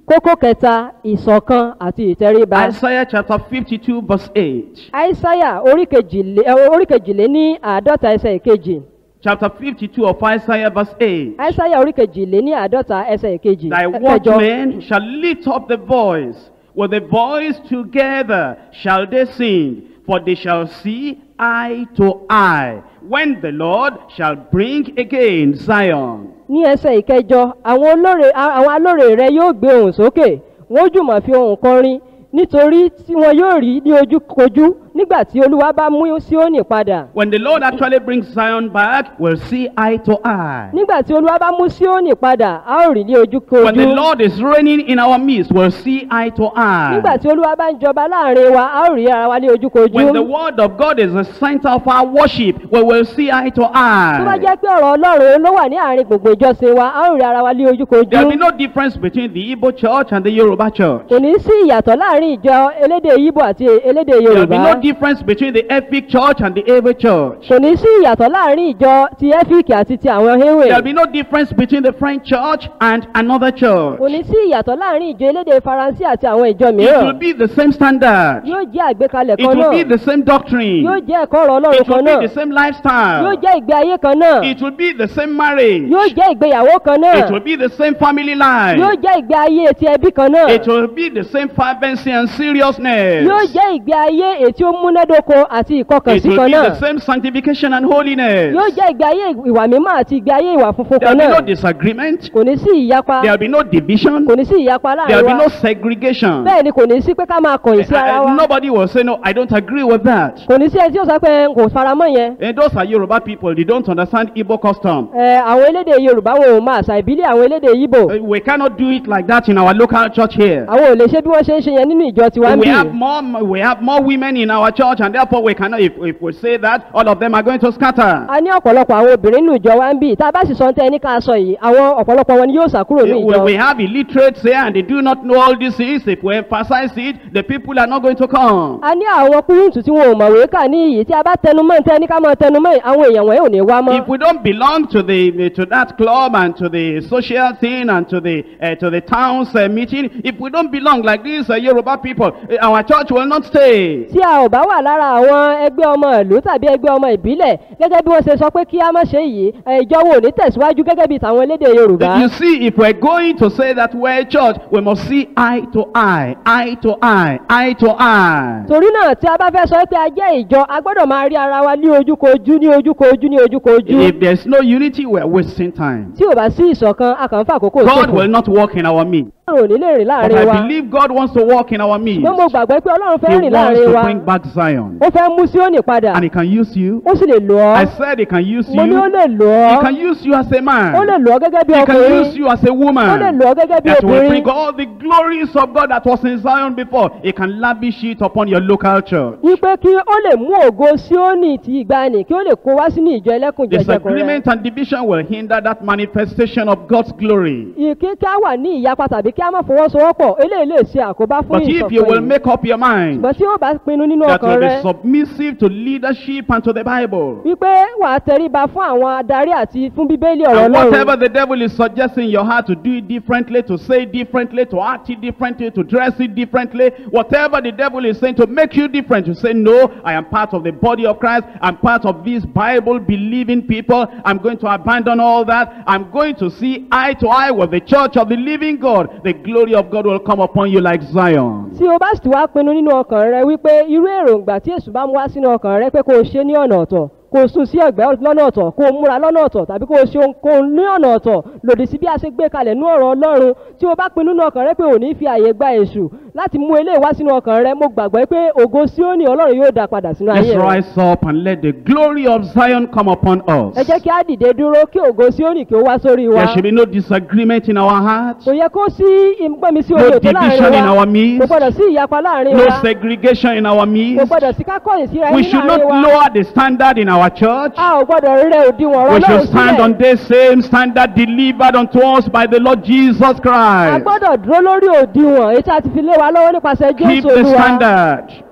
kókó kẹta ìṣọ̀kan àti ìtẹríba Isaiah chapter 52, verse 8. aísáyà orí kejìlé ẹ, orí kejìlé ní àádọ́ta ẹsẹ̀ ìkejì Chapter 52 of Isaiah, verse 8. aísáyà orí kejìlé ní àádọ́ta ẹsẹ̀ ìkejì Thy ẹ- kẹjọ watchmen shall lift up the voice. With the voice together shall they sing, for they shall see eye to eye, when the Lord shall bring again Zion. ní ẹsẹ̀ ìkẹjọ àwọn olóore a- àwọn alóore rẹ yóò gbé ohùn sókè wọn ó jùmọ̀ fi ohùn kọrin nítorí tí wọn yóò rí ní ojúkojú nígbà tí olúwa bá mú síónì padà When the Lord actually brings Zion back, we'll see eye to eye. nígbà tí olúwa bá mú síónì padà a ó rí ní When the ojúkojú Lord is reigning in our midst, we'll see eye to nígbà eye. tí olúwa bá ń jọba láàrin wa a ó rí ara wa ní ojúkojú When the word of God is the center of our worship, we will see eye to tó bá eye. jẹ́ pé ọ̀rọ̀ ọlọ́run ló wà ní àárín gbogbo ìjọsìn wa a ó rí ara wa ní ojúkojú There will be no difference between the Igbo church and the Yoruba church. kò ní sí ìyàtọ̀ láàrin ìjọ elédè yíbò àti elédè There will be yorùbá no difference between the Epic church and the Ava church. kò ní sí ìyàtọ̀ láàrin ìjọ ti ẹ́fíìkì àti ti àwọn héwè There will be no difference between the French church and another church. kò ní sí ìyàtọ̀ láàrin ìjọ elédè faransé àti àwọn ìjọ It will mìíràn be the same standard. yóò jẹ́ àgbékalẹ̀ It kan will be náà the same doctrine. yóò jẹ́ ẹ̀kọ́ ọ̀rọ̀ ọlọ́run It will kan be náà the same yóò lifestyle. jẹ́ ìgbé ayé kan náà It will be the same marriage. yóò jẹ́ ìgbéyàwó kan náà It will be the same family yóò life. jẹ́ ìgbé ayé ti ẹbí kan náà It will be the same fervency and seriousness. yóò jẹ́ ìgbé ayé ètí ó múnádóko àti It ìkọkànsí will kan be náà the same sanctification and holiness. yóò jẹ́ ìgbé ayé ìwà mímọ́ àti ìgbé ayé ìwà funfun There kan will be náà no disagreement. kò ní sí ìyapa There will be no division. kò ní sí ìyapa There láàrin will be wa no segregation. bẹ́ẹ̀ ni kò ní sí pé ká máa kọ̀yìn sí ara Uh, wa nobody will say, No, I don't agree with that. kò ní sí ẹni tí ó sọ pé n kò faramọ́ yẹn And those are Yoruba people, they don't understand Igbo custom. Ẹ, àwọn elédè yorùbá wọn ò máa àṣà ìbílẹ̀ àwọn elédè yíbò Uh, We cannot do it like that in our local church here. àwọn ò lè ṣe bí wọ́n ṣe ń ṣe yẹn nínú ìjọ tiwa ń We bì have more we have more women in our church and therefore we cannot if, if we say that all of them are going to scatter. a ní ọ̀pọ̀lọpọ̀ àwọn obìnrin nínú ìjọ wa ń bì tá a bá sì sọ ń tẹ́ ẹni ká sọ yìí àwọn ọ̀pọ̀lọpọ̀ wọn ni yóò sàkúrò ní We, ìjọ we have illiterates here and they do not know all these things. If we emphasize it, the people are not going to come. a ní àwọn kúrúǹtù tí wọn ò mọ̀wé kà ní iyì tí a bá tẹnumọ́ ń tẹ́ ẹni ká máa tẹnumọ́ yìí, àwọn èèyàn wọ̀nyí ò ní wá mọ́ If we don't belong to the to that club and to the social thing and to the uh, to the town's uh, meeting, if we don't belong like these uh, Yoruba people, uh, our church will not stay. tí a ò bá wà lára àwọn ẹgbẹ́ ọmọ ìlú tàbí ẹgbẹ́ ọmọ ìbílẹ̀ gẹ́gẹ́ bí wọ́n ṣe sọ pé kí a má ṣe yìí ẹ, ìjọ wo ò ní tẹ̀síwájú gẹ́gẹ́ bí tàwọn elédè yorùbá You see, if we're going to say that we're a church, we must see eye to eye, eye to eye, eye to eye. torí náà tí a bá fẹ́ sọ pé a jẹ́ ìjọ a gbọ́dọ̀ máa rí ara wa ní ojúkojú ní ojúkojú ní ojúkojú If there's no unity, we're wasting time. tí ò bá sí ìṣọ̀kan a kàn ń fàkókò God ṣòfò will not walk in our midst. ọlọ́run ò ní lè rìn But láàrin wa I believe God wants to walk in our midst. ṣùgbọ́n mo gbàgbọ́ pé ọlọ́run fẹ́ He rìn wants láàrin to wa bring back Zion. ó fẹ́ mú síónì padà And He can use you. ó sì lè lò ọ́ I said He can use mo ní ó you. lè lò He ọ́ can use you as a man. ó lè lò ọ́ gẹ́gẹ́ bí He can ọkùnrin use you as a ó lè woman. lò ọ́ gẹ́gẹ́ bí That will obìnrin bring all the glories of God that was in Zion before. He can lavish it upon your local church. wípé kí ó lè mú ògo síónì ti ìgbàanì kí ó lè kó wá sínú ìjọ ẹlẹ́kùn jẹjẹkùn rẹ Disagreement and division will hinder that manifestation of God's glory. ìkí kí á wà ní ìyapa tàbí kí á má fọwọ́sowọ́pọ̀ eléyìí lè ṣe àkóbá fún But if you ìṣọ̀kan will yìí make up your mind ṣùgbọ́n tí ó bá pinnu nínú that ọkàn will rẹ be submissive to leadership and to the Bible, wípé wàá tẹríba fún àwọn adarí àti fún bíbélì ọ̀rọ̀ and whatever ọlọ́run the devil is suggesting in your heart to do it differently, to say it differently, to act it differently, to dress it differently, whatever the devil is saying to make you different, you say, No, I am part of the body of Christ. I'm part of these Bible believing people. I'm going to abandon all that. I'm going to see eye to eye with the church of the living God. The glory of God will come upon you like Zion. tí o bá sì wá pinnu nínú ọkàn rẹ wípé irú èròǹgbà tí èṣù bá mú wá sínú ọkàn rẹ pé kó o ṣe ní ọ̀nà ọ̀tọ̀ kó o sùn sí ẹ̀gbẹ́ lọ́nà ọ̀tọ̀ kó o múra lọ́nà ọ̀tọ̀ tàbí kó o ṣe ohunkóhun ní ọ̀nà ọ̀tọ̀ lòdì sí bí a ṣe gbé kalẹ̀ ní ọ̀rọ̀ ọlọ́run tí o bá pinnu nínú ọkàn rẹ pé ò ní fi àyè gba èṣù láti mú eléyìí wá sínú ọkàn rẹ mo gbàgbọ́ pé ògo síónì ọlọ́run yóò dá padà sínú Let's ayé rẹ rise up and let the glory of Zion come upon us. ẹ jẹ́ kí á dìde dúró kí ògo síónì kí ó wá sórí wa There should be no disagreement in our hearts, kò yẹ kó sí ìgbẹ́mi sí No omi òtó division in láàrin our wa midst. kò gbọ́dọ̀ sí ìyapa láàrin no wa segregation in our kò midst. gbọ́dọ̀ sí kákọ́yìn síra We ẹni should not láàrin wa lower the standard in our church. a ò gbọ́dọ̀ rẹ òdiwọ̀n ọ̀rọ̀ We ọlọ́run should stand on sílẹ̀ this same standard delivered unto us by the Lord Jesus a Christ. gbọ́dọ̀ dúró lórí òdiwọ̀n èyí tí a ti fi lé wa lọ́wọ́ nípasẹ̀ Keep jésù the olúwa standard.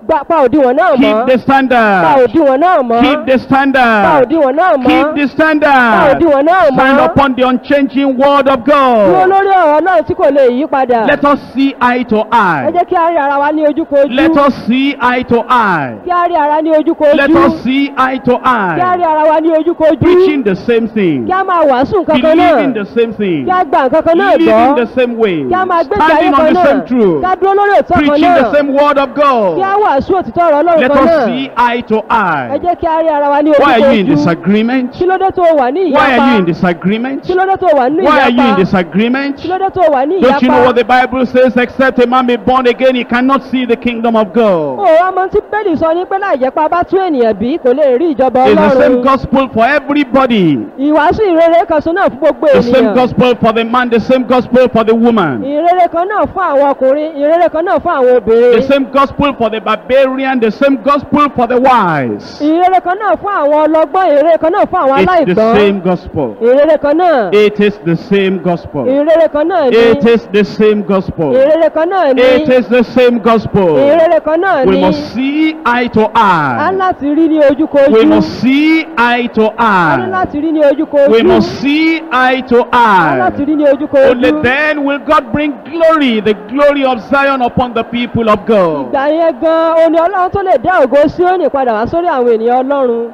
gba pa òdiwọ̀n náà mọ́ Keep the pa standard. òdiwọ̀n náà mọ́ Keep the pa standard. òdiwọ̀n náà mọ́ Keep the pa standard. òdiwọ̀n náà Stand mọ́ upon the unchanging word of dúró God. lórí ọ̀rọ̀ náà tí kò lè yí padà Let us see eye to ẹ eye. jẹ́ kí a rí ara wa ní ojúkojú Let us see eye to eye. kí a rí ara ní ojúkojú Let us see eye to kí a rí eye. ara wa ní ojúkojú Preaching the same thing. kí a máa wàásù nǹkan kan náà Believing the same thing. kí a gba nǹkan kan náà Living gbọ́ the same way. kí a máa gbé ìgbé ayé Standing on kan the náà same truth. kí a dúró lórí òtítọ́ kan Preaching náà the same word of kí a God. wàásù òtítọ́ ọ̀rọ̀ ọlọ́run Let kan us náà see eye to ẹ eye. jẹ́ kí a rí ara wa ní Why are you in ojúkojú disagreement? kí ló dé tó wà ní Why are you in ìyapa disagreement? kí ló dé tó wà ní Why are you in ìyapa disagreement? kí ló dé tó wà ní Don't you know what the ìyapa Bible says? Except a man be born again, he cannot see the kingdom of ó God. ọmọ tí bẹ́ẹ̀lì sọ ní pé láì jẹ́ pa bá tún ènìyàn bí kò lè rí ìjọba It's the same ọlọ́run gospel for everybody. ìwàásù ìrere kan sọ náà fún gbogbo The same ènìyàn gospel for the man, the same gospel for the woman. ìrere kan náà fún àwọn ọkùnrin ìrere kan náà fún àwọn The obìnrin same gospel for the barbarian, the same gospel for the wise. ìrere kan náà fún àwọn ọlọ́gbọ́n ìrere kan náà fún àwọn It's the aláìgbọ́n same gospel. ìrere kan náà It is the same gospel. ìrere kan náà ni It is the same gospel. ìrere kan náà ni It is the same gospel. ìrere kan náà We ni must see eye to a eye. ní láti rí ní ojúkojú We must see eye to a ní eye. láti rí ní ojúkojú We must see eye to a ní láti eye. rí ní ojúkojú Only then will God bring glory, the glory of Zion upon the people of God. ìgbà yẹn gan oní ọlọ́run tó lè dá ògo Síónì padà wá sórí àwọn ènìyàn ọlọ́run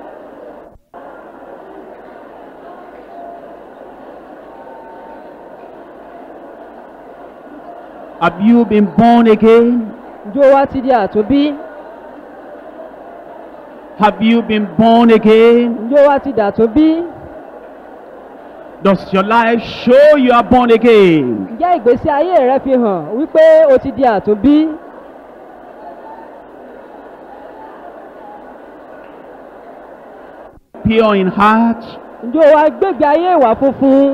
Have you been born again? ǹjẹ́ o wá ti di àtúnbí Have you been born again? ǹjẹ́ o wá ti dàtúnbí Does your life show you are born again? ǹjẹ́ ìgbésí ayé rẹ fi hàn wípé o ti di àtúnbí Pure in heart? ǹjẹ́ o wá gbégbé ayé ìwà funfun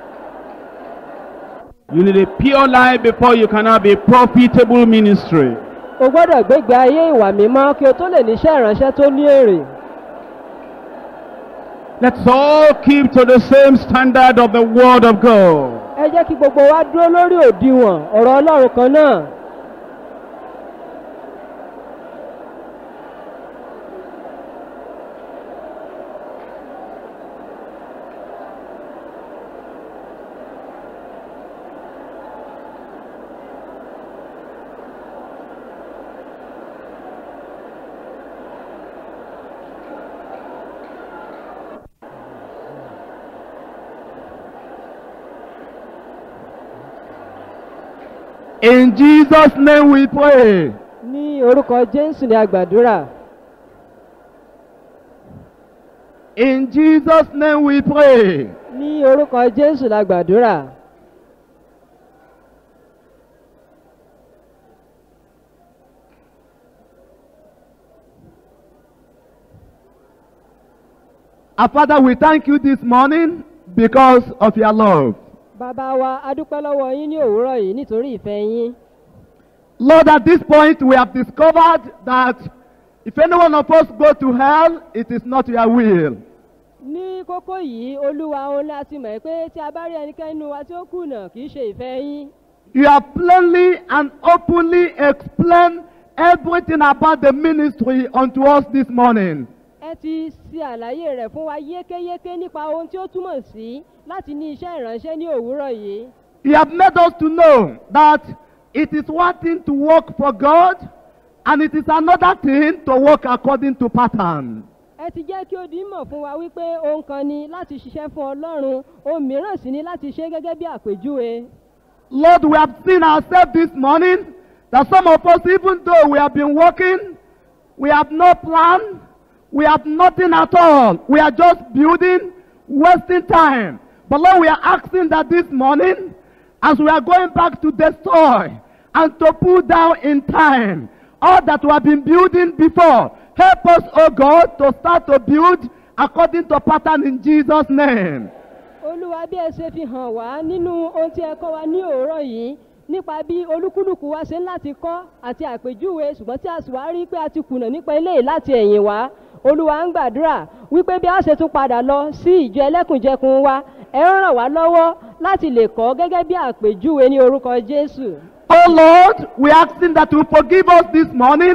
You need a pure life before you can have a profitable ministry. o gbọ́dọ̀ gbégbé ayé ìwà mímọ́ kí o tó lè níṣẹ́ ìránṣẹ́ tó ní èrè Let's all keep to the same standard of the Word of God. ẹ jẹ́ kí gbogbo wa dúró lórí òdiwọ̀n ọ̀rọ̀ ọlọ́run kan náà In Jesus' name we pray. ní orúkọ jésù ní àgbàdúrà In Jesus' name we pray. ní orúkọ jésù la gbàdúrà Our Father, we thank you this morning because of your love. bàbá wa a dúpẹ́ lọ́wọ́ yín ní òwúrọ̀ yìí nítorí ìfẹ́ yín Lord, at this point we have discovered that if any one of us go to hell, it is not your will. ní kókó yìí olúwa òun láti mọ̀ pé tí a bá rí ẹnikẹ́ni nínú wa tí ó kùnà kì í ṣe ìfẹ́ yín You have plainly and openly explained everything about the ministry unto us this morning. ẹ ti ṣe àlàyé rẹ̀ fún wa yékéyéké nípa ohun tí ó túmọ̀ sí láti ní iṣẹ́ ìránṣẹ́ ní òwúrọ̀ yìí You have made us to know that it is one thing to work for God and it is another thing to work according to pattern. ẹ ti jẹ́ kí ó di mọ̀ fún wa wípé ohun kan ni láti ṣiṣẹ́ fún ọlọ́run ohun mìíràn sì ni láti ṣe gẹ́gẹ́ bí àpèjúwe Lord, we have seen ourselves this morning that some of us, even though we have been working, we have no plan, we have nothing at all. We are just building, wasting time. But Lord, we are asking that this morning, as we are going back to destroy and to pull down in time all that we have been building before, help us, oh God, to start to build according to pattern in Jesus' name. olúwa bí ẹ ṣe fi hàn wá nínú ohun tí ẹ kọ́ wa ní òwúrọ̀ yìí nípa bí olúkúlùkù wa ṣe ń láti kọ́ àti àpèjúwe ṣùgbọ́n tí a sì wá rí pé a ti kùnà nípa eléyìí láti ẹ̀yìn wá olúwa ń gbàdúrà wípé bí a ṣe tún padà lọ sí ìjọ ẹlẹ́kùnjẹkùn wa ẹ ń ràn wá lọ́wọ́ láti lè kọ́ gẹ́gẹ́ bí àpèjúwe ní orúkọ jésù Oh Lord, we asking that you forgive us this morning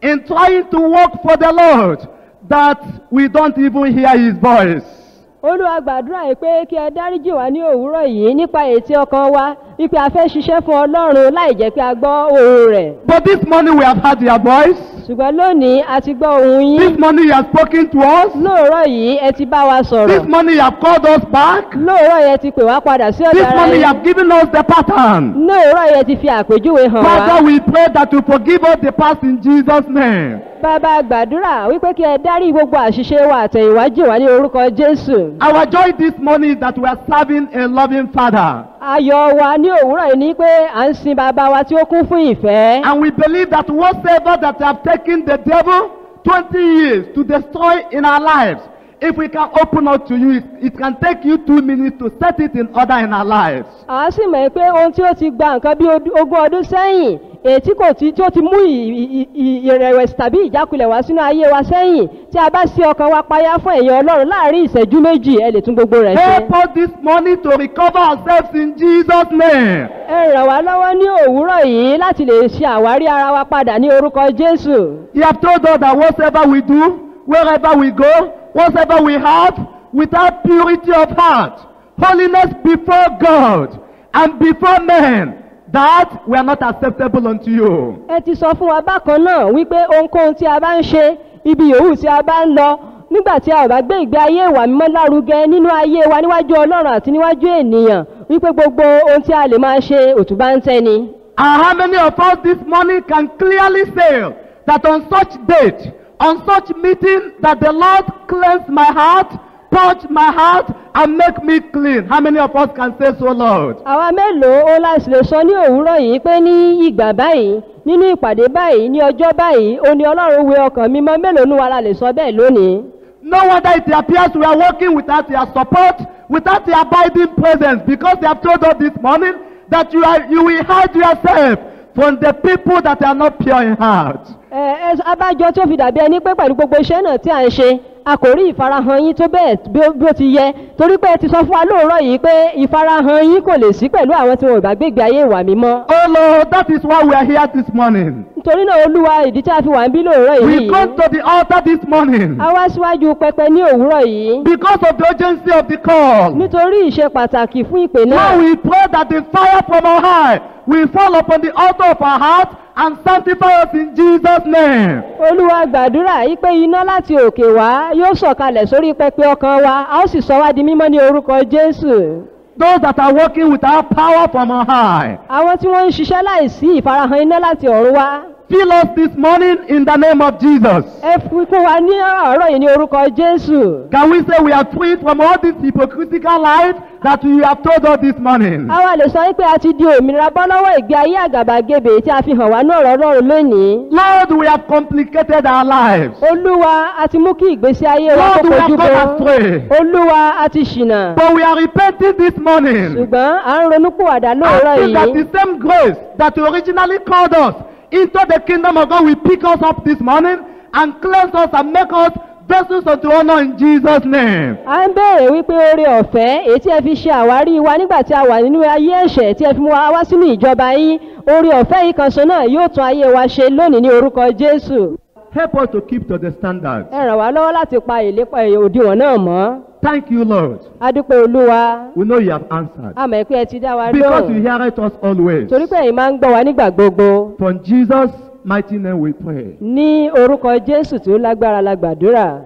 in trying to work for the Lord that we don't even hear his voice. olúwa gbàdúrà yìí pé kí ẹ dáríjì wá ní òwúrọ̀ yìí nípa ètí ọkàn wa wípé a fẹ́ ṣiṣẹ́ fún ọlọ́run láì jẹ́ pé a gbọ́ ohùn rẹ̀ But this morning we have heard their voice. ṣùgbọ́n lónìí a ti gbọ́ ohùn This yín morning you have spoken to us. lóòrọ̀ yìí ẹ ti bá wa sọ̀rọ̀ This morning you have called us back. lóòrọ̀ yìí ẹ ti pè wá padà sí ọ̀dọ̀ This ara morning you yín have given us the pattern. lóòrọ̀ yìí ẹ ti fi àpèjúwe hàn wá Father, we pray that you forgive us the past in Jesus' name. bàbá gbàdúrà wípé kí ẹ dárí gbogbo àṣìṣe wa àtẹ̀yìnwá jì wá ní orúkọ jésù Our joy this morning is that we are serving a loving Father. ayọ̀ wa ní òwúrọ̀ yìí ni pé à ń sin bàbá wa tí ó kún fún ìfẹ́ And we believe that whatsoever that have taken the devil 20 years to destroy in our lives, if we can open up to you, it, it can take you two minutes to set it in order in our lives. à á sì mọ̀ pé ohun tí ó ti gba nǹkan bí od- ogún ọdún sẹ́yìn èyí tí kò tí tí ó ti mú ì- ì- ì- ìrẹ̀wẹ̀sì tàbí ìjákulẹ̀ wá sínú ayé wa sẹ́yìn tí a bá sí ọkàn wa payá fún ẹ̀yìn ọlọ́run láàrin ìṣẹ́jú méjì ẹ lè tún gbogbo rẹ̀ ṣe. Help us this morning to recover ourselves in Jesus' name. ẹ ràn wá lọ́wọ́ ní òwúrọ̀ yìí láti lè ṣe àwárí ara wa padà ní orúkọ jésù. You have told us that whatsoever we do, wherever we go, whatsoever we have, without purity of heart, holiness before God and before men, that we are not acceptable unto you. ẹ ti sọ fún wa bákan náà wípé ohunkóhun tí a bá ń ṣe ibi yòówù tí a bá ń lọ nígbà tí a ò bá gbé ìgbé ayé ìwà mímọ́ lárugẹ nínú ayé wa níwájú ọlọ́run àti níwájú ènìyàn wípé gbogbo ohun tí a lè máa ṣe òtúbá ń tẹ́ni. And how many of us this morning can clearly say that on such date, on such meeting, that the Lord cleanse my heart, purge my heart, and make me clean? How many of us can say so, Lord? àwa mélòó ó láti lè sọ ní òwúrọ̀ yìí pé ní ìgbà báyìí nínú ìpàdé báyìí ní ọjọ́ báyìí ó ní ọlọ́run wẹ ọkàn mímọ́ mélòó ní wa la lè sọ bẹ́ẹ̀ lónìí. No wonder it appears we are working without your support, without your abiding presence, because they have told us this morning that you are you will hide yourself from the people that are not pure in heart. ẹ ẹ abájọ tí ó fi dàbí ẹni pé pẹ̀lú gbogbo iṣẹ́ náà tí à ń ṣe a kò rí ìfarahàn yín tó bẹ́ẹ̀ bí ó- bí ó ti yẹ torí pé ẹ ti sọ fún wa lóòrọ̀ yìí pé ìfarahàn yín kò lè sí pẹ̀lú àwọn tí wọn ò bá gbégbé ayé ìwà mímọ́. Oh Lord, that is why we are here this morning. nítorí náà olúwa ìdí tí a fi wà ń bí lóòrọ̀ We yìí come to the altar this morning a wá síwájú pẹpẹ ní òwúrọ̀ yìí because of the urgency of the call. nítorí ìṣe pàtàkì fún ìpè náà. Now we pray that the fire from on high will fall upon the altar of our heart and sanctify us in Jesus' name. olúwa gbàdúrà yìí pé iná láti òkè wá yóò sọ̀kalẹ̀ sórí pẹpẹ ọkàn wa a ó sì sọ wá di mímọ́ ní orúkọ jésù. Those that are working without power from on high, àwọn tí wọ́n ń ṣiṣẹ́ láìsí ìfarahàn iná láti ọ̀run wá fill us this morning in the name of Jesus. ẹ fi kún wa ní ọ̀rọ̀ yìí ní orúkọ jésù. Can we say we are free from all this hypocritical life that you have told us this morning? àwa lè sọ wípé a ti di òmìnira bọ́ lọ́wọ́ ìgbé ayé àgàbàgebè tí a fi hàn wá ní ọ̀rọ̀ ọlọ́run lónìí. Lord, we have complicated our lives. olúwa a ti mú kí ìgbésí ayé wa Lord, kó we have kojú gone bọ́. astray. olúwa a ti ṣìnà. But we are repenting this morning. ṣùgbọ́n à ń ronúpìwàdà lóòrọ̀ Asking that yìí. the same grace that originally called us into the kingdom of God will pick us up this morning and cleanse us and make us vessels unto honor in Jesus' name. a ń béèrè wípé oore ọ̀fẹ́ èyí tí ẹ fi ṣe àwárí wa nígbà tí a wà nínú ayé ẹ̀ṣẹ̀ tí ẹ fi mú wa wá sínú ìjọba yín oore ọ̀fẹ́ yìí kan ṣo náà yóò tún ayé wa ṣe lónìí ní orúkọ jésù Help us to keep to the standard. ẹ ràn wá lọ́wọ́ láti pa ìlépa òdiwọ̀n náà mọ́ Thank you, Lord. adúpẹ́ olúwa We know you have answered. a mọ̀ pé ẹ ti dá wa Because you lóhùn hear it us always. torí pé ẹ̀yin máa ń gbọ́ wa nígbà gbogbo From Jesus' mighty name we pray. ní orúkọ jésù tí ó lágbára la gbàdúrà.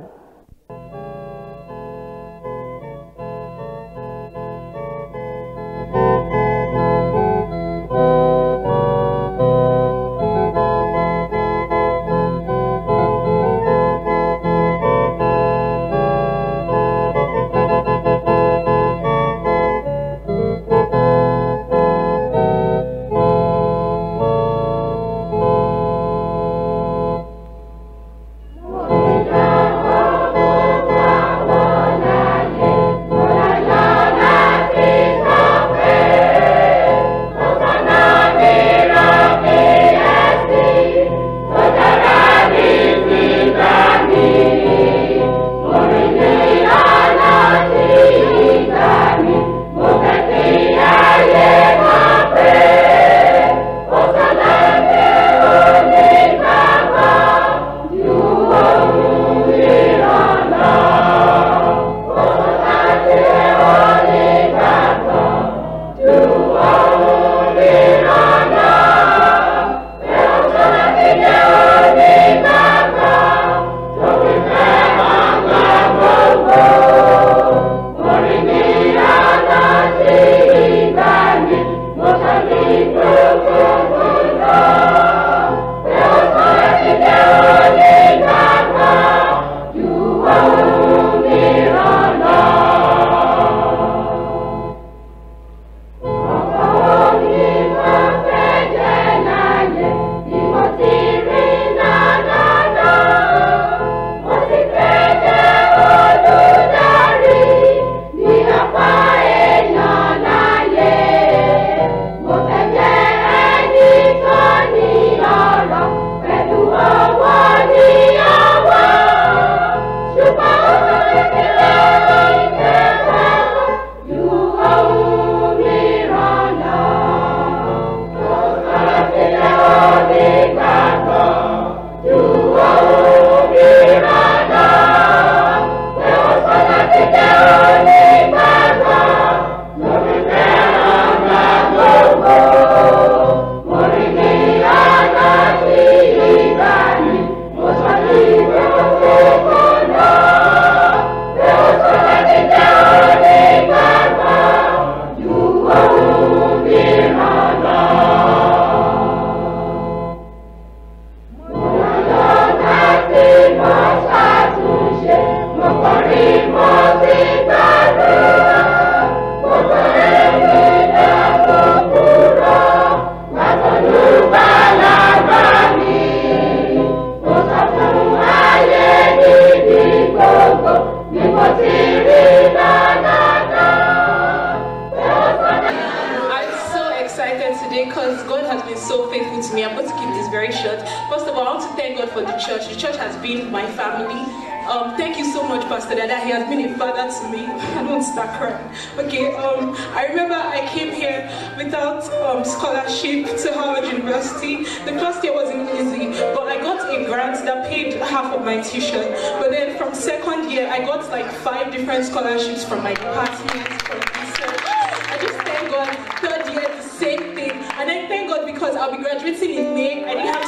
Mo ti dá is very short. First of all, I want to thank God for the church. The church has been my family. Um, thank you so much, Pastor Dada. He has been a father to me. I don't start crying. Okay, um, I remember I came here without um, scholarship to Howard University. The first year wasn't easy, but I got a grant that paid half of my tuition. But then from second year, I got like five different scholarships from my department, from research. I just thank God. Third year, the same thing. And I thank God because I'll be graduating in May. I didn't have